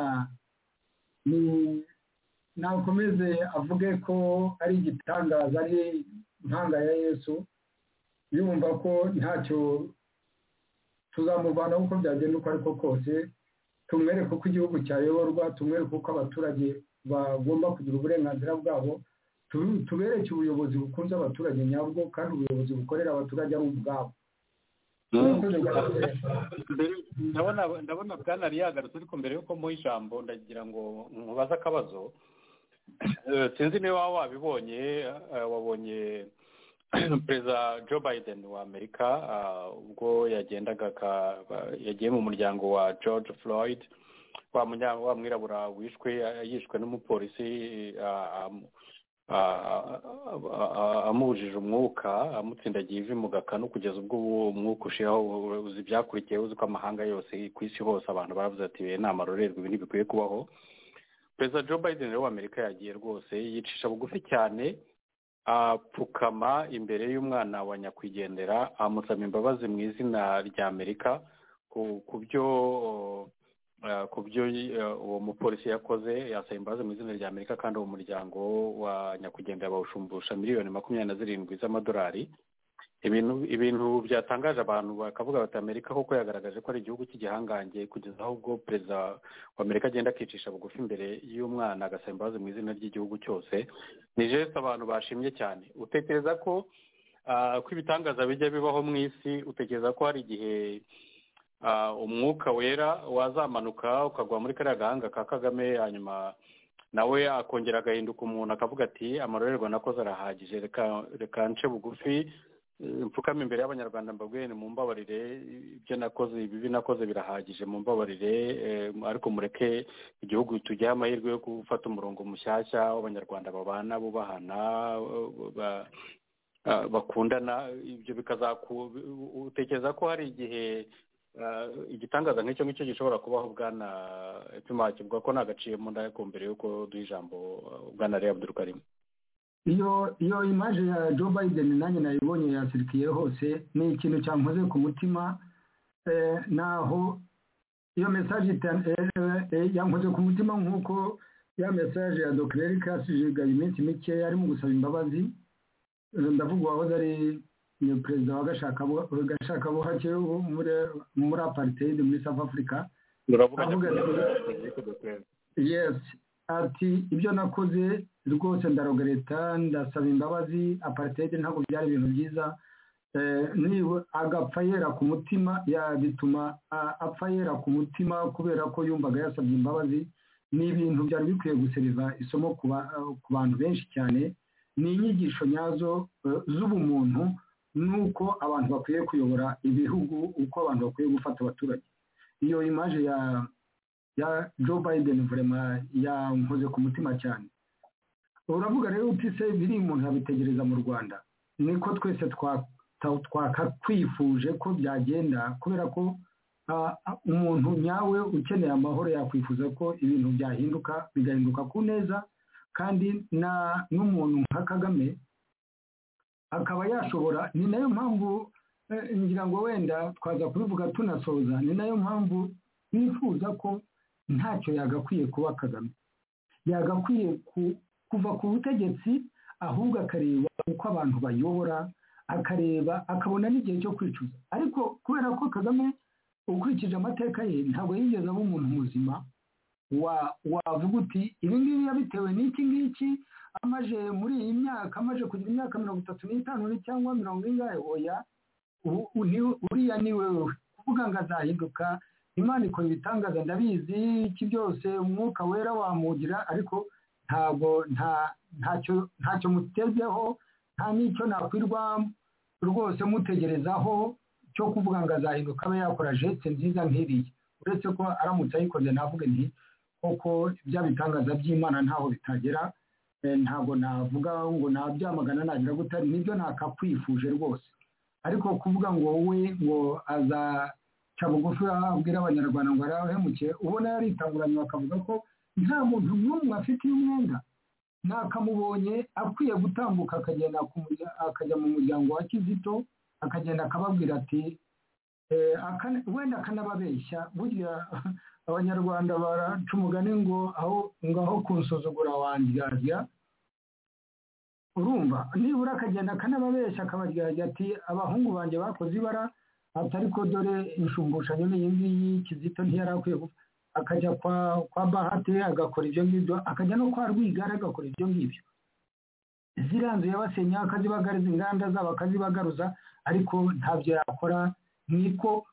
nakomeze avuge ko ari igitangaza ari impanga ya yesu yumva ko ntacyo tuzamuvana uko byagenda uko ariko kose tumwereke uko igihugu cyayoborwa tumwereke uko abaturage bagomba kugira uburenganzira bwabo tubereke ubuyobozi bukunze abaturage nyabwo kandi ubuyobozi bukorera abaturage ari ubwabo ndabona bwana yagarutse ariko mbere yuko muha ijambo ndagira ngo mubaze akabazo sinzi niba waba wabibonye wabonye perezida joe biden wa amerika ubwo yagendaga yagiye mu muryango wa george floyd wa mwirabura wishwe yishwe n'umupolisi amubujije umwuka amutsindagiye ivi mu gakanu kugeza ubwo uwo umwuka ushiyeho uzi byakurikiye uzi ko amahanga yose ku isi hose abantu baravuze ati be nta marorerwa ibi ntibikwiye kubaho perezida joe biden wa amerika yagiye rwose yicisha bugufi cyane apfukama imbere y'umwana wa nyakwigendera amusaba imbabazi mu izina rya amerika ku byo ku byo uwo mupolisi yakoze yasaba imbabazi mu izina rya amerika kandi uwo muryango wa nyakwigendera bawushumbusha miliyoni makumyabiri na zirindwi z'amadolari ibintu ibintu byatangaje abantu bakavuga bati amerika koko yagaragaje ko ari igihugu cy'igihangange kugeza aho ubwo perezida wa amerika agenda akicisha bugufi imbere y'umwana agasaba imbabazi mu izina ry'igihugu cyose ni jesite abantu bashimye cyane utekereza ko ko ibitangaza bijya bibaho mu isi utekereza ko hari igihe umwuka wera wazamanuka ukagwa muri kariya gahanga ka kagame hanyuma nawe akongera agahinduka umuntu akavuga ati amarorerwa nakoze arahagije reka nce bugufi mfukame imbere y'abanyarwanda mbabwirane mu mbabarire ibyo nakoze ibibi nakoze birahagije mu mbabarire ariko mureke igihugu tugihe amahirwe yo gufata umurongo mushyashya w'abanyarwanda babana bubahana bakundana ibyo utekereza ko hari igihe igitangaza nk'icyo ngicyo gishobora kubaho bwana epima kivuga ko nta gaciye mu nda ariko mbere y'uko duha ijambo bwana reba abdurukarimu iyo iyo imaje ya jo bayideni nanjye nayibonye yasirikiye hose ni ikintu cyankoze ku mutima naho iyo mesaje yankoze ku mutima nk'uko ya mesaje ya dokireri kasijigaye iminsi mike arimo gusaba imbabazi ndavuga uwahoze ari perezida wa gashakabuhake muri apariteyidi muri south africa yesi ati ibyo nakoze rwose ndarogereta ndasaba imbabazi apariteyidi ntabwo byari ibintu byiza agapfa yera ku mutima bituma apfa yera ku mutima kubera ko yumvaga yasabye imbabazi ni ibintu byari bikwiye guseriva isomo ku bantu benshi cyane ni inyigisho nyazo z'ubumuntu n'uko abantu bakwiye kuyobora ibihugu uko abantu bakwiye gufata abaturage iyo imaje ya ya joe biden vurema yankoze ku mutima cyane uravuga rero uti se biri umuntu yabitegereza mu rwanda niko twese twakwifuje ko byagenda kubera ko umuntu nyawe ukeneye amahoro yakwifuza ko ibintu byahinduka bigahinduka ku neza kandi n'umuntu nka kagame akaba yashobora ni nayo mpamvu ngira ngo wenda twaza kubivuga tunasoza ni nayo mpamvu nifuza ko ntacyo yagakwiye kuba kagame yagakwiye kuva ku butegetsi ahubwo akareba uko abantu bayobora akareba akabona n'igihe cyo kwicuza ariko kubera ko kagame ukurikije amateka ye ntabwo yigeze aba umuntu muzima wavuga uti ibi ngibi yabitewe n'iki ngiki amaje muri iyi myaka amaje kugira imyaka mirongo itatu n'itanu cyangwa mirongo ingahe oya uriya ni wewe kuvuga ngo azahinduka imana ikora ibitangaza ndabizi iki byose umwuka wera wamugira ariko ntabwo ntacyo mutezeho nta n'icyo nakwirwa rwose mutegerezaho cyo kuvuga ngo azahinduka abe yakora jeste nziza nk'iriya uretse ko aramutse ayikoze navuge nti koko bya bitangaza by'imana ntaho bitagera ntabwo navuga ngo nabyamagana nagira gutari nibyo nakakwifuje rwose ariko kuvuga ngo we ngo azaca bugufi abwira abanyarwanda ngo arahemukiye ubona yaritanguranye bakavuga ko nta muntu n'umwe afite umwenda nakamubonye akwiye gutambuka akagenda akajya mu muryango wa kizito akagenda akababwira ati wenda akanababeshya burya abanyarwanda baraca umugani ngo aho ngaho kunsuzugura wandyarya urumva nibura akagenda akanababeshya akabaryarya ati abahungu banjye bakoze ibara atari ko dore inshumbushanyo n'iyi ngiyi kizito ntiyari akwiye akajya kwa kwa bahate agakora ibyo ngibyo akajya no kwa rwigara agakora ibyo ngibyo ziranzu yabasenya akazibagaruza inganda zabo akazibagaruza ariko ntabyo yakora niko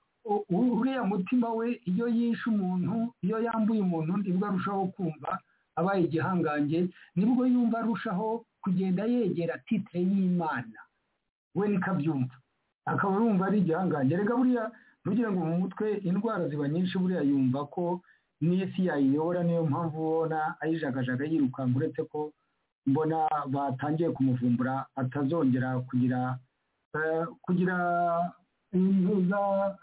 uriya mutima we iyo yishe umuntu iyo yambuye umuntu nibwo arushaho kumva abaye igihangange nibwo yumva arushaho kugenda yegera titire y'imana we nikabyumva akaba yumva ari igihangange reka buriya ntugire ngo mu mutwe indwara ziba nyinshi buriya yumva ko n'isi yayiyobora niyo mpamvu ubona ayijagajaga yirukanka uretse ko mbona batangiye kumuvumbura atazongera kugira kugira inzu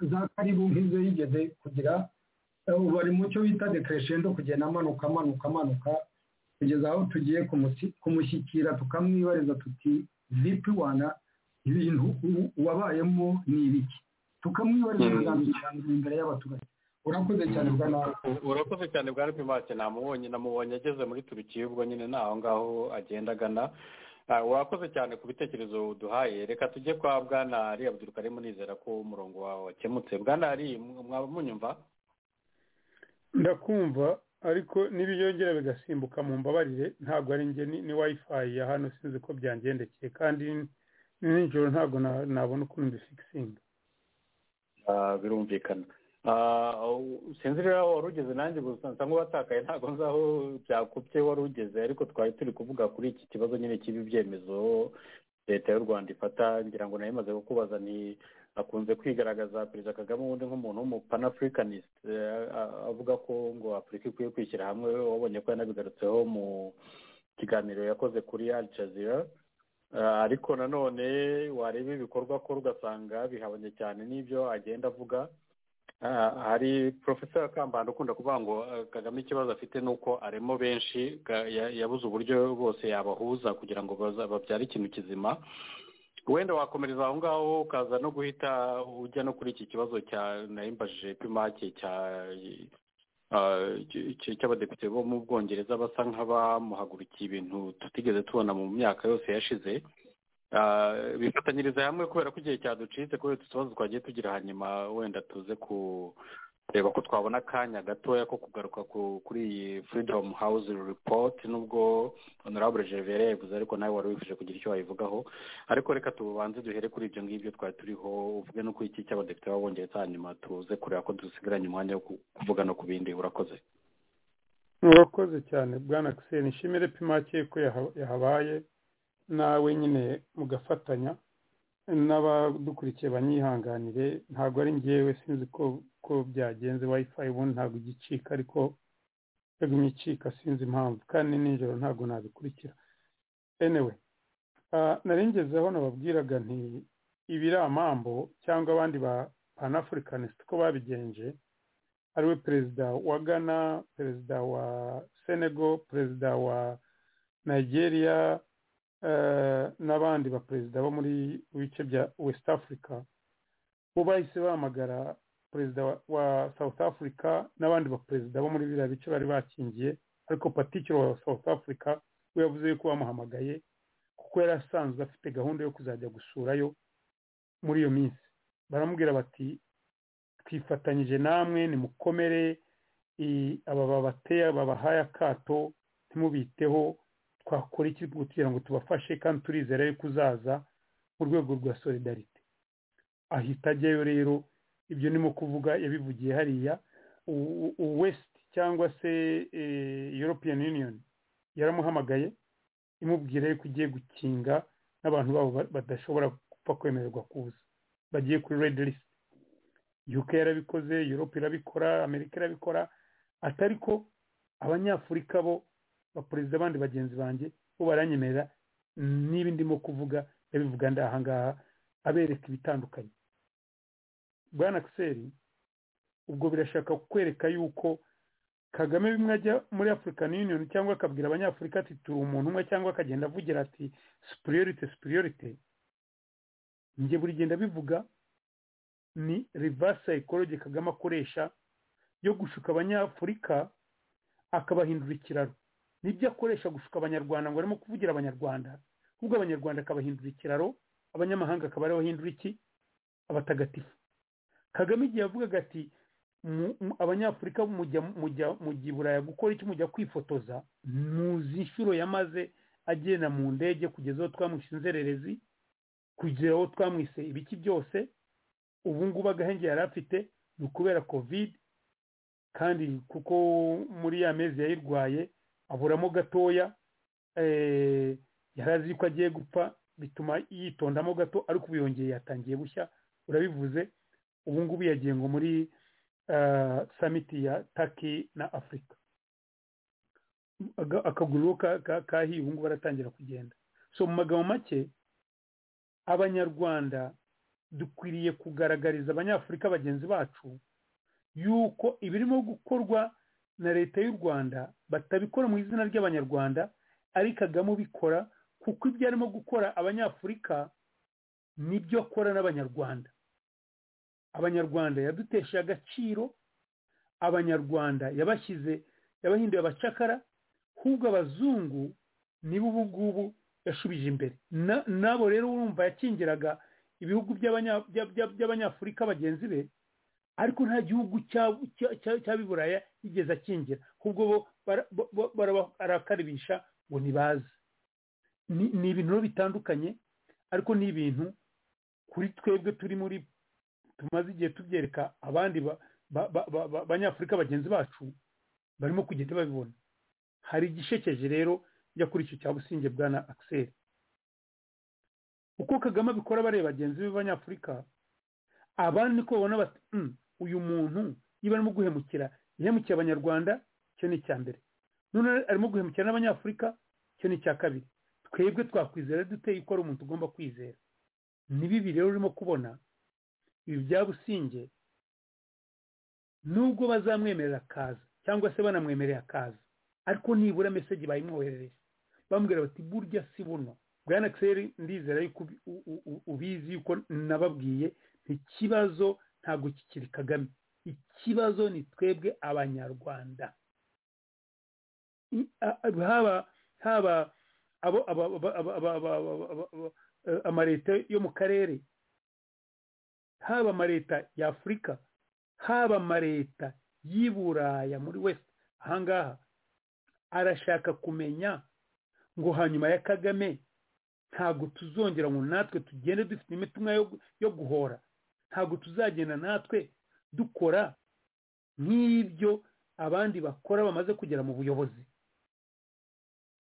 za karibu nk'izo yigeze kugira bari mu cyo bita dekereshendo kugenda amanuka amanuka amanuka kugeza aho tugiye kumushyikira tukamwibariza tuti vipi wana ibintu wabayemo ni ibiki tukamwibariza amagambo cyane imbere y'abaturage urakoze cyane bwa nawe urakoze cyane bwa rupimake namubonye namubonye ageze muri turukiya ubwo nyine ni aho ngaho agenda agana wakoze cyane ku bitekerezo duhaye reka tujye kwa bwana ari abyiruka arimo nizera ko umurongo wawe wakemutse bwana ari mwaba munyumva ndakumva ariko n'ibiyongera bigasimbuka mu mbabarire ntabwo ari njye ni wayifayi ya hano sinzi ko byangendekeye kandi nijoro ntabwo nabona ukuntu mbisigisinga birumvikana sinzi rero wari ugeze nanjye gusa nsa nk'uwatakaye ntabwo nzi aho byakubye wari ugeze ariko twari turi kuvuga kuri iki kibazo nyine cy'ibi byemezo leta y'u rwanda ifata ngira ngo nayo imaze kukubaza ni akunze kwigaragaza perezida kagame ubundi nk'umuntu w'umupanafuricanisite avuga ko ngo afurika ikwiye kwishyira hamwe wabonye ko yanabigarutseho mu kiganiro yakoze kuri al jazeera ariko nanone wareba ibikorwa akora ugasanga bihabanye cyane n'ibyo agenda avuga hari porofesor kambanda ukunda kuvuga ngo kagame ikibazo afite ni uko aremo benshi yabuze uburyo bose yabahuza kugira ngo babyare ikintu kizima wenda wakomereza aho ngaho ukaza no guhita ujya no kuri iki kibazo cya nayimbajije pimake cya cy'abadepite bo mu bwongereza basa nk'abamuhagurukiye ibintu tutigeze tubona mu myaka yose yashize bifatanyiriza hamwe kubera ko igihe cyaducitse kubera utubazo twagiye tugira hanyuma wenda tuze kureba ko twabona akanya gatoya ko kugaruka kuri iyi freedom house report nubwo honorable gervais yavuze ariko nawe wari wifuje kugira icyo wayivugaho ariko reka tubanze duhere kuri ibyo ngibyo twari turiho uvuge no kuri iki cy'abadepite b'abongereza hanyuma tuze kureba ko dusigaranye umwanya wo kuvuga no ku bindi urakoze murakoze cyane bwana kiseni ishimire pimake ko yahabaye nawe nyine mugafatanya n'abadukurikiye banyihanganire ntabwo ari ngewe sinzi ko ko byagenze wayifayi ubundi ntabwo igicika ariko yagumye icika sinzi impamvu kandi nijoro ntabwo nabikurikira anyway narengezeho nababwiraga nti ibiri amambo cyangwa abandi ba panafurikanisiti ko babigenje ariwe perezida wa ghana perezida wa senego perezida wa nigeria n'abandi baperezida bo muri bice bya west africa bo bahise bahamagara perezida wa south africa n'abandi baperezida bo muri biriya bice bari bakingiye ariko patikiro wa south africa we yavuze yuko bamuhamagaye kuko yari asanzwe afite gahunda yo kuzajya gusurayo muri iyo minsi baramubwira bati twifatanyije namwe nimukomere aba babateye babahaye akato ntimubiteho twakora iki kugira ngo tubafashe kandi turizere yuko uzaza mu rwego rwa solidarite ahita ajyayo rero ibyo ni kuvuga yabivugiye hariya wesiti cyangwa se european union yaramuhamagaye imubwira yuko ugiye gukinga n'abantu babo badashobora gupfa kwemererwa kuza bagiye kuri red list uk yarabikoze europe irabikora amerika irabikora atari ko abanyafurika bo abaperezida abandi bagenzi banjye bo baranyemerera niba ndimo kuvuga ndabivuga ndahangaha abereka ibitandukanye bwana kiseri ubwo birashaka kwereka yuko kagame bimwe ajya muri african union cyangwa akabwira abanyafurika ati turi umuntu umwe cyangwa akagenda avugira ati superiorite superiorite njye buri genda bivuga ni reverse psychology kagame akoresha yo gushuka abanyafurika akabahindura ikiraro nibyo akoresha gushuka abanyarwanda ngo arimo kuvugira abanyarwanda ahubwo abanyarwanda akabahindura ikiraro abanyamahanga akaba ariho bahindura iki abatagatifu kagame igihe yavugaga ati abanyafurika mujya mujya i buraya gukora iki mujya kwifotoza muzi inshuro yamaze agenda mu ndege kugeza aho twamwishe inzererezi kugera aho twamwise ibiki byose ubu ngubu agahenge yari afite ni ukubera kovide kandi kuko muri ya mezi yayirwaye aburamo gatoya yari azi ko agiye gupfa bituma yitondamo gato ariko ubu yongeye yatangiye bushya urabivuze ubu ngubu yagiye ngo muri samiti ya taki na afurika akaguru kahiye ubu ngubu aratangira kugenda so mu magambo make abanyarwanda dukwiriye kugaragariza abanyafurika bagenzi bacu yuko ibirimo gukorwa na leta y'u rwanda batabikora mu izina ry'abanyarwanda ariko kagame ubikora kuko ibyo arimo gukora abanyafurika nibyo akora n'abanyarwanda abanyarwanda yadutesheje agaciro abanyarwanda yabashyize yabahinduye abacakara ahubwo abazungu nibo ubu ngubu yashubije imbere nabo rero urumva yakingiraga ibihugu by'abanyafurika bagenzi be ariko nta gihugu cy'abiburaya yigeze akingira ahubwo bo barakaribisha ngo ntibaze ni ibintu bitandukanye ariko ni ibintu kuri twebwe turi muri tumaze igihe tubyereka abandi banyafurika bagenzi bacu barimo kugenda babibona hari igishekeje rero njya kuri icyo cya businge bwa na akiseri uko kagame abikora bareba bagenzi be b'abanyafurika abandi niko babona bati uyu muntu niba arimo guhemukira yahemukiye abanyarwanda cyo ni icya mbere none arimo guhemukira n'abanyafurika cyo ni icya kabiri twebwe twakwizera duteye ikora umuntu ugomba kwizera ni bibi rero urimo kubona ibi bya businge nubwo bazamwemerera akaza cyangwa se banamwemereye akaza ariko nibura meseji bayimwoherereye bamubwira bati burya si buno bwana akiseri ndizera yuko ubizi yuko nababwiye ikibazo ntabwo kikiri kagame ikibazo ni twebwe abanyarwanda haba haba amaleta yo mu karere haba amaleta ya afurika haba amaleta y'i buraya muri west ahangaha arashaka kumenya ngo hanyuma ya kagame ntabwo tuzongera ngo natwe tugende dufite imitima yo guhora ntabwo tuzagenda natwe dukora nk'ibyo abandi bakora bamaze kugera mu buyobozi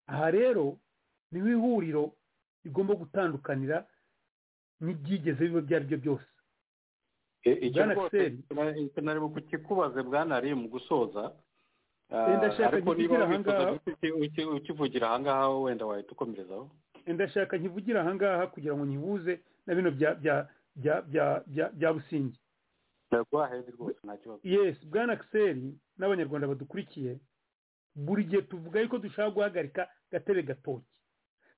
aha rero niho ihuriro rigomba gutandukanira n'ibyigeze biba ibyo ari byo byose icyo rwose ntarengwa kukikubaze bwanari mu gusoza ndashaka nkivugira ahangaha ukivugira ahangaha wenda wahita ukomerezaho ndashaka nkivugira ahangaha kugira ngo nyibuze na bino bya bya bya bya bya busingi yes bwana akiseri n'abanyarwanda badukurikiye buri gihe tuvuga yuko dushaka guhagarika gatebe gatoki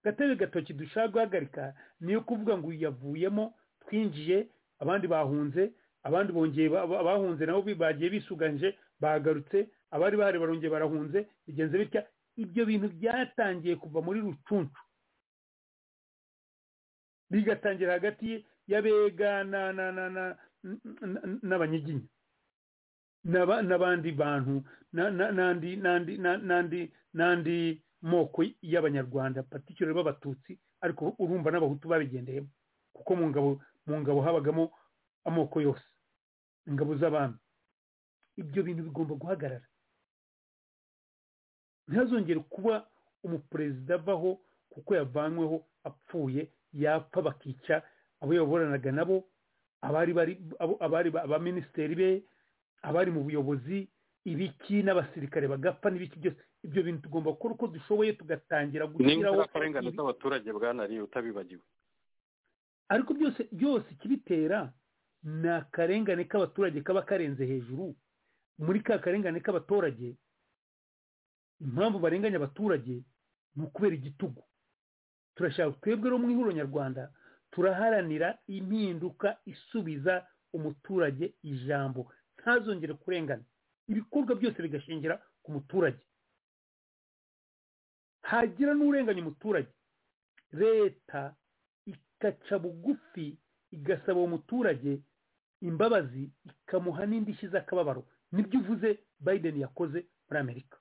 gatebe gatoki dushaka guhagarika niyo kuvuga ngo yavuyemo twinjiye abandi bahunze abandi bongeye abahunze nabo bagiye bisuganje bahagarutse abari bahari barongeye barahunze bigenze bitya ibyo bintu byatangiye kuva muri rucuncu bigatangira hagati y'abega n'abanyiginya n'abandi bantu n'andi moko y'abanyarwanda patikiro b'abatutsi ariko urumva n'abahutu babigendeyemo kuko mu ngabo mu ngabo habagamo amoko yose ingabo z'abami ibyo bintu bigomba guhagarara ntihazongere kuba umuperezida avaho kuko yavanyweho apfuye yapfa bakica abo yayoboranaga nabo abari abari abaminisitiri be abari mu buyobozi ibiki n'abasirikare bagapfa n'ibiki byose ibyo bintu tugomba gukora uko dushoboye tugatangira gushyiraho akarengane z'abaturage bwanariye utabibagiwe ariko byose byose ikibitera ni akarengane k'abaturage kaba karenze hejuru muri ka karengane k'abaturage impamvu barenganya abaturage ni ukubera igitugu turashaka twebwe rero mu ihuriro nyarwanda turaharanira impinduka isubiza umuturage ijambo ntazongere kurengana ibikorwa byose bigashingira ku muturage hagira n'urenganya umuturage leta igaca bugufi igasaba uwo muturage imbabazi ikamuha n'indishyi z'akababaro nibyo uvuze biden yakoze muri amerika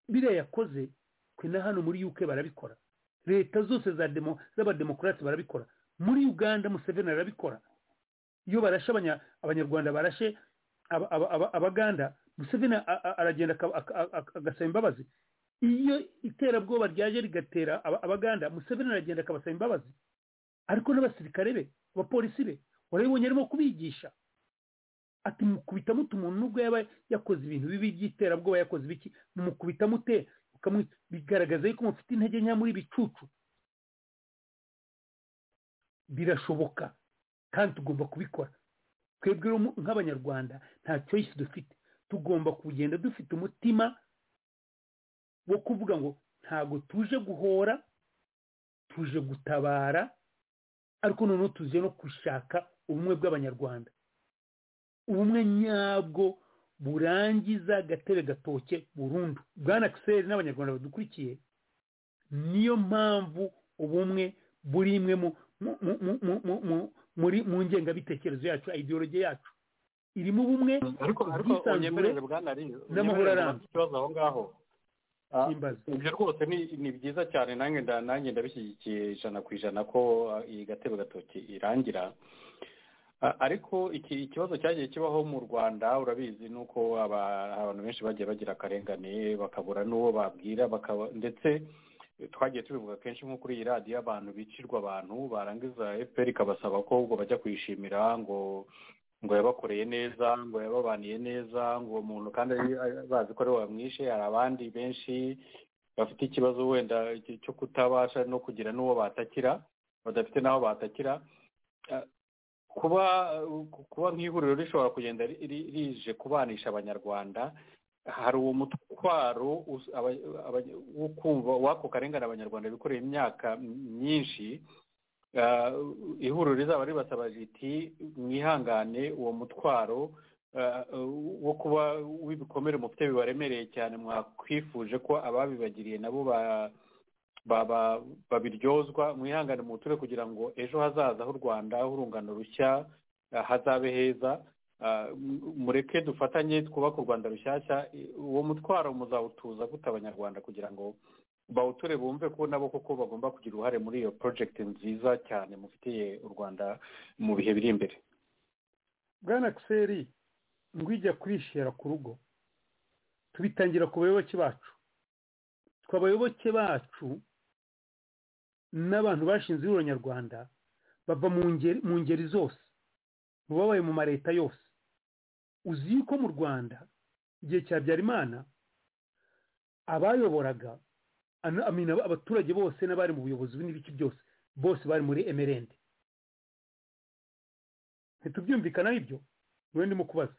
biriya yakoze twe na hano muri uk barabikora leta zose z'abademokarasi barabikora muri uganda museveni arabikora iyo barashe abanyarwanda barashe abaganda museveni aragenda agasaba imbabazi iyo iterabwoba ryaje rigatera abaganda museveni aragenda akabasaba imbabazi ariko n'abasirikare be abapolisi be warabibonye arimo kubigisha ati mukubita muto umuntu nubwo yaba yakoze ibintu bibi by'iterabwoba yakoze ibiki mumukubita mute bigaragaza yuko mufite intege nke muri bicucu birashoboka kandi tugomba kubikora twebwe nk'abanyarwanda nta choice dufite tugomba kugenda dufite umutima wo kuvuga ngo ntabwo tuje guhora tuje gutabara ariko noneho tuje no gushaka ubumwe bw'abanyarwanda ubumwe nyabwo burangiza gatebe gatoke burundu bwana akiseri n'abanyarwanda badukurikiye niyo mpamvu ubumwe buri imwe muri mu ngengabitekerezo yacu ideologi yacu irimo ubumwe ubwisanzure n'amahoro arambye ikibazo aho ngaho ibyo rwose ni byiza cyane nanjye nanjye ndabishyigikiye ijana ku ijana ko iyi gatebe gatoki irangira ariko iki ikibazo cyagiye kibaho mu rwanda urabizi ni uko abantu benshi bagiye bagira akarengane bakabura n'uwo babwira ndetse twagiye tubivuga kenshi nko kuri iyi radiyo abantu bicirwa abantu barangiza efuperi ikabasaba ko ubwo bajya kuyishimira ngo ngo yabakoreye neza ngo yababaniye neza ngo umuntu kandi bazi ko ariwe wamwishe hari abandi benshi bafite ikibazo wenda cyo kutabasha no kugira n'uwo batakira badafite n'aho batakira kuba kuba nk'ihuriro rishobora kugenda rije kubanisha abanyarwanda hari uwo mutwaro wo kumva wako karengane abanyarwanda bikoreye imyaka myinshi ihuriro rizaba ribasaba riti mwihangane uwo mutwaro wo kuba w'ibikomere mufite bibaremereye cyane mwakwifuje ko ababibagiriye nabo babiryozwa mwihangane muture kugira ngo ejo hazaza h'u rwanda h'urungano rushya hazabe heza mureke dufatanye twubake u rwanda rushyashya uwo mutwaro muzawutuza gute abanyarwanda kugira ngo bawuture bumve ko nabo koko bagomba kugira uruhare muri iyo porojegiti nziza cyane mufitiye u rwanda mu bihe biri imbere bwana kiseri ngwijya kurishera ku rugo tubitangira ku bayoboke bacu twe abayoboke bacu n'abantu bashinze ihuriro nyarwanda bava mu ngeri zose mu babaye mu mareta yose uzi yuko mu rwanda igihe cya habyarimana abayoboraga abaturage bose n'abari mu buyobozi n'ibice byose bose bari muri emerende ntitubyumvikanaho ibyo niwe ndimo kubaza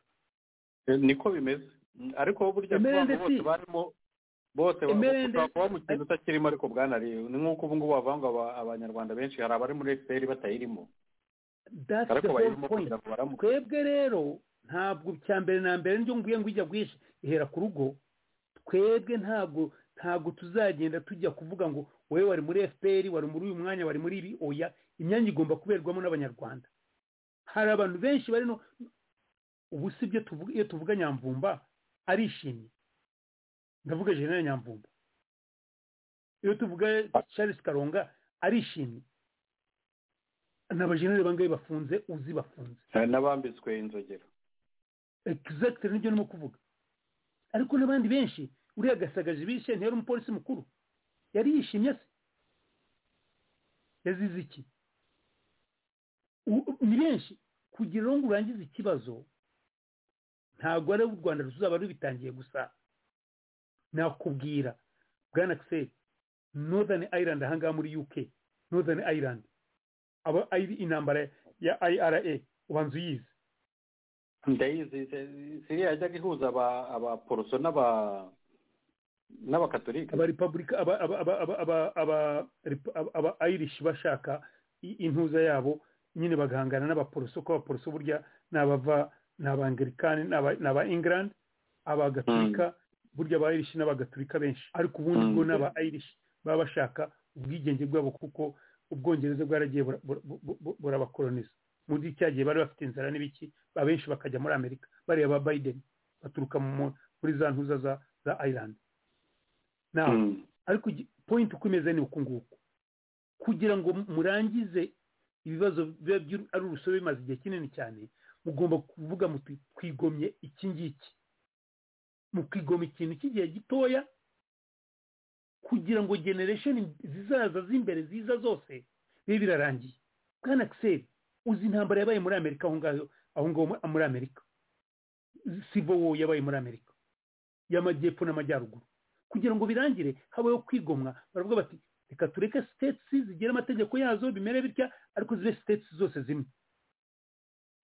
niko bimeze ariko burya abantu bose barimo bose baba mu kintu utakirimo ariko bwanari ni nk'uko ubu ngubu bavanga abanyarwanda benshi hari abari muri efuperi batayirimo ariko bayirimo kugira ngo baramuke twebwe rero ntabwo cya mbere na mbere njye nguye ngo ijya bwishyu ihera ku rugo twebwe ntabwo ntabwo tuzagenda tujya kuvuga ngo wowe wari muri efuperi wari muri uyu mwanya wari muri ibi oya imyanya igomba kuberwamo n'abanyarwanda hari abantu benshi bari no ubu si byo iyo tuvuga nyamvumba arishimye ndavuga jenera nyamvumba iyo tuvuga charles karonga arishimye n'abajenere bangahe bafunze uzi bafunze n'abambitswe inzogero egizagitire nibyo ndimo kuvuga ariko n'abandi benshi uriya gasagaje bishe ntiyari umupolisi mukuru yari yishimye se yazize iki ni benshi kugira ngo urangize ikibazo ntabwo ari u rwanda ruzaba rubitangiye gusa nakubwira bwana kiseri northern island ahangaha muri uk northern island aba ari intambara ya ira ubanza uyizi ndayizi siriya yajyaga ihuza abaporoso n'abakatolika abarepabulika aba irish bashaka intuza yabo nyine bagahangana n'abaporoso ko abaporoso burya ni abava ni abangerikani ni aba england abagatulika burya aba irish n'abagatulika benshi ariko ubundi bwo n'aba irish baba bashaka ubwigenge bwabo kuko ubwongereza bwaragiye burabakoroniza muri cya gihe bari bafite inzara n'ibiki abenshi bakajya muri amerika bariya ba biden baturuka muri za ntuza za za ireland ariko point uko imeze ni uku nguku kugira ngo murangize ibibazo ari urusobe bimaze igihe kinini cyane mugomba kuvuga muti twigomye iki ngiki mukigoma ikintu cy'igihe gitoya kugira ngo generation zizaza z'imbere ziza zose bibe birarangiye bwana kiseri uzi intambara yabaye muri amerika aho ngaho aho ngaho muri amerika sivo wo yabaye muri amerika y'amajyepfo n'amajyaruguru kugira ngo birangire habayeho kwigomwa baravuga bati reka tureke sitetsi zigira amategeko yazo bimere bitya ariko zibe sitetsi zose zimwe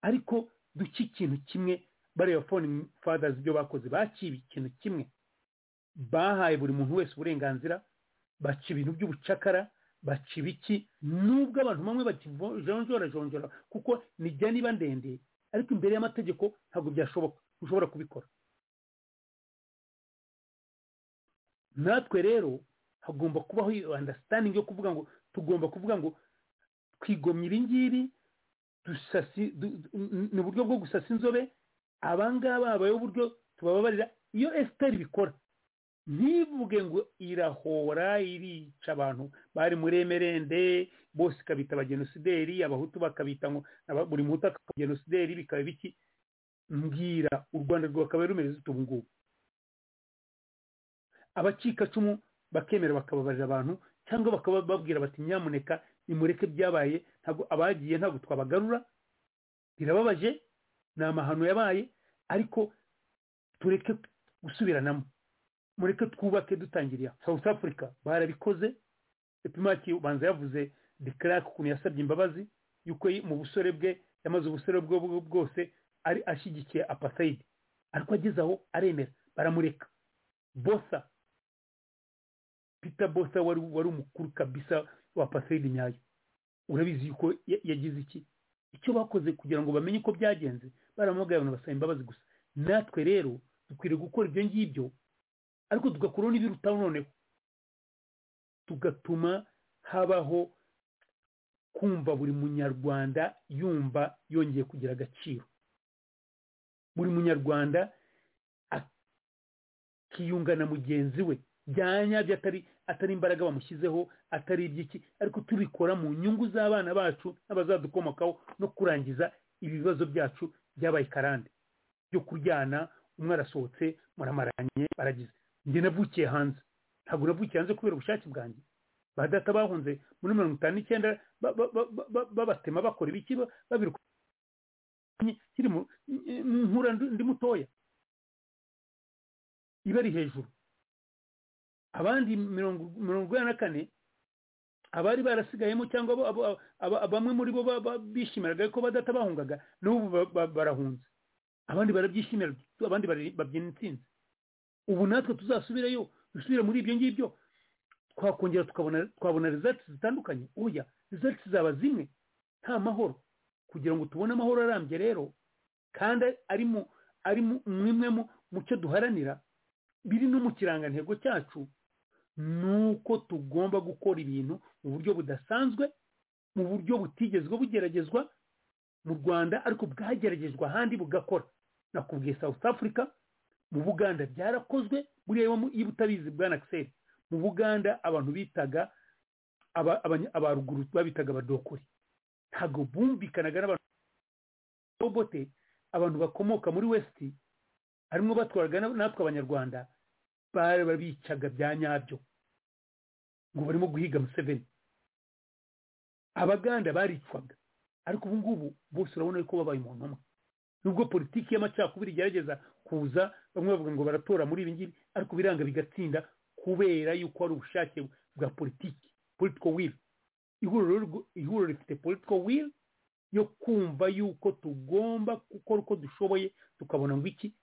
ariko duke ikintu kimwe bariya fone fadazi ibyo bakoze bakiba ikintu kimwe bahaye buri muntu wese uburenganzira baca ibintu by'ubucakara baca ibiki nubwo abantu bamwe bakijonjora jonjora kuko nijya niba ndende ariko imbere y'amategeko ntabwo byashoboka ushobora kubikora natwe rero hagomba kubaho iyo andasitaningi yo kuvuga ngo tugomba kuvuga ngo twigomye ibi ngibi ni uburyo bwo gusasa inzobe abangaba habayeho uburyo tubababarira iyo esiteri bikora ntivuge ngo irahora irica abantu bari muri emerende bose ikabita abagenosideri abahutu bakabita ngo buri muhutu akaba genosideri bikaba biki mbwira u rwanda rwakabaye rumeze utu ngubu abacikacumu bakemera bakababarira abantu cyangwa bakaba babwira bati nyamuneka nimureke byabaye ntabwo abagiye ntabwo twabagarura birababaje ni amahano yabaye ariko tureke gusubiranamo mureke twubake dutangiriye aha south africa barabikoze epimaki ubanza yavuze de clark ukuntu yasabye imbabazi yuko mu busore bwe yamaze ubusore bwe bwose ari ashyigikiye apatayidi ariko ageze aho aremera baramureka bosa peter bosa wari wari umukuru kabisa wa apatayidi nyayo urabizi yuko yagize iki icyo bakoze kugira ngo bamenye uko byagenze baramuhagarara abantu basaba imbabazi gusa natwe rero dukwiriye gukora ibyo ngibyo ariko tugakuraho n'ibirutaho noneho tugatuma habaho kumva buri munyarwanda yumva yongeye kugira agaciro buri munyarwanda akiyunga na mugenzi we byanyabyo atari atari imbaraga bamushyizeho atari iby'iki ariko tubikora mu nyungu z'abana bacu n'abazadukomokaho no kurangiza ibibazo byacu byabaye karande byo kuryana umwe arasohotse muramaranye baragize njye navukiye hanze ntabwo navukiye hanze kubera ubushake bwanjye ba data bahunze muri mirongo itanu n'icyenda babatema bakora ibiki babiruka nkura ndi mutoya iba ari hejuru abandi mirongo inani na kane abari barasigayemo cyangwa bamwe muri bo bishimiraga ko badata bahungaga n'ubu barahunze abandi barabyishimira abandi babyina intsinzi ubu natwe tuzasubirayo dusubire muri ibyo ngibyo twakongera twabona rezatsi zitandukanye oya rezatsi zaba zimwe nta mahoro kugira ngo tubone amahoro arambye rero kandi ari mwimwe mu cyo duharanira biri no mu kirangantego cyacu ni uko tugomba gukora ibintu mu buryo budasanzwe mu buryo butigezwe bugeragezwa mu rwanda ariko bwageragezwa ahandi bugakora nakubwiye south africa mu buganda byarakozwe buriya iyo utabizi bwa nakiseri mu buganda abantu bitaga abaruguru babitaga abadokori ntabwo bumvikanaga n'abantu robote abantu bakomoka muri wesiti harimo batwaraga natwe abanyarwanda barabicaga bya nyabyo ngo barimo guhiga museveni abaganda baricwaga ariko ubu ngubu bose urabona ko babaye umuntu umwe nubwo politiki y'amacakubiri igerageza kuza bamwe bavuga ngo baratora muri ibi ngibi ariko biranga bigatsinda kubera yuko hari ubushake bwa politiki politiko wili ihuriro rifite politiko wili yo kumva yuko tugomba gukora uko dushoboye tukabona ngo iki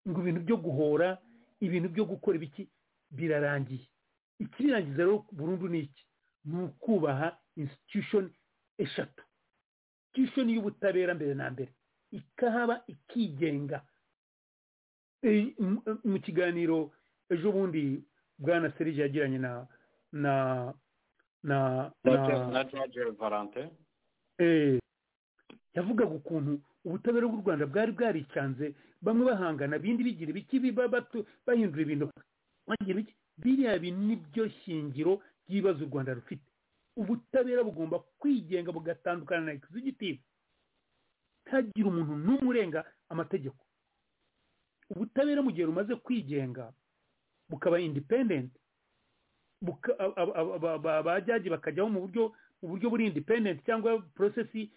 ngo ibintu byo guhora ibintu byo gukora ibiki birarangiye ikirangiza rero burundu ni iki ni ukubaha institution eshatu institution y'ubutabera mbere na mbere ikahaba ikigenga mu kiganiro ejo bundi bwana serije yagiranye na na na na jaje valante yavugaga ukuntu ubutabera bw'u rwanda bwari bwaricanze bamwe bahangana bindi bigira ibiki bahindura ibintu bagira ibiki biriya bintu nibyo shingiro ry'ibibazo u rwanda rufite ubutabera bugomba kwigenga bugatandukana na egisegitivu ntagire umuntu n'umwe urenga amategeko ubutabera mu gihe rumaze kwigenga bukaba indipendenti abajyaji bakajyaho mu buryo mu buryo buri indipendenti cyangwa porosesi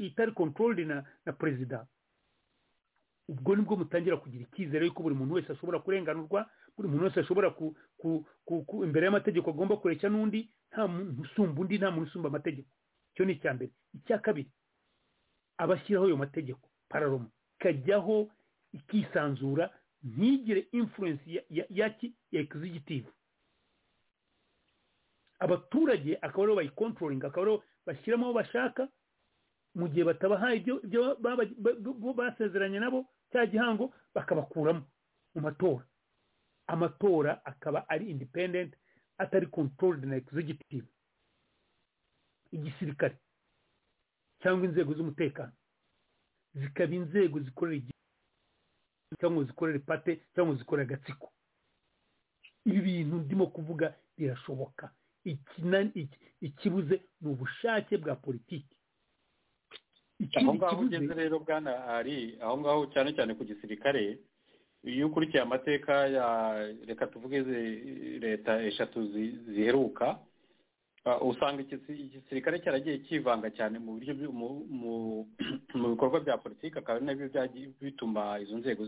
itari kontorori na perezida ubwo nibwo mutangira kugira icyizere yuko buri muntu wese ashobora kurenganurwa buri muntu wese ashobora imbere y'amategeko agomba kureshya n'undi nta muntu usumba undi nta muntu usumba amategeko icyo ni icya mbere icya kabiri abashyiraho ayo mategeko pararoma ikajyaho ikisanzura ntigire imfurensi ya egisegitivu abaturage akaba aribo bayikontrolinga akaba aribo bashyiramo aho bashaka mu gihe batabahaye ibyo basezeranye nabo cya gihango bakabakuramo mu matora amatora akaba ari independent atari controlled na egisegitivu igisirikare cyangwa inzego z'umutekano zikaba inzego zikorera igihugu cyangwa zikorera ipate cyangwa zikorera agatsiko ibi bintu ndimo kuvuga birashoboka ikibuze ni ubushake bwa politiki aho ngaho ugeze rero bwana ari aho ngaho cyane cyane ku gisirikare iyo ukurikiye amateka ya reka tuvuge leta eshatu ziheruka usanga igisirikare cyaragiye kivanga cyane mu buryo mu bikorwa bya politiki akaba ari nabyo bituma izo nzego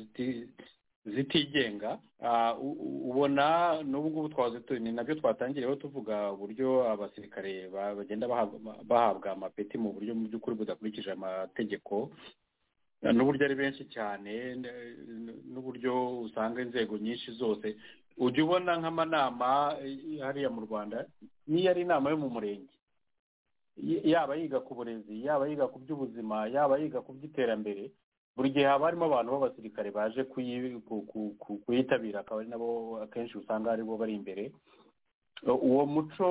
zitigenga ubona n'ubu ngubu twaze ni nabyo twatangiyeho tuvuga uburyo abasirikare bagenda bahabwa amapeti mu buryo mu by'ukuri budakurikije amategeko n'uburyo ari benshi cyane n'uburyo usanga inzego nyinshi zose ujya ubona nk'amanama hariya mu rwanda niyo ari inama yo mu murenge yaba yiga ku burezi yaba yiga ku by'ubuzima yaba yiga ku by'iterambere buri gihe haba harimo abantu b'abasirikare baje kuyitabira akaba ari nabo akenshi usanga ari bo bari imbere uwo muco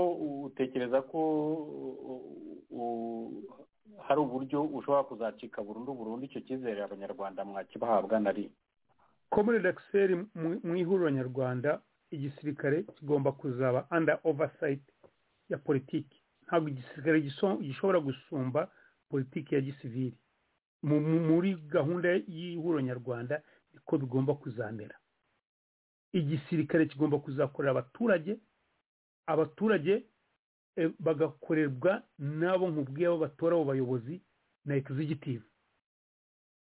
utekereza ko hari uburyo ushobora kuzacika burundu burundu icyo cyizere abanyarwanda mwakibahabwa na rimwe komune dakiseri mu ihuriro nyarwanda igisirikare kigomba kuzaba anda ovasayiti ya politiki ntabwo igisirikare gishobora gusumba politiki ya gisivili muri gahunda y'ihuriro nyarwanda niko bigomba kuzamera igisirikare kigomba kuzakorera abaturage abaturage bagakorerwa n'abo nk'ubwabo batora abo bayobozi na egisegitivu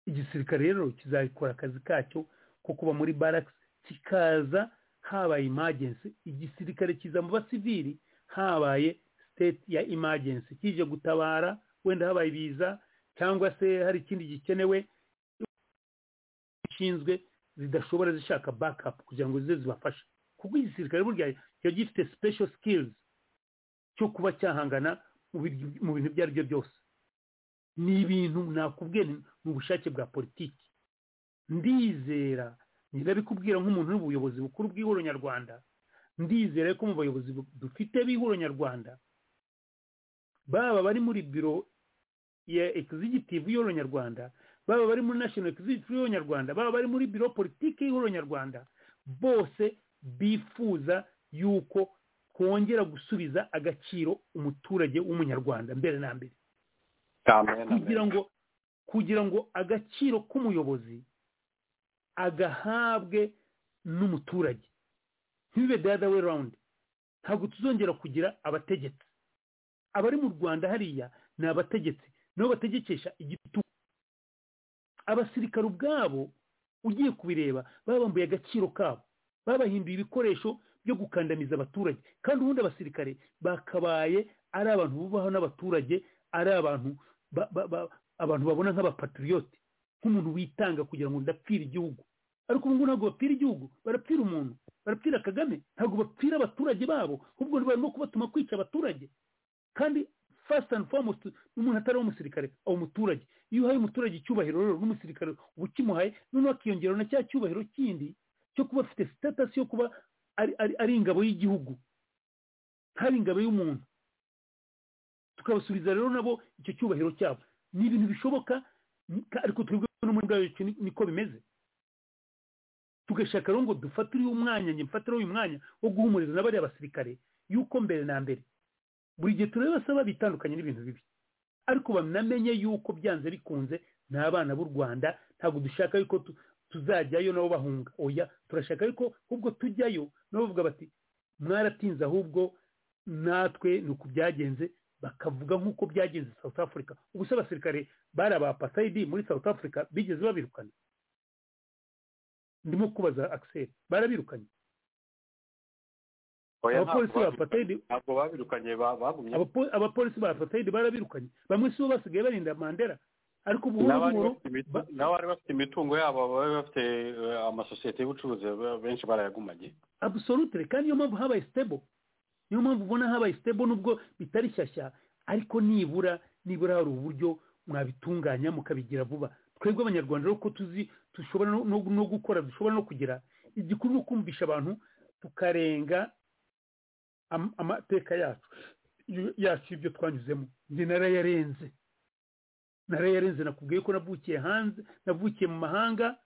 igisirikare rero kizakora akazi kacyo ko kuba muri barakisi kikaza habaye imagensi igisirikare kiza mu basivili habaye siteti ya imagensi kije gutabara wenda habaye ibiza cyangwa se hari ikindi gikenewe zishinzwe zidashobora zishaka bakapu kugira ngo zize zibafashe kuko igisirikare burya kiba gifite special skills cyo kuba cyahangana mu bintu ibyo ari byo byose ni ibintu nakubwiye ni ubushake bwa politiki ndizera ndabikubwira nk'umuntu uri mu buyobozi bukuru bw'ihuriro nyarwanda ndizera ko mu bayobozi dufite b'ihuriro nyarwanda baba bari muri biro ya egisegitivu y'ihuriro nyarwanda baba bari muri nashono egisegitivu y'ihuriro nyarwanda baba bari muri biro politiki y'ihuriro nyarwanda bose bifuza yuko kongera gusubiza agaciro umuturage w'umunyarwanda mbere na mbere kugira ngo kugira ngo agaciro k'umuyobozi agahabwe n'umuturage ntibibe dada we rawundi ntabwo tuzongera kugira abategetsi abari mu rwanda hariya ni abategetsi nibo bategekesha igitugu abasirikare ubwabo ugiye kubireba baba bambuye agaciro kabo babahinduye ibikoresho byo gukandamiza abaturage kandi ubundi abasirikare bakabaye ari abantu bubaho n'abaturage ari abantu abantu babona nk'abapatriyote nk'umuntu witanga kugira ngo ndapfire igihugu ariko ubu ngubu ntabwo bapfira igihugu barapfira umuntu barapfira kagame ntabwo bapfira abaturage babo ahubwo barimo kubatuma kwica abaturage kandi fasiti andi fomusiti n'umuntu atari umusirikare aba umuturage iyo uhaye umuturage icyubahiro rero n'umusirikare uba ukimuhaye noneho akiyongeraho na cya cyubahiro kindi cyo kuba afite sitatasi yo kuba ari ingabo y'igihugu ntari ingabo y'umuntu tukabasubiza rero nabo icyo cyubahiro cyabo ni ibintu bishoboka ariko twebwe no muri bwacu niko bimeze tugashaka rero ngo dufatire umwanya njye mfatire uyu mwanya wo guhumuriza n'abariya basirikare yuko mbere na mbere buri gihe tureba saba bitandukanye n'ibintu bibi ariko banamenye yuko byanze bikunze ni abana b'u rwanda ntabwo dushaka yuko tuzajyayo nabo bahunga oya turashaka yuko ubwo tujyayo nabo bavuga bati mwaratinze ahubwo natwe ni uku byagenze bakavuga nk'uko byagenze south africa ubu se abasirikare bari aba pasayidi muri south africa bigeze babirukana ndimo kubaza akiseri barabirukanye abapolisi ba patayidi abapolisi ba patayidi barabirukanye bamwe si bo basigaye barinda mandera ariko buhoro buhoro n'abari bafite imitungo yabo bari bafite amasosiyete y'ubucuruzi benshi barayagumanye abusolutire kandi niyo mpamvu habaye sitebo niyo mpamvu ubona habaye sitebo nubwo bitari shyashya ariko nibura nibura hari uburyo mwabitunganya mukabigira vuba twebwe abanyarwanda rero ko tuzi dushobora no gukora dushobora no kugira igikuru no kumvisha abantu tukarenga amateka yacu yacu ibyo twanyuzemo njye narayarenze narayarenze nakubwiye ko navukiye hanze navukiye mu mahanga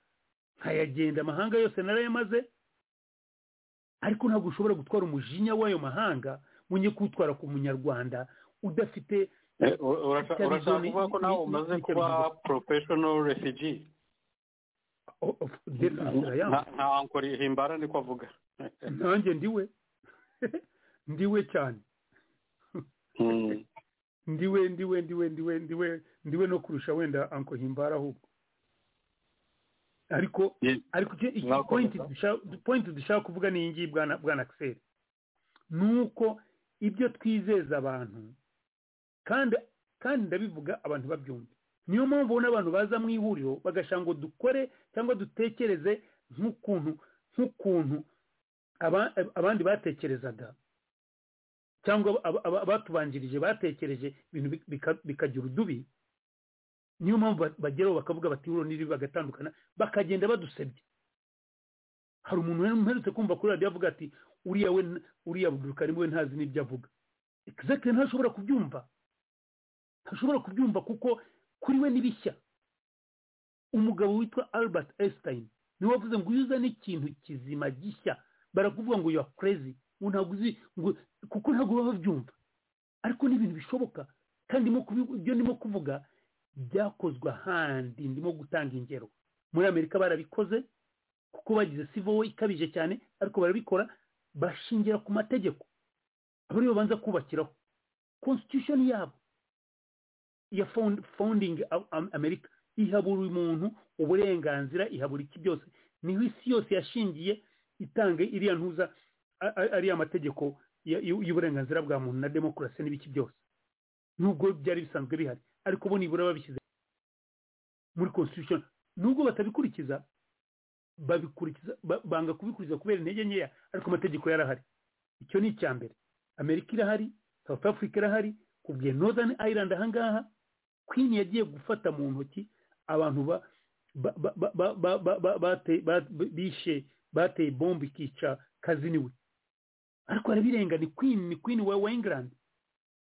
nkayagenda amahanga yose narayamaze ariko ntabwo ushobora gutwara umujinya w'ayo mahanga wongeye kuwutwara ku munyarwanda udafite urashaka kuvuga ko nawe umaze kuba porofeshono refugi nta nkori himbara niko avuga nanjye ndiwe ndiwe cyane ndiwe ndiwe ndiwe ndiwe ndiwe ndiwe no kurusha wenda anko himbara ahubwo ariko ariko pointi dushaka kuvuga ni iyi ngiyi bwana akiseri ni uko ibyo twizeza abantu kandi kandi ndabivuga abantu babyumva niyo mpamvu ubona abantu baza mu ihuriro bagashaka ngo dukore cyangwa dutekereze nk'ukuntu nk'ukuntu abandi batekerezaga cyangwa abatubanjirije batekereje ibintu bikagira udubi niyo mpamvu bageraho bakavuga bati huriro n'iribi bagatandukana bakagenda badusebye hari umuntu uherutse kumva kuri radiyo avuga ati uriya we uriya budukarimo we ntazi n'ibyo avuga egizagiti ntashobora kubyumva ntashobora kubyumva kuko kuri we ni bishya umugabo witwa albert einstein niwe wavuze ngo iyo uzane ikintu kizima gishya barakuvuga ngo yuwa kurezi ntabwo uzi kuko ntabwo baba babyumva ariko ni ibintu bishoboka kandi ibyo ndimo kuvuga byakozwe ahandi ndimo gutanga ingero muri amerika barabikoze kuko bagize sivo ikabije cyane ariko barabikora bashingira ku mategeko aba ariyo banza kubakiraho constitution yabo ya founding amerika iha buri muntu uburenganzira iha buri iki byose niho isi yose yashingiye itange iriya ntuza ariya mategeko y'uburenganzira bwa muntu na demokarasi n'ibiki byose nubwo byari bisanzwe bihari ariko bo nibura babishyize muri constitution nubwo batabikurikiza babikurikiza banga kubikurikiza kubera intege nkeya ariko amategeko yarahari icyo ni icya mbere amerika irahari south africa irahari kubwiye northern ireland ahangaha queen yagiye gufata mu ntoki abantu bishe bateye bombe ikica kaziniwe ariko arabirenga ni queen ni queen wa england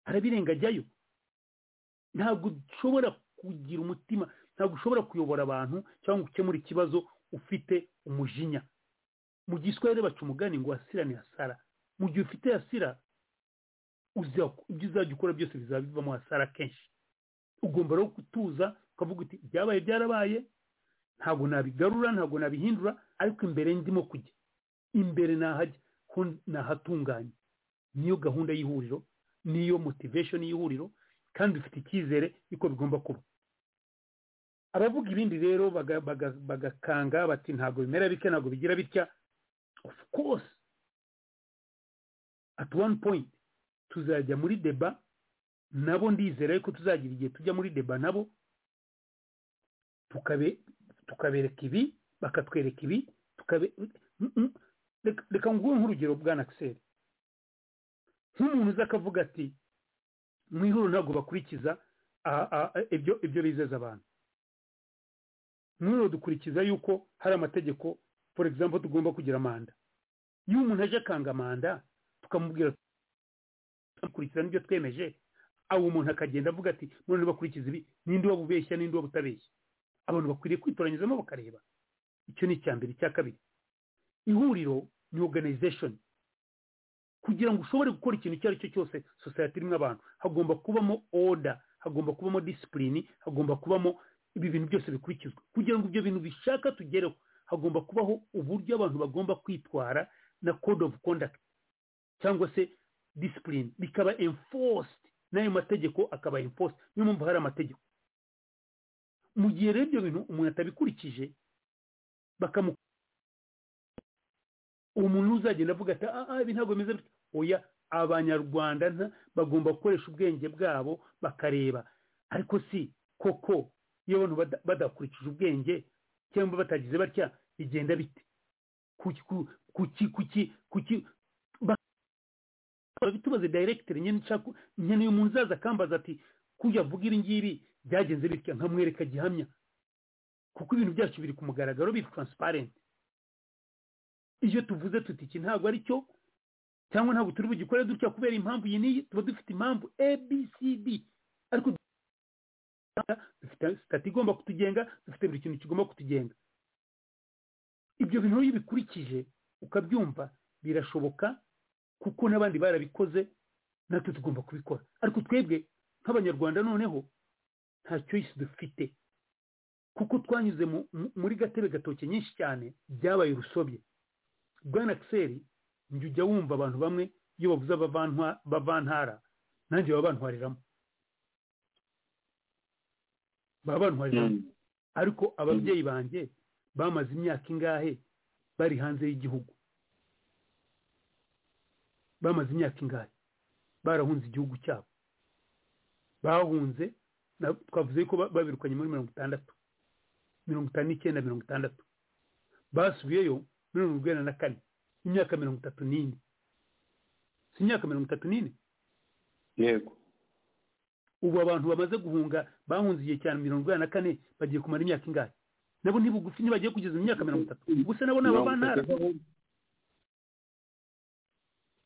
arabirenga ajyayo ntabwo ushobora kugira umutima ntabwo ushobora kuyobora abantu cyangwa gukemura ikibazo ufite umujinya mu gihe iswari baca umugani ngo hasira ni hasara mu gihe ufite hasira ibyo uzajya ukora byose bizaba bivamo hasara kenshi ugomba rero gutuza ukavuga uti ibyabaye byarabaye ntabwo nabigarura ntabwo nabihindura ariko imbere ndimo kujya imbere nahajya ho nahatunganye niyo gahunda y'ihuriro niyo motivation y'ihuriro kandi bifite icyizere yuko bigomba kuba abavuga ibindi rero bagakanga bati ntabwo bimera bitya ntabwo bigira bitya of course at one point tuzajya muri deba nabo ndizera yuko tuzagira igihe tujya muri deba nabo tukabereka ibi bakatwereka ibi reka nguhe nk'urugero bwa nakiseri nk'umuntu uza akavuga ati mu ihuriro ntabwo bakurikiza ibyo bizeza abantu ihuriro dukurikiza yuko hari amategeko for example tugomba kugira manda iyo umuntu aje akanga manda tukamubwira dukurikiza n'ibyo twemeje aho umuntu akagenda avuga ati none bakurikiza ibi n'indi wabubeshya n'indi wabutabeshya abantu bakwiriye kwitoranyizamo bakareba icyo ni icya mbere icya kabiri ihuriro ni organization kugira ngo ushobore gukora ikintu icyo ari cyo cyose sosiyete irimo abantu hagomba kubamo oda hagomba kubamo disipulini hagomba kubamo ibi bintu byose bikurikizwa kugira ngo ibyo bintu bishaka tugereho hagomba kubaho uburyo abantu bagomba kwitwara na code of conduct cyangwa se disipulini bikaba enforced n'ayo mategeko akaba enforced niyo mpamvu hari amategeko mu gihe rero ibyo bintu umuntu atabikurikije bakamu umuntu uzagenda avuga ati aha ibi ntabwo bimeze bityo oya abanyarwanda bagomba gukoresha ubwenge bwabo bakareba ariko si koko iyo abantu badakurikije ubwenge cyangwa batagize batya bigenda bite kuki kuki kuki tubaze dayiregiteri nyine uyu muntu uzaza akambaza ati kujya avuga iri ngiri byagenze bityo nkamwereka gihamya kuko ibintu byacu biri ku mugaragaro biri taransiparenti iyo tuvuze tuti iki ntabwo ari cyo cyangwa ntabwo turi bugikore dutya kubera impamvu iyi n'iyi tuba dufite impamvu abcd ariko dufite sitati igomba kutugenga dufite buri kintu kigomba kutugenga ibyo bintu iyo ubikurikije ukabyumva birashoboka kuko n'abandi barabikoze natwe tugomba kubikora ariko twebwe nk'abanyarwanda noneho nta choice dufite kuko twanyuze muri gatebe gatoki nyinshi cyane byabaye urusobye bwana akiseri njya ujya wumva abantu bamwe iyo bavuze abavantara nanjye baba bantwariramo baba bantwariramo ariko ababyeyi banjye bamaze imyaka ingahe bari hanze y'igihugu bamaze imyaka ingahe barahunze igihugu cyabo bahunze twavuze ko babirukanye muri mirongo itandatu mirongo itanu n'icyenda mirongo itandatu basubiyeyo mirongo urwenda na kane imyaka mirongo itatu n'ine si imyaka mirongo itatu n'ine yego ubu abantu bamaze guhunga bahunze igihe cyane mirongo inani na kane bagiye kumara imyaka ingahe nabo ntibugufi ntibagiye kugeza mu myaka mirongo itatu gusa nabo ni abavantara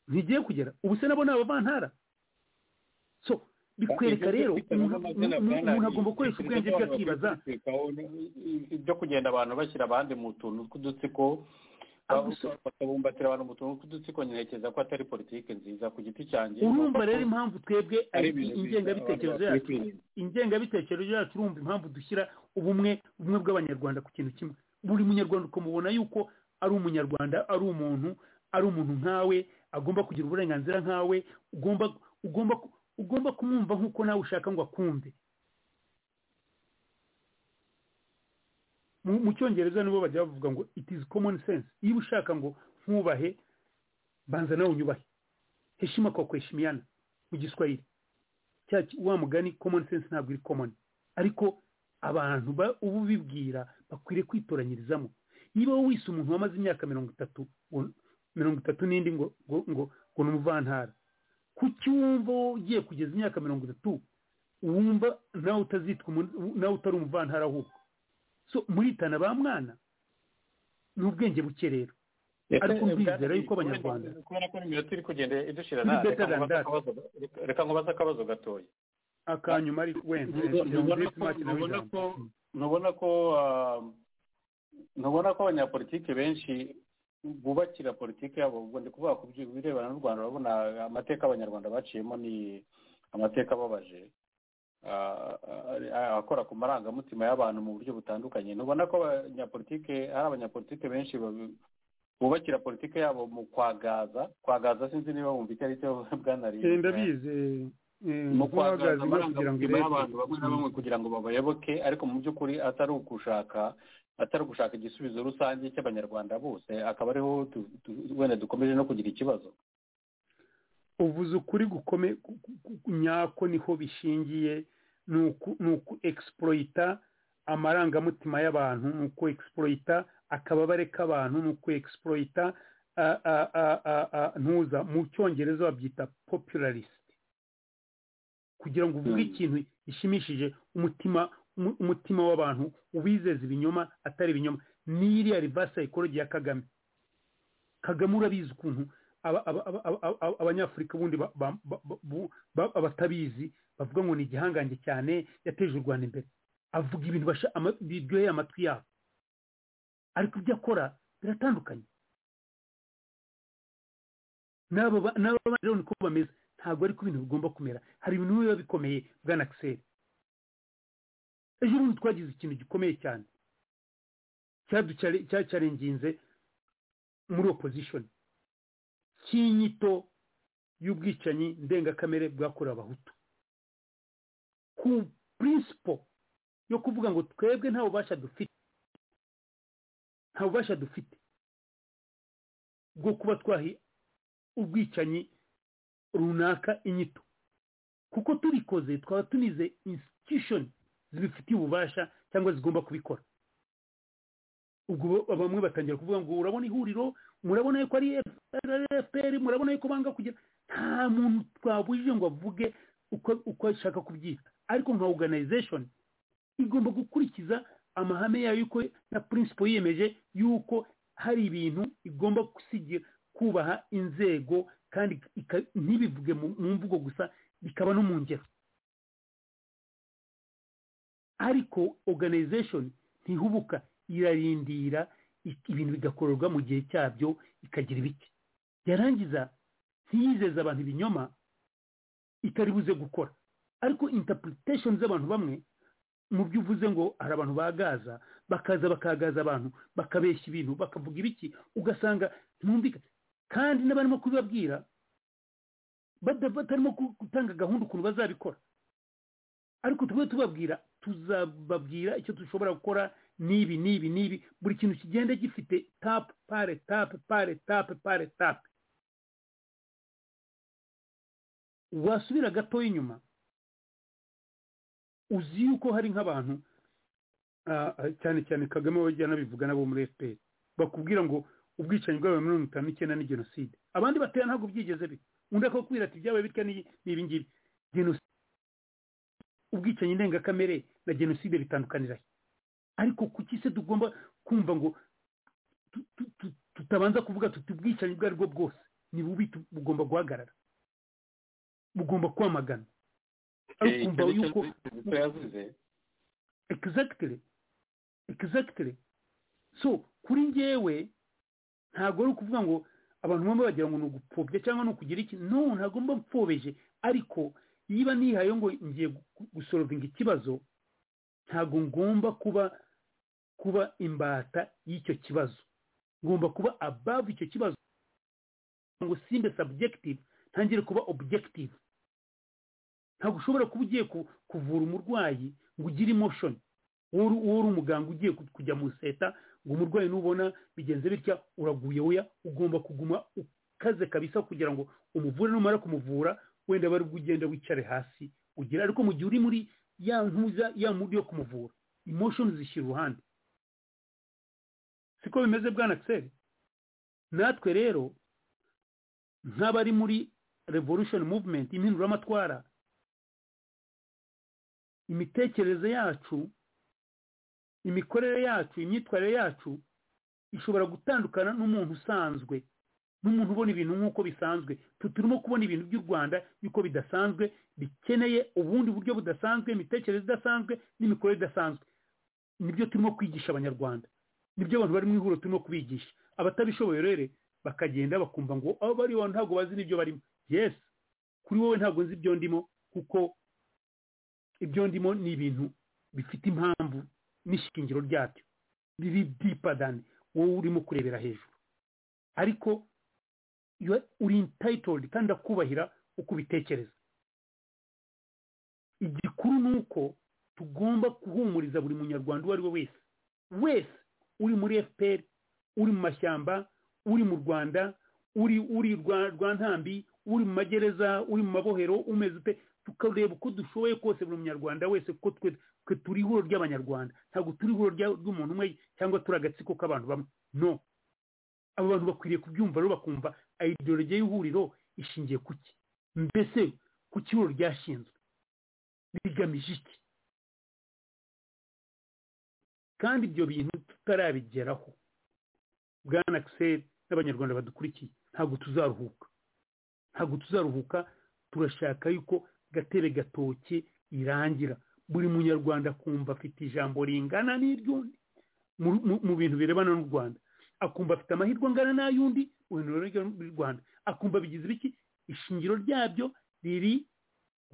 ntigiye kugera ubu se nabo ni abavantara so bikwereka rero umuntu agomba gukoresha ubwenge bwe akibaza ibyo kugenda abantu bashyira abandi mu tuntu tw'udutsiko bakabumbatira abantu mu tuntu tw'udutsiko ntekereza ko atari politiki nziza ku giti cyanjye urumva rero impamvu twebwe ingengabitekerezo yacu ingengabitekerezo yacu urumva impamvu dushyira ubumwe ubumwe bw'abanyarwanda ku kintu kimwe buri munyarwanda ukamubona yuko ari umunyarwanda ari umuntu ari umuntu nkawe agomba kugira uburenganzira nkawe ugomba ugomba ugomba kumwumva nk'uko nawe ushaka ngo akumve mu cyongereza nibo bajya bavuga ngo it is common sense iyo ushaka ngo nkubahe banza nawe unyubahe heshima kwa kuheshimiana mu giswahili cya wa mugani common sense ntabwo iri common ariko abantu ubu bibwira bakwiriye kwitoranyirizamo niba wowe wise umuntu wamaze imyaka mirongo itatu mirongo itatu n'indi ngo ngo ngo ngo ni umuvantara kuki wumva wowe ugiye kugeza imyaka mirongo itatu wumva nawe utazitwa nawe utari umuvantara ahubwo so muritana ba mwana ni ubwenge buke rero ariko mbizera yuko abanyarwanda kubona ko iminota iri kugenda idushira nabi reka nkubaze akabazo gatoya akanyuma ari wenda ntubona ko ntubona ko abanyapolitike benshi bubakira politiki yabo ubwo ndi kuvuga ku birebana n'u rwanda urabona amateka abanyarwanda baciyemo ni amateka ababaje akora ku marangamutima y'abantu mu buryo butandukanye ntubona ko abanyapolitike hari abanyapolitike benshi bubakira politiki yabo mu kwagaza kwagaza sinzi niba wumva icyo ari cyo bwanariye ndabizi mu kwagaza amarangamutima y'abantu bamwe na bamwe kugira ngo babayoboke ariko mu by'ukuri atari ugushaka atari ugushaka igisubizo rusange cy'abanyarwanda bose akaba ariho wenda dukomeje no kugira ikibazo uvuze ukuri gukome nyako niho bishingiye ni uku egisiporota amarangamutima y'abantu ni uku egisiporota akababare k'abantu ni uku egisiporota ntuza mu cyongereza babyita popularisite kugira ngo uvuge ikintu gishimishije umutima umutima w'abantu ubizeza ibinyoma atari ibinyoma ni iriya rivasi sayikorogi ya kagame kagame urabizi ukuntu abanyafurika ubundi abatabizi bavuga ngo ni igihangange cyane yateje u rwanda imbere avuga ibintu biryoheye amatwi yabo ariko ibyo akora biratandukanye n'aba rero niko bameze ntabwo ariko ibintu bigomba kumera hari ibintu biba bikomeye bwana akiseri ejo bundi twagize ikintu gikomeye cyane cyarenginze muri opozishoni cy'inyito y'ubwicanyi ndengakamere bwakorewe abahutu ku prinsipo yo kuvuga ngo twebwe nta bubasha dufite nta bubasha dufite bwo kuba twahi ubwicanyi runaka inyito kuko tubikoze twaba tunize institution zibifitiye ububasha cyangwa zigomba kubikora ubwo bamwe batangira kuvuga ngo urabona ihuriro murabona yuko ari fpr murabona yuko banga kugira nta muntu twabujije ngo avuge uko ashaka kubyita ariko nka organization igomba gukurikiza amahame yayo yuko na principle yiyemeje yuko hari ibintu igomba gusigira kubaha inzego kandi ntibivuge mu mvugo gusa bikaba no mu ngero ariko organization ntihubuka irarindira ibintu bigakorerwa mu gihe cyabyo ikagira ibiki yarangiza ntiyizeze abantu ibinyoma itari buze gukora ariko interpretation z'abantu bamwe mu byo uvuze ngo hari abantu bagaza bakaza bakagaza abantu bakabeshya ibintu bakavuga ibiki ugasanga ntumvika kandi n'abarimo kubibabwira batarimo gutanga gahunda ukuntu bazabikora ariko tube tubabwira tuzababwira icyo dushobora gukora n'ibi n'ibi n'ibi buri kintu kigenda gifite tapu pare tapu pare tapu pare tapu wasubira gatoya inyuma uzi yuko hari nk'abantu cyane cyane kagame wajyana bivuga nabo muri fpr bakubwira ngo ubwicanyi bw'abantu mirongo itanu n'icyenda ni jenoside abandi batera ntabwo byigeze bi undi akakubwira ati ibyabaye bitya ni ibi ngibi jenoside ubwicanyi ndengakamere na jenoside bitandukanira ariko kuki se tugomba kumva ngo tutabanza kuvuga tuti ubwicanyi ubwo ari bwo bwose ni bubi bugomba guhagarara bugomba kwamagana ariko kumva yuko exactly exactly so kuri ngewe ntabwo ari ukuvuga ngo abantu bamwe bagira ngo ni ugupfobya cyangwa ni ukugira iki no ntabwo mba mpfobeje ariko niba nihaye ngo ngiye gusorovinga ikibazo ntabwo ngomba kuba kuba imbata y'icyo kibazo ngomba kuba above icyo kibazo ngo simbe subjective ntangire kuba objective ntabwo ushobora kuba ugiye kuvura umurwayi ngo ugire emotion wowe uri umuganga ugiye kujya mu seta ngo umurwayi nubona bigenze bitya uraguye weya ugomba kuguma ukaze kabisa kugira ngo umuvure numara kumuvura wenda bari ugenda wicare hasi ugira ariko mu gihe uri muri ya ntuza ya muri yo kumuvura emotion zishyira uruhande siko bimeze bwana Axel natwe rero nk'abari muri revolution movement impinduramatwara imitekerereze yacu imikorere yacu imyitwarire yacu ishobora gutandukana n'umuntu usanzwe n'umuntu ubona ibintu nk'uko bisanzwe turimo kubona ibintu by'u rwanda yuko bidasanzwe bikeneye ubundi buryo budasanzwe imitekerereze idasanzwe n'imikorere idasanzwe nibyo turimo kwigisha abanyarwanda nibyo abantu bari mu ihuriro turimo kubigisha abatabishoboye rero bakagenda bakumva ngo aho bari iwawe ntabwo bazi n'ibyo barimo yes kuri wowe ntabwo nzi ibyo ndimo kuko ibyo ndimo ni ibintu bifite impamvu n'ishingiro ryabyo biri dipadani wowe urimo kurebera hejuru ariko uri intayitodi kandi akubahira uko ubitekereza igikuru ni uko tugomba guhumuriza buri munyarwanda uwo ari we wese wese uri muri fpr uri mu mashyamba uri mu rwanda uri uri rwa ntambi uri mu magereza uri mu mabohero umeze ute tukareba uko dushoboye kose buri munyarwanda wese kuko twe turi ihuriro ry'abanyarwanda ntabwo turi ihuriro ry'umuntu umwe cyangwa turi agatsiko k'abantu bamwe no abo bantu bakwiriye kubyumva rero bakumva ideologiya y'ihuriro ishingiye ku ki mbese ku kihuriro ryashinzwe rigamije iki kandi ibyo bintu tutarabigeraho bwana akiseri n'abanyarwanda badukurikiye ntabwo tuzaruhuka ntabwo tuzaruhuka turashaka yuko gatebe gatoki irangira buri munyarwanda akumva afite ijambo ringana n'iry'undi mu bintu birebana n'u rwanda akumva afite amahirwe angana n'ay'undi mu bintu birebana n'u rwanda akumva bigize ibiki ishingiro ryabyo riri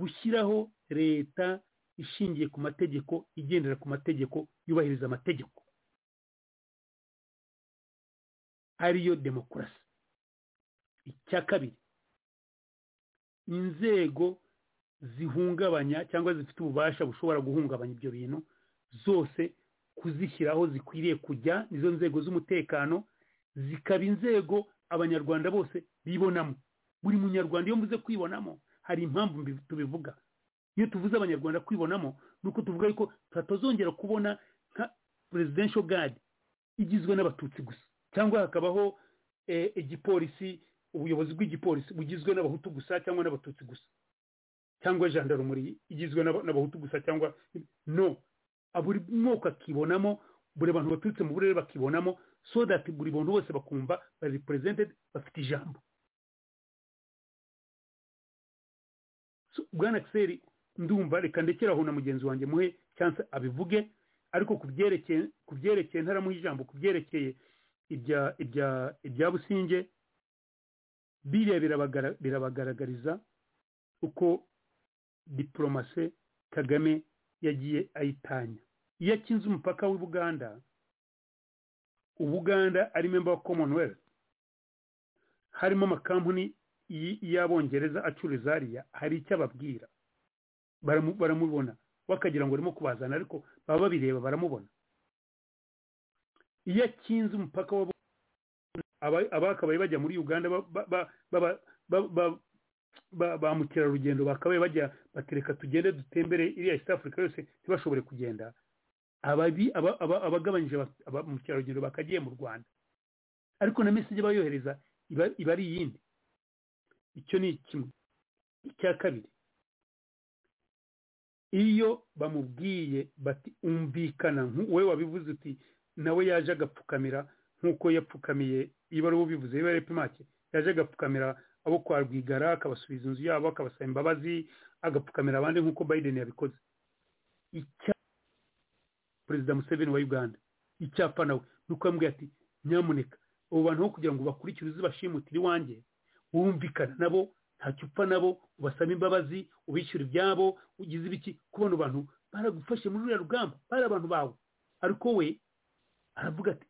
gushyiraho leta ishingiye ku mategeko igendera ku mategeko yubahiriza amategeko ariyo demokarasi icya kabiri inzego zihungabanya cyangwa zifite ububasha bushobora guhungabanya ibyo bintu zose kuzishyiraho zikwiriye kujya nizo nzego z'umutekano zikaba inzego abanyarwanda bose bibonamo buri munyarwanda iyo mvuze kwibonamo hari impamvu tubivuga iyo tuvuze abanyarwanda kwibonamo ni uko tuvuga yuko tutazongera kubona nka presidential guard igizwe n'abatutsi gusa cyangwa hakabaho igipolisi ubuyobozi bw'igipolisi bugizwe n'abahutu gusa cyangwa n'abatutsi gusa cyangwa jandarumuri igizwe n'abahutu gusa cyangwa no buri moko akibonamo buri bantu baturutse mu burere bakibonamo so that buri bantu bose bakumva bari presented bafite ijambo bwana kiseri ndumva reka ndekeraho na mugenzi wanjye muhe cyangwa abivuge ariko ku byerekeye ntaramuha ijambo ku byerekeye ibya businge biriya birabagaragariza uko diporomase kagame yagiye ayitanya iyo akinze umupaka w'ubuganda ubuganda ari memba wa commonwealth harimo amakampani y'abongereza acururiza hariya hari icyo ababwira baramubona wakagira ngo arimo kubazana ariko baba babireba baramubona iyo akinze umupaka wa abakabaye bajya muri uganda ba mukerarugendo bakabaye bajya batereka tugende dutembere iriya east africa yose ntibashobore kugenda abagabanyije ba mukerarugendo bakagiye mu rwanda ariko na meseje bayohereza iba ari iyindi icyo ni kimwe icya kabiri iyo bamubwiye bati umvikana wowe wabivuze uti nawe yaje agapfukamira nk'uko yapfukamiye iyo ari ubivuze iyo ari pimake yaje agapfukamira abo kwa rwigara akabasubiza inzu yabo akabasaba imbabazi agapfukamira abandi nk'uko biden yabikoze icya perezida museveni wa uganda icyapa nawe ni uko yambwiye ati nyamuneka abo bantu aho kugira ngo bakurikire uzibashimutire iwanjye wumvikana nabo ntacyo upfa nabo ubasaba imbabazi ubishyura ibyabo ugize ibiki kubona abantu baragufashe muri uriya rugamba bari abantu bawe ariko we aravuga ati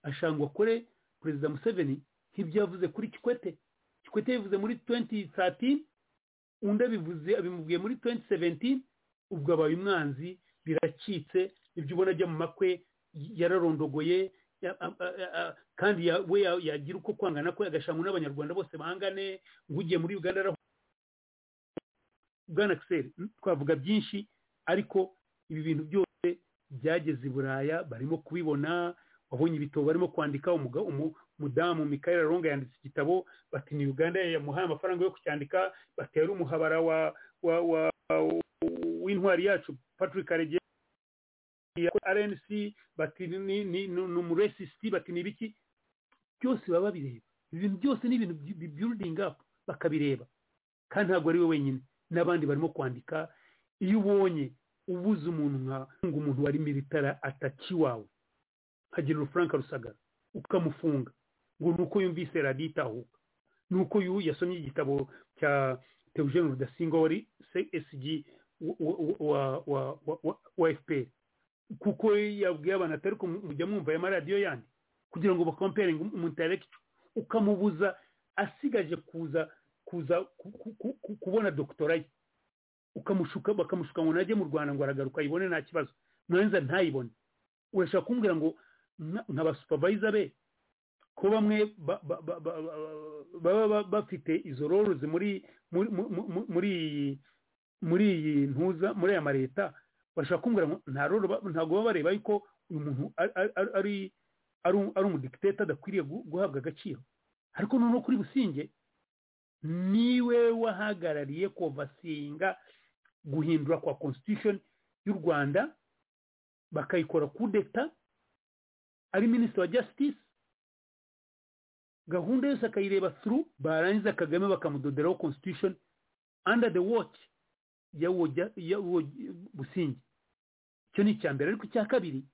ashangwa kure perezida museveni nk'ibyo yavuze kuri kikwete kikwete yabivuze muri tuwenti satini undi abivuze abimubwiye muri tuwenti seventini ubwo abaye umwanzi biracitse ibyo ubona ajya mu makwe yararondogoye kandi we yagira uko kwangana ko agashangwa n'abanyarwanda bose bangane ngo ugiye muri uganda araho bwana akiseri twavuga byinshi ariko ibi bintu byose byageze i buraya barimo kubibona wabonye ibitabo barimo kwandika umudamu mikael ronga yanditse igitabo bati ni uganda yamuhaye amafaranga yo kucyandika batera umuhabara wa w'intwari yacu patrick arege rnc bati ni umuresisiti bati ni ibiki byose baba babireba ibintu byose ni ibintu bibirudinga bakabireba kandi ntabwo ari we wenyine n'abandi barimo kwandika iyo ubonye ubuze umuntu nka umuntu wari militara ataki wawe nkagira Frank rusagara ukamufunga ngo ni uko yumvise radiyo itahuka ni uko yasomye igitabo cya teogene rudasingwa wari csg wa fpr kuko yabwiye abantu atari ko mujya mwumva ayo maradiyo yandi kugira ngo bakomperinge umuterekico ukamubuza asigaje kuza kuza kubona dogitora ye ukamushuka bakamushuka ngo najye mu rwanda ngo aragaruka ayibone nta kibazo mwanza ntayibone urashaka kumbwira ngo nka ba supervisor be ko bamwe baba bafite izo rorozi muri muri muri iyi ntuza muri aya mareta bashaka kumbwira ngo ntabwo baba bareba yuko uyu muntu ari ari umudikiteta adakwiriye guhabwa agaciro ariko noneho kuri businge niwe wahagarariye kovasinga guhindura kwa constitution y'u rwanda bakayikora kudeta ari minisitiri wa jasitisi gahunda yose akayireba turu barangiza kagame bakamudoderaho constitution under the watch y'uwo busingi icyo ni icya mbere ariko icya kabiri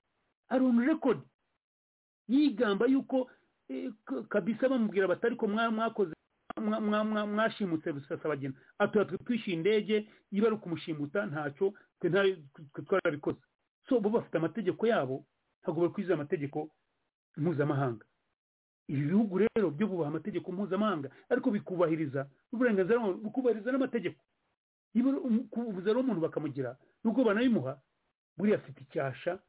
ari onu rekodi yigamba yuko kabisa bamubwira batari ko mwakoze mwashimutse rusasabagina atuye twishyuye indege niba ari ukumushimuta ntacyo twe twarabikoze so bo bafite amategeko yabo ntabwo bari kwiza amategeko mpuzamahanga ibi bihugu rero byo bubaha amategeko mpuzamahanga ariko bikubahiriza n'uburenganzira bukubahiriza n'amategeko niba kubuza rero umuntu bakamugira nubwo banabimuha buriya afite icyasha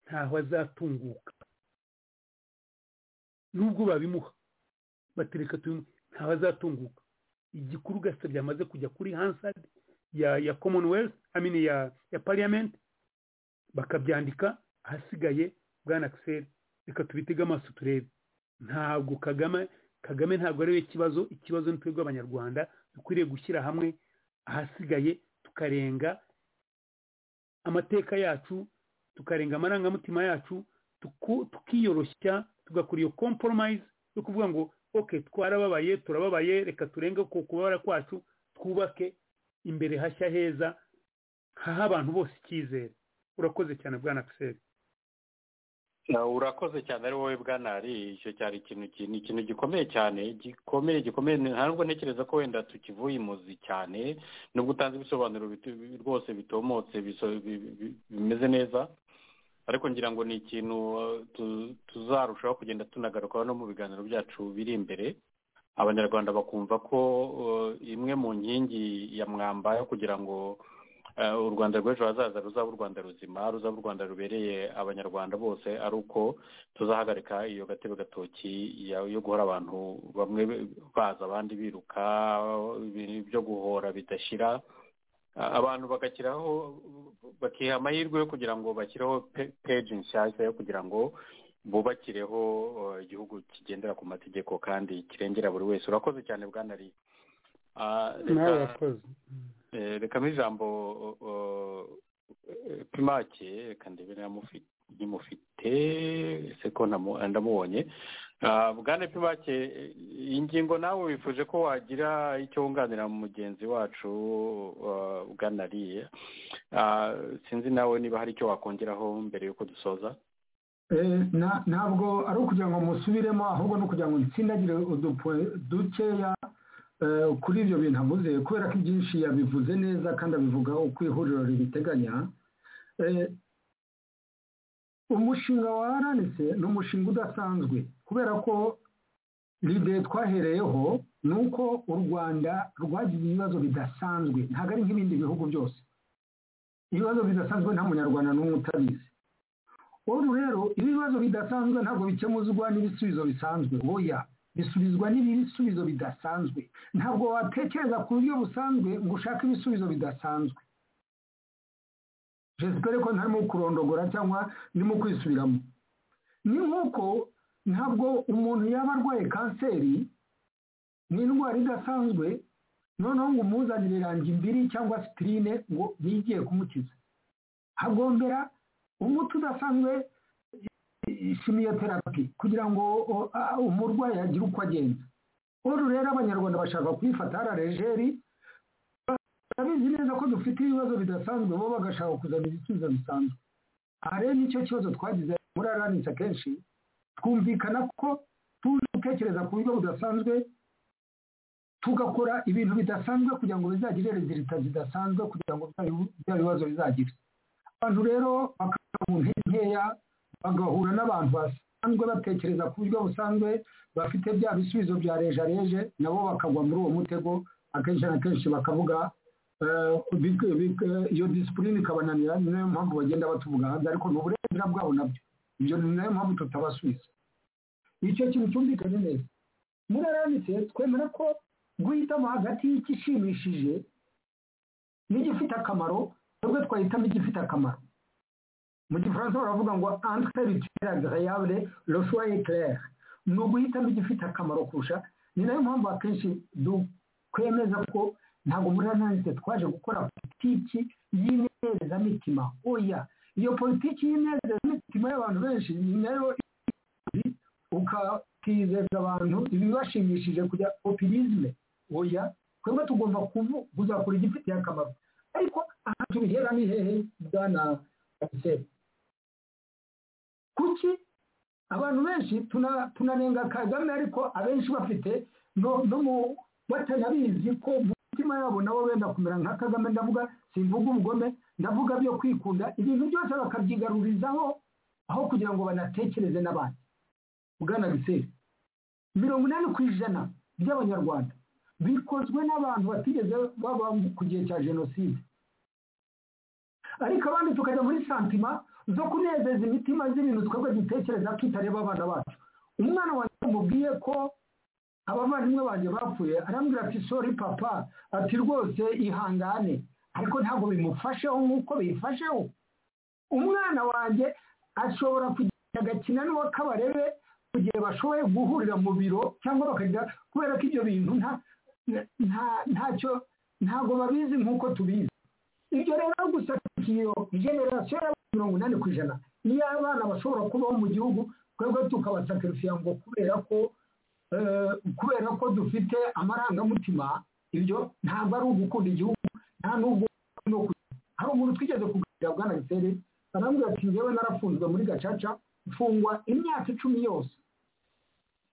ntaho azatunguka nubwo babimuha batereka ntaho azatunguka igikuru gasa byamaze kujya kuri hansard ya ya commonwealth amini ya ya parliament bakabyandika ahasigaye bwana akiseri reka tubitege amaso turebe ntabwo kagame kagame ntabwo ari we kibazo ikibazo ni twebwe abanyarwanda dukwiriye gushyira hamwe ahasigaye tukarenga amateka yacu tukarenga amarangamutima yacu tukiyoroshya tugakora iyo compromise yo kuvuga ngo oke twarababaye turababaye reka turenge ku kubabara kwacu twubake imbere hashya heza haha abantu bose icyizere urakoze cyane bwana akiseri urakoze cyane ari wowe bwana ari icyo cyari ikintu ni ikintu gikomeye cyane gikomeye gikomeye ntabwo ntekereza ko wenda tukivuye imuzi cyane nubwo utanze ibisobanuro rwose bitomotse bimeze neza ariko ngira ngo ni ikintu tuzarushaho kugenda tunagarukaho no mu biganiro byacu biri imbere abanyarwanda bakumva ko imwe mu nkingi ya mwamba yo kugira ngo u rwanda rw'ejo hazaza ruzaba u rwanda ruzima ruzaba u rwanda rubereye abanyarwanda bose ari uko tuzahagarika iyo gatebe gatoki yo guhora abantu bamwe baza abandi biruka byo guhora bidashira abantu bagashyiraho bakiha amahirwe yo kugira ngo bashyireho peji nshyashya yo kugira ngo bubakireho igihugu kigendera ku mategeko kandi kirengera buri wese urakoze cyane bwanari nawe urakoze reka ijambo primake reka ndebe nimufite ese ko ndamubonye bwana primake iyi ngingo nawe wifuje ko wagira icyo wunganira mugenzi wacu bwanariye sinzi nawe niba hari icyo wakongeraho mbere y'uko dusoza ntabwo ari ukugira ngo musubiremo ahubwo ni ukugira ngo nsindagire dukeya kuri ibyo bintu avuze kubera ko ibyinshi yabivuze neza kandi abivuga uko ihuriro ribiteganya umushinga wa aranitse ni umushinga udasanzwe kubera ko ride twahereyeho ni uko u rwanda rwagize ibibazo bidasanzwe ntabwo ari nk'ibindi bihugu byose ibibazo bidasanzwe nta munyarwanda n'umwe utabizi ubu rero ibibazo bidasanzwe ntabwo bikemuzwa n'ibisubizo bisanzwe oya bisubizwa n'ibisubizo bidasanzwe ntabwo watekereza ku buryo busanzwe ngo ushake ibisubizo bidasanzwe jesipere ko ntarimo kurondogora cyangwa ndimo kwisubiramo ni nk'uko ntabwo umuntu yaba arwaye kanseri ni indwara idasanzwe noneho ngo umuzanire imbiri cyangwa sipirine ngo nigiye kumukiza hagombera umuti udasanzwe terapi kugira ngo umurwayi agire uko agenza ubu rero abanyarwanda bashaka kuyifata hararejeri babizi neza ko dufite ibibazo bidasanzwe bo bagashaka kuzana ibisubizo bisanzwe aha rero nicyo kibazo twagize muri aranitse akenshi twumvikana ko tuje gutekereza ku buryo budasanzwe tugakora ibintu bidasanzwe kugira ngo bizagire rezilita zidasanzwe kugira ngo bya bibazo bizagire abantu rero bakaba mu nkeya bagahura n'abantu basanzwe batekereza ku buryo busanzwe bafite bya bisubizo bya rejareje nabo bakagwa muri uwo mutego akenshi na kenshi bakavuga iyo disipurine ikabananira ni nayo mpamvu bagenda batuvuga hanze ariko ni uburenganzira bwabo nabyo ibyo ni nayo mpamvu tutabasubiza icyo kintu cyumvikanye neza muri aranitse twemera ko guhitamo hagati y'igishimishije n'igifite akamaro twebwe twahitamo igifite akamaro mu gifaransa baravuga ngo entre l'utile agréable le choix est clair ni uguhitamo igifite akamaro kurusha ni nayo mpamvu akenshi dukwemeza ko ntabwo muri ananise twaje gukora politiki y'inezamitima oya iyo politiki y'inezamitima y'abantu benshi ni nayo ukatizeza abantu ibibashimishije kujya opirizme oya twebwe tugomba kuzakora igifitiye akamaro ariko aha tubihera ni hehe bwana kanseri kuki abantu benshi tunanenga kagame ariko abenshi bafite no mu batanabizi ko mu mitima yabo nabo benda kumera nka kagame ndavuga simvuga ubugome ndavuga byo kwikunda ibintu byose bakabyigarurizaho aho kugira ngo banatekereze n'abandi bwana giseri mirongo inani ku ijana by'abanyarwanda bikozwe n'abantu batigeze baba ku gihe cya jenoside ariko abandi tukajya muri santima zo kunezeza imitima z'ibintu twebwe dutekereza tutareba abana bacu umwana wanjye amubwiye ko abavandimwe banjye bapfuye arambwira ati sori papa ati rwose ihangane ariko ntabwo bimufasheho nk'uko biyifasheho umwana wanjye ashobora kugenda agakina n'uwo kabarebe mu gihe bashoboye guhurira mu biro cyangwa bakajya kubera ko ibyo bintu ntacyo ntabwo babizi nk'uko tubizi ibyo rero gusa iyo generasiyo ya mirongo inani ku ijana niyo abana bashobora kubaho mu gihugu twebwe tukabasakarifiya ngo kubera ko kubera ko dufite amarangamutima ibyo ntabwo ari ugukunda igihugu nta n'ubwo no hari umuntu twigeze kuganira bwana gisere arambwira ati njyewe narafunzwe muri gacaca mfungwa imyaka icumi yose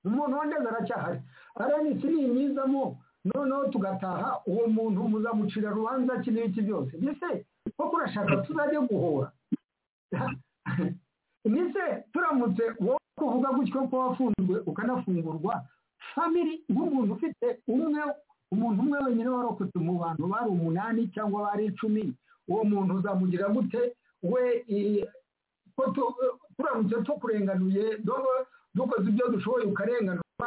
umuntu wandeze aracyahari aranitse ni imyizamo noneho tugataha uwo muntu muzamucira rubanza iki n'iki byose mbese koko urashaka tuzajya guhura mbese turamutse wowe kuvuga gutyo ko wafunzwe ukanafungurwa famiri nk'umuntu ufite umwe umuntu umwe wenyine warokotse mu bantu bari umunani cyangwa bari icumi uwo muntu uzamugira gute we turamutse tukurenganuye dukoze ibyo dushoboye ukarenganurwa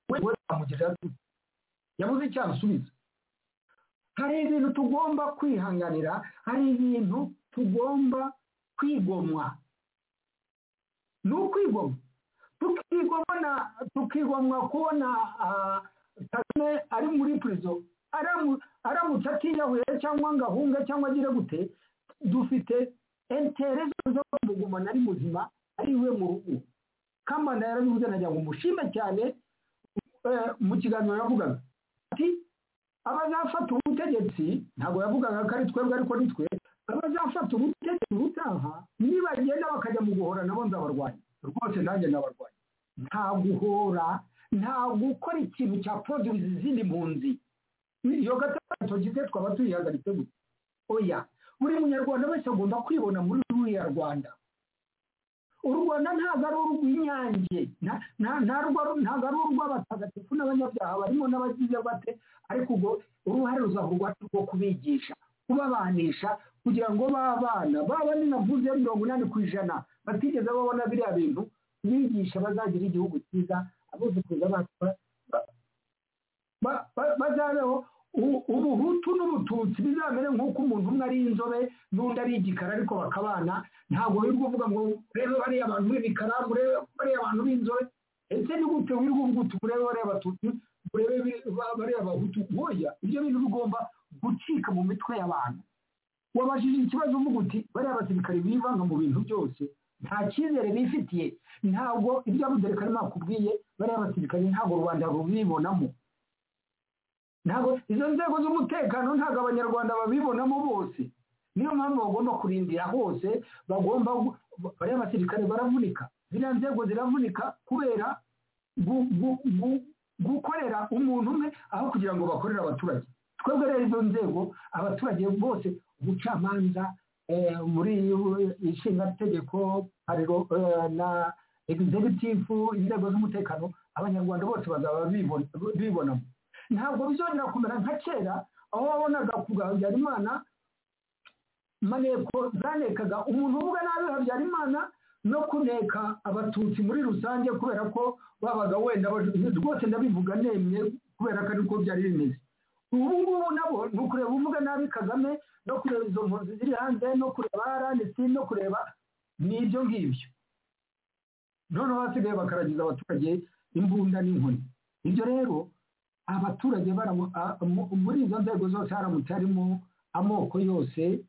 we uzamugira gute yabuze icyo asubiza hari ibintu tugomba kwihanganira hari ibintu tugomba kwigomwa ni ukwigomwa tukigomwa tukigomwa kubona kagame ari muri purizo aramutse atiyahuye cyangwa ngo ahunge cyangwa agire gute dufite entereza zo kumugumana ari muzima ari iwe mu rugo kambanda yarabivuze nagira ngo mushime cyane mu kiganiro yavugaga ati abazafata ubutegetsi ntabwo yavugaga ko ari twebwe ariko ni twe abazafata ubutegetsi ubutaha nibagenda bakajya mu guhora nabo nzabarwanya rwose nanjye nabarwanya nta guhora nta gukora ikintu cya produce izindi mpunzi iyo gatandatu tugize twaba tuyihagaritse gusa oya buri munyarwanda wese agomba kwibona muri ruriya rwanda u rwanda ntabwo ari urw'inyange ntabwo ari urw'abatagatifu n'abanyabyaha barimo n'abagize bate ariko ubwo uruhare rwacu rwo kubigisha kubabanisha kugira ngo b'abana baba ninavuze mirongo inani ku ijana batigeze babona biriya bintu bigisha bazagira igihugu cyiza abuzukuruza bacu bazabeho ubuhutu n'ubututsi bizamere nk'uko umuntu umwe ari inzobe n'undi ari igikara ariko bakabana ntabwo biri kuvuga ngo urebe bariya abantu b'ibikara urebe bariya abantu b'inzobe ndetse ni gute wiri kuvuga uti urebe bariya abatutsi urebe bariya abahutu nkoya ibyo bintu bigomba gucika mu mitwe y'abantu wabajije ikibazo uvuga uti bariya abasirikare bivanga mu bintu byose nta cyizere bifitiye ntabwo ibyo abudurikari bakubwiye bariya basirikare ntabwo rubanda rubibonamo ntabwo izo nzego z'umutekano ntabwo abanyarwanda babibonamo bose niyo mpamvu bagomba kurindira hose bagomba bariya abasirikare baravunika ziriya nzego ziravunika kubera gukorera umuntu umwe aho kugira ngo bakorere abaturage twebwe rero izo nzego abaturage bose ubucamanza muri ishingategeko na egizegitifu inzego z'umutekano abanyarwanda bose bazaba bibonamo ntabwo bizongera kumera nka kera aho wabonaga ku bwa habyarimana maneko zanekaga umuntu uvuga nabi habyarimana no kuneka abatutsi muri rusange kubera ko babaga wenda rwose ndabivuga nemye kubera ko ariko byari bimeze ubu ngubu nabo ni ukureba uvuga nabi kagame no kureba izo mpunzi ziri hanze no kureba rndc no kureba ni ibyo ngibyo noneho hasigaye bakaragiza abaturage imbunda n'inkoni ibyo rero abaturage muri izo nzego zose haramutse harimo amoko yose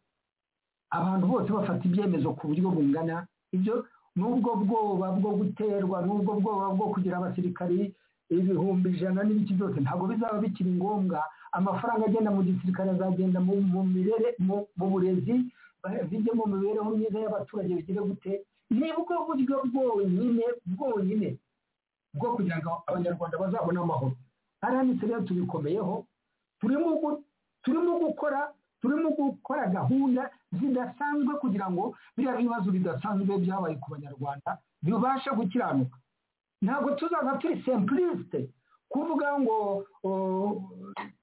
abantu bose bafata ibyemezo ku buryo bungana ibyo n'ubwo bwoba bwo guterwa n'ubwo bwoba bwo kugira abasirikari ibihumbi ijana n'ibiki byose ntabwo bizaba bikiri ngombwa amafaranga agenda mu gisirikare azagenda mu burezi bijye mu mibereho myiza y'abaturage bigire gute ni bwo buryo bwonyine bwonyine bwo kugira ngo abanyarwanda bazabone amahoro hariya ni rero tubikomeyeho turimo gukora turimo gukora gahunda zidasanzwe kugira ngo biriya bibazo bidasanzwe byabaye ku banyarwanda bibashe gukiranuka ntabwo tuzaba turi simpulisite kuvuga ngo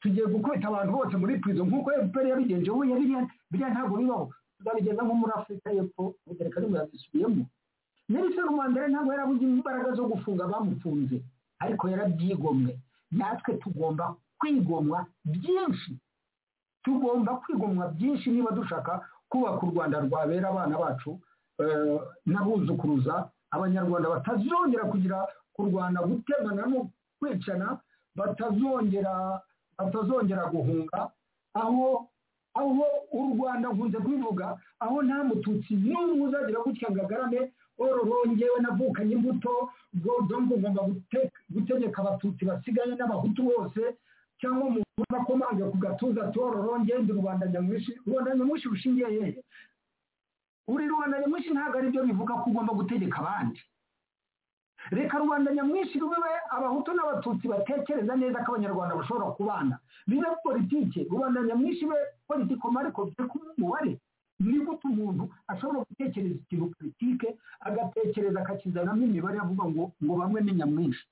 tugiye gukubita abantu bose muri purizo nk'uko efuperi yabigenje we biriya ntabwo bibaho tuzabigeza nko muri afurika y'epfo ubugereka nibwo yabisubiyemo nelson mandela ntabwo yarabuze imbaraga zo gufunga abamufunze ariko yarabyigomwe natwe tugomba kwigomwa byinshi tugomba kwigomwa byinshi niba dushaka kubaka u rwanda rwabera abana bacu n'abuzukuruza abanyarwanda batazongera kugira kurwana gutemana no kwicana batazongera batazongera guhunga aho aho u rwanda nkunze kubivuga aho nta mututsi n'umwe uzagira gutya ngo agarame ororongyewe navukanye imbuto ngo ngomba gutegeka abatutsi basigaye n'abahutu bose cyangwa umuntu ubakomange ku gatuza ati ororongende rubanda nyamwinshi rubanda nyamwinshi rushingiye hehe uri rubanda nyamwinshi ntabwo aribyo bivuga ko ugomba gutegeka abandi reka rubanda nyamwinshi rube abahutu n'abatutsi batekereza neza ko abanyarwanda bashobora kubana bibe politike rubanda nyamwinshi be politikoma ariko byo kuba umubare ni gute umuntu ashobora gutekereza ikintu politike agatekereza akakizanamo imibare avuga ngo ngo bamwe ni nyamwinshi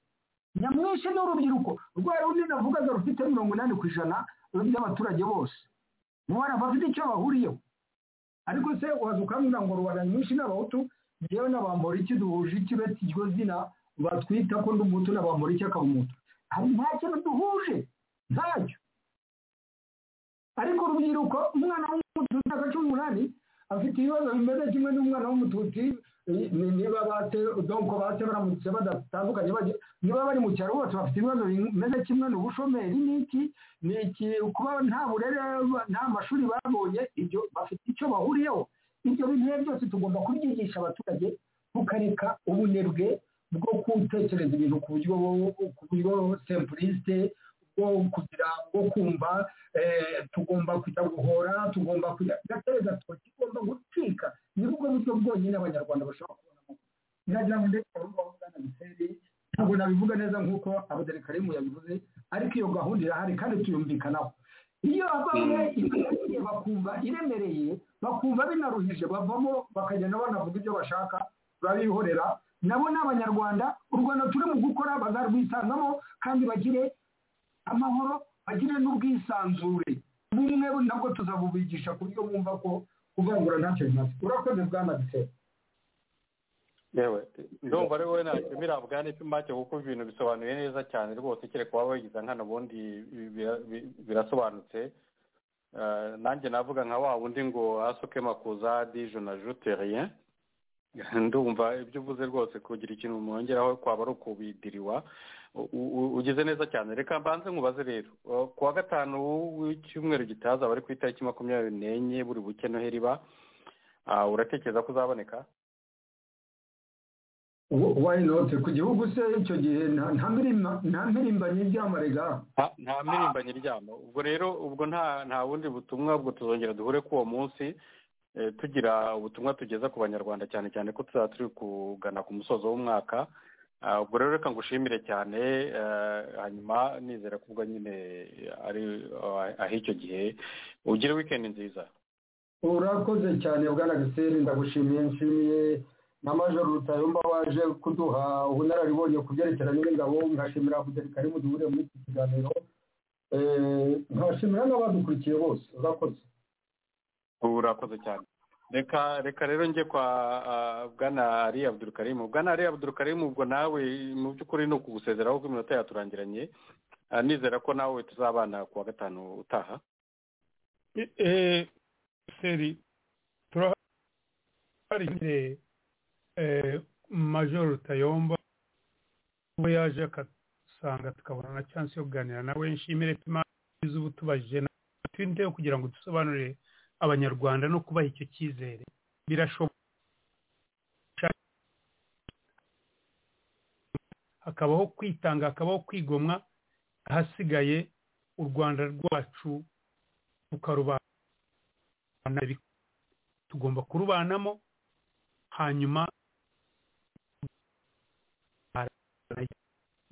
nyamwinshi ni urubyiruko rwa rundi navugaga rufite mirongo inani ku ijana by'abaturage bose mu bana bafite icyo bahuriyeho ariko se waza ukambwira ngo rubanda nyinshi n'abahutu yewe n'abamboriki duhuje ikibeti iryo zina batwita ko n'umutu n'abamboriki akaba umutu hari nta kintu duhuje ntacyo ariko urubyiruko umwana w'umututi wa cumi n'umunani afite ibibazo bimeze kimwe n'umwana w'umututi niba bate donko bate baramutse badatandukanye niba bari mu cyaro bose bafite ibibazo bimeze kimwe ni ubushomeri n'iki ni iki kuba nta burere nta mashuri babonye ibyo bafite icyo bahuriyeho ibyo bintu byose tugomba kubyigisha abaturage tukareka ubunebwe bwo gutekereza ibintu ku buryo ku buryo sempurisite bwo kugira bwo kumva tugomba kujya guhora tugomba kujya gatera gato kigomba gucika ni bwo buryo bwonyine abanyarwanda bashobora kubonamo biragira ngo ndetse urubuga rw'ubwana biseri ntabwo nabivuga neza nk'uko abaderekarimu yabivuze ariko iyo gahunda irahari kandi tuyumvikanaho iyo bamwe ibintu bakumva iremereye bakumva binaruhije bavamo bakagenda banavuga ibyo bashaka babihorera nabo ni abanyarwanda u rwanda turi mu gukora bazarwisangamo kandi bagire amahoro bagire n'ubwisanzure bumwe nabwo tuzabubigisha ku buryo bumva ko kuvangura ntacyo bimaze urakoze bwana bisera yewe ndumva ari wowe ntacyo birabwa n'icyo make kuko ibintu bisobanuye neza cyane rwose kereka waba wagize nkana ubundi birasobanutse nanjye navuga nka wa wundi ngo asoke makuza dije na juteriye ndumva ibyo uvuze rwose kugira ikintu mwongeraho kwaba ari ukubidiriwa ugize neza cyane reka mbanze nkubaze rero ku wa gatanu w'icyumweru gitaha azaba ari ku itariki makumyabiri n'enye buri buke noheri ba uratekereza ko uzaboneka wayinote ku gihugu se icyo gihe nta mpirimbanyi iryama rega nta mpirimbanyi iryama ubwo rero ubwo nta bundi butumwa ubwo tuzongera duhure k'uwo munsi tugira ubutumwa tugeza ku banyarwanda cyane cyane ko tuzaba turi kugana ku musozo w'umwaka ubwo rero reka ngushimire cyane hanyuma nizera ko ubwo nyine ari ah'icyo gihe ugire wikendi nziza urakoze cyane bwana giseri ndagushimiye nshimiye na major rutayumba waje kuduha ubunararibonye ku byerekeranye n'ingabo nkashimira abuderi mu duhure muri iki kiganiro nkashimira n'abadukurikiye bose urakoze urakoze cyane reka reka rero njye kwa bwana ari abudurukarimu bwana ari abudurukarimu ubwo nawe mu by'ukuri ni ukugusezeraho ko iminota yaturangiranye nizera ko nawe tuzabana ku wa gatanu utaha seri turahari majoro rutayomba we yaje akasanga tukabona na chance yo kuganira nawe nshimire tumaze ubu tubajije twindeho kugira ngo dusobanurire abanyarwanda no kubaha icyo cyizere birashoboka hakabaho kwitanga hakabaho kwigomwa ahasigaye u rwanda rwacu tukarubana tugomba kurubanamo hanyuma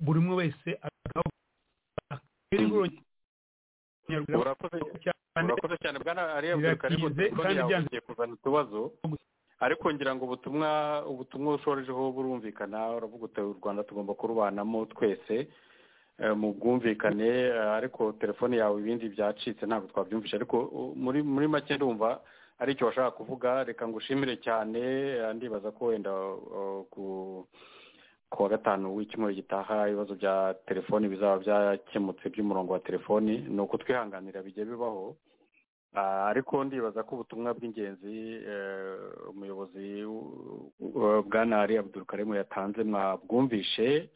buri umwe wese urakoze cyane bwana ariya bwakaribu telefone yawe ugiye kuzana utubazo ariko ngira ngo ubutumwa ubutumwa ushorejeho burumvikana uravuga uti u rwanda tugomba kurubanamo twese mu bwumvikane ariko telefone yawe ibindi byacitse ntabwo twabyumvisha ariko muri muri make ndumva ari icyo washaka kuvuga reka ngushimire cyane ndibaza ko wenda ku ku wa gatanu w'icyumweru gitaha ibibazo bya telefoni bizaba byakemutse by'umurongo wa telefoni ni uko twihanganira bijya bibaho ariko ndibaza ko ubutumwa bw'ingenzi umuyobozi bwa nari abudurukarimu yatanze mwabwumvishe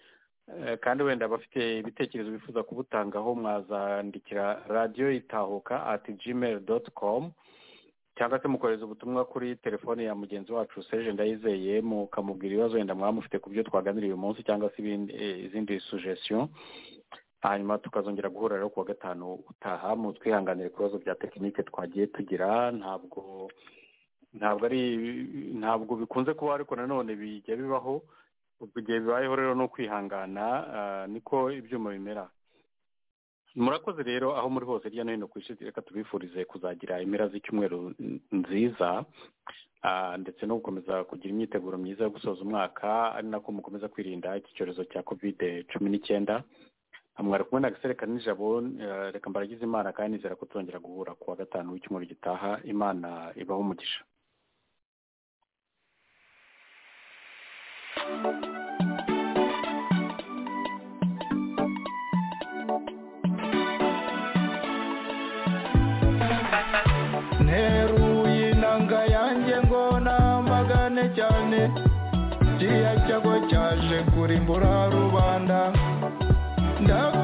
kandi wenda bafite ibitekerezo bifuza kubutangaho mwazandikira radiyo itahuka ati gmail doti komu cyangwa se mukohereza ubutumwa kuri telefone ya mugenzi wacu seje ndayizeye mukamubwira ibibazo wenda mwaba mufite ku byo twaganiriye uyu munsi cyangwa se izindi sugesiyo hanyuma tukazongera guhura rero ku wa gatanu utaha mu twihanganire ku bibazo bya tekinike twagiye tugira ntabwo ntabwo ari ntabwo bikunze kuba ariko nanone bijya bibaho ubwo igihe bibayeho rero ni ukwihangana niko ibyuma bimera murakoze rero aho muri hose hirya no hino ku isi reka tubifurize kuzagira impera z'icyumweru nziza ndetse no gukomeza kugira imyiteguro myiza yo gusoza umwaka ari nako mukomeza kwirinda iki cyorezo cya kovide cumi n'icyenda mwari kumwe na gasere kanijabo reka mbaragize imana kandi nizera ko tuzongera guhura ku wa gatanu w'icyumweru gitaha imana ibaho umugisha nteruye inanga yanjye ngo namagane cyane kiriya cyago cyaje kurimbura rubanda ndabwo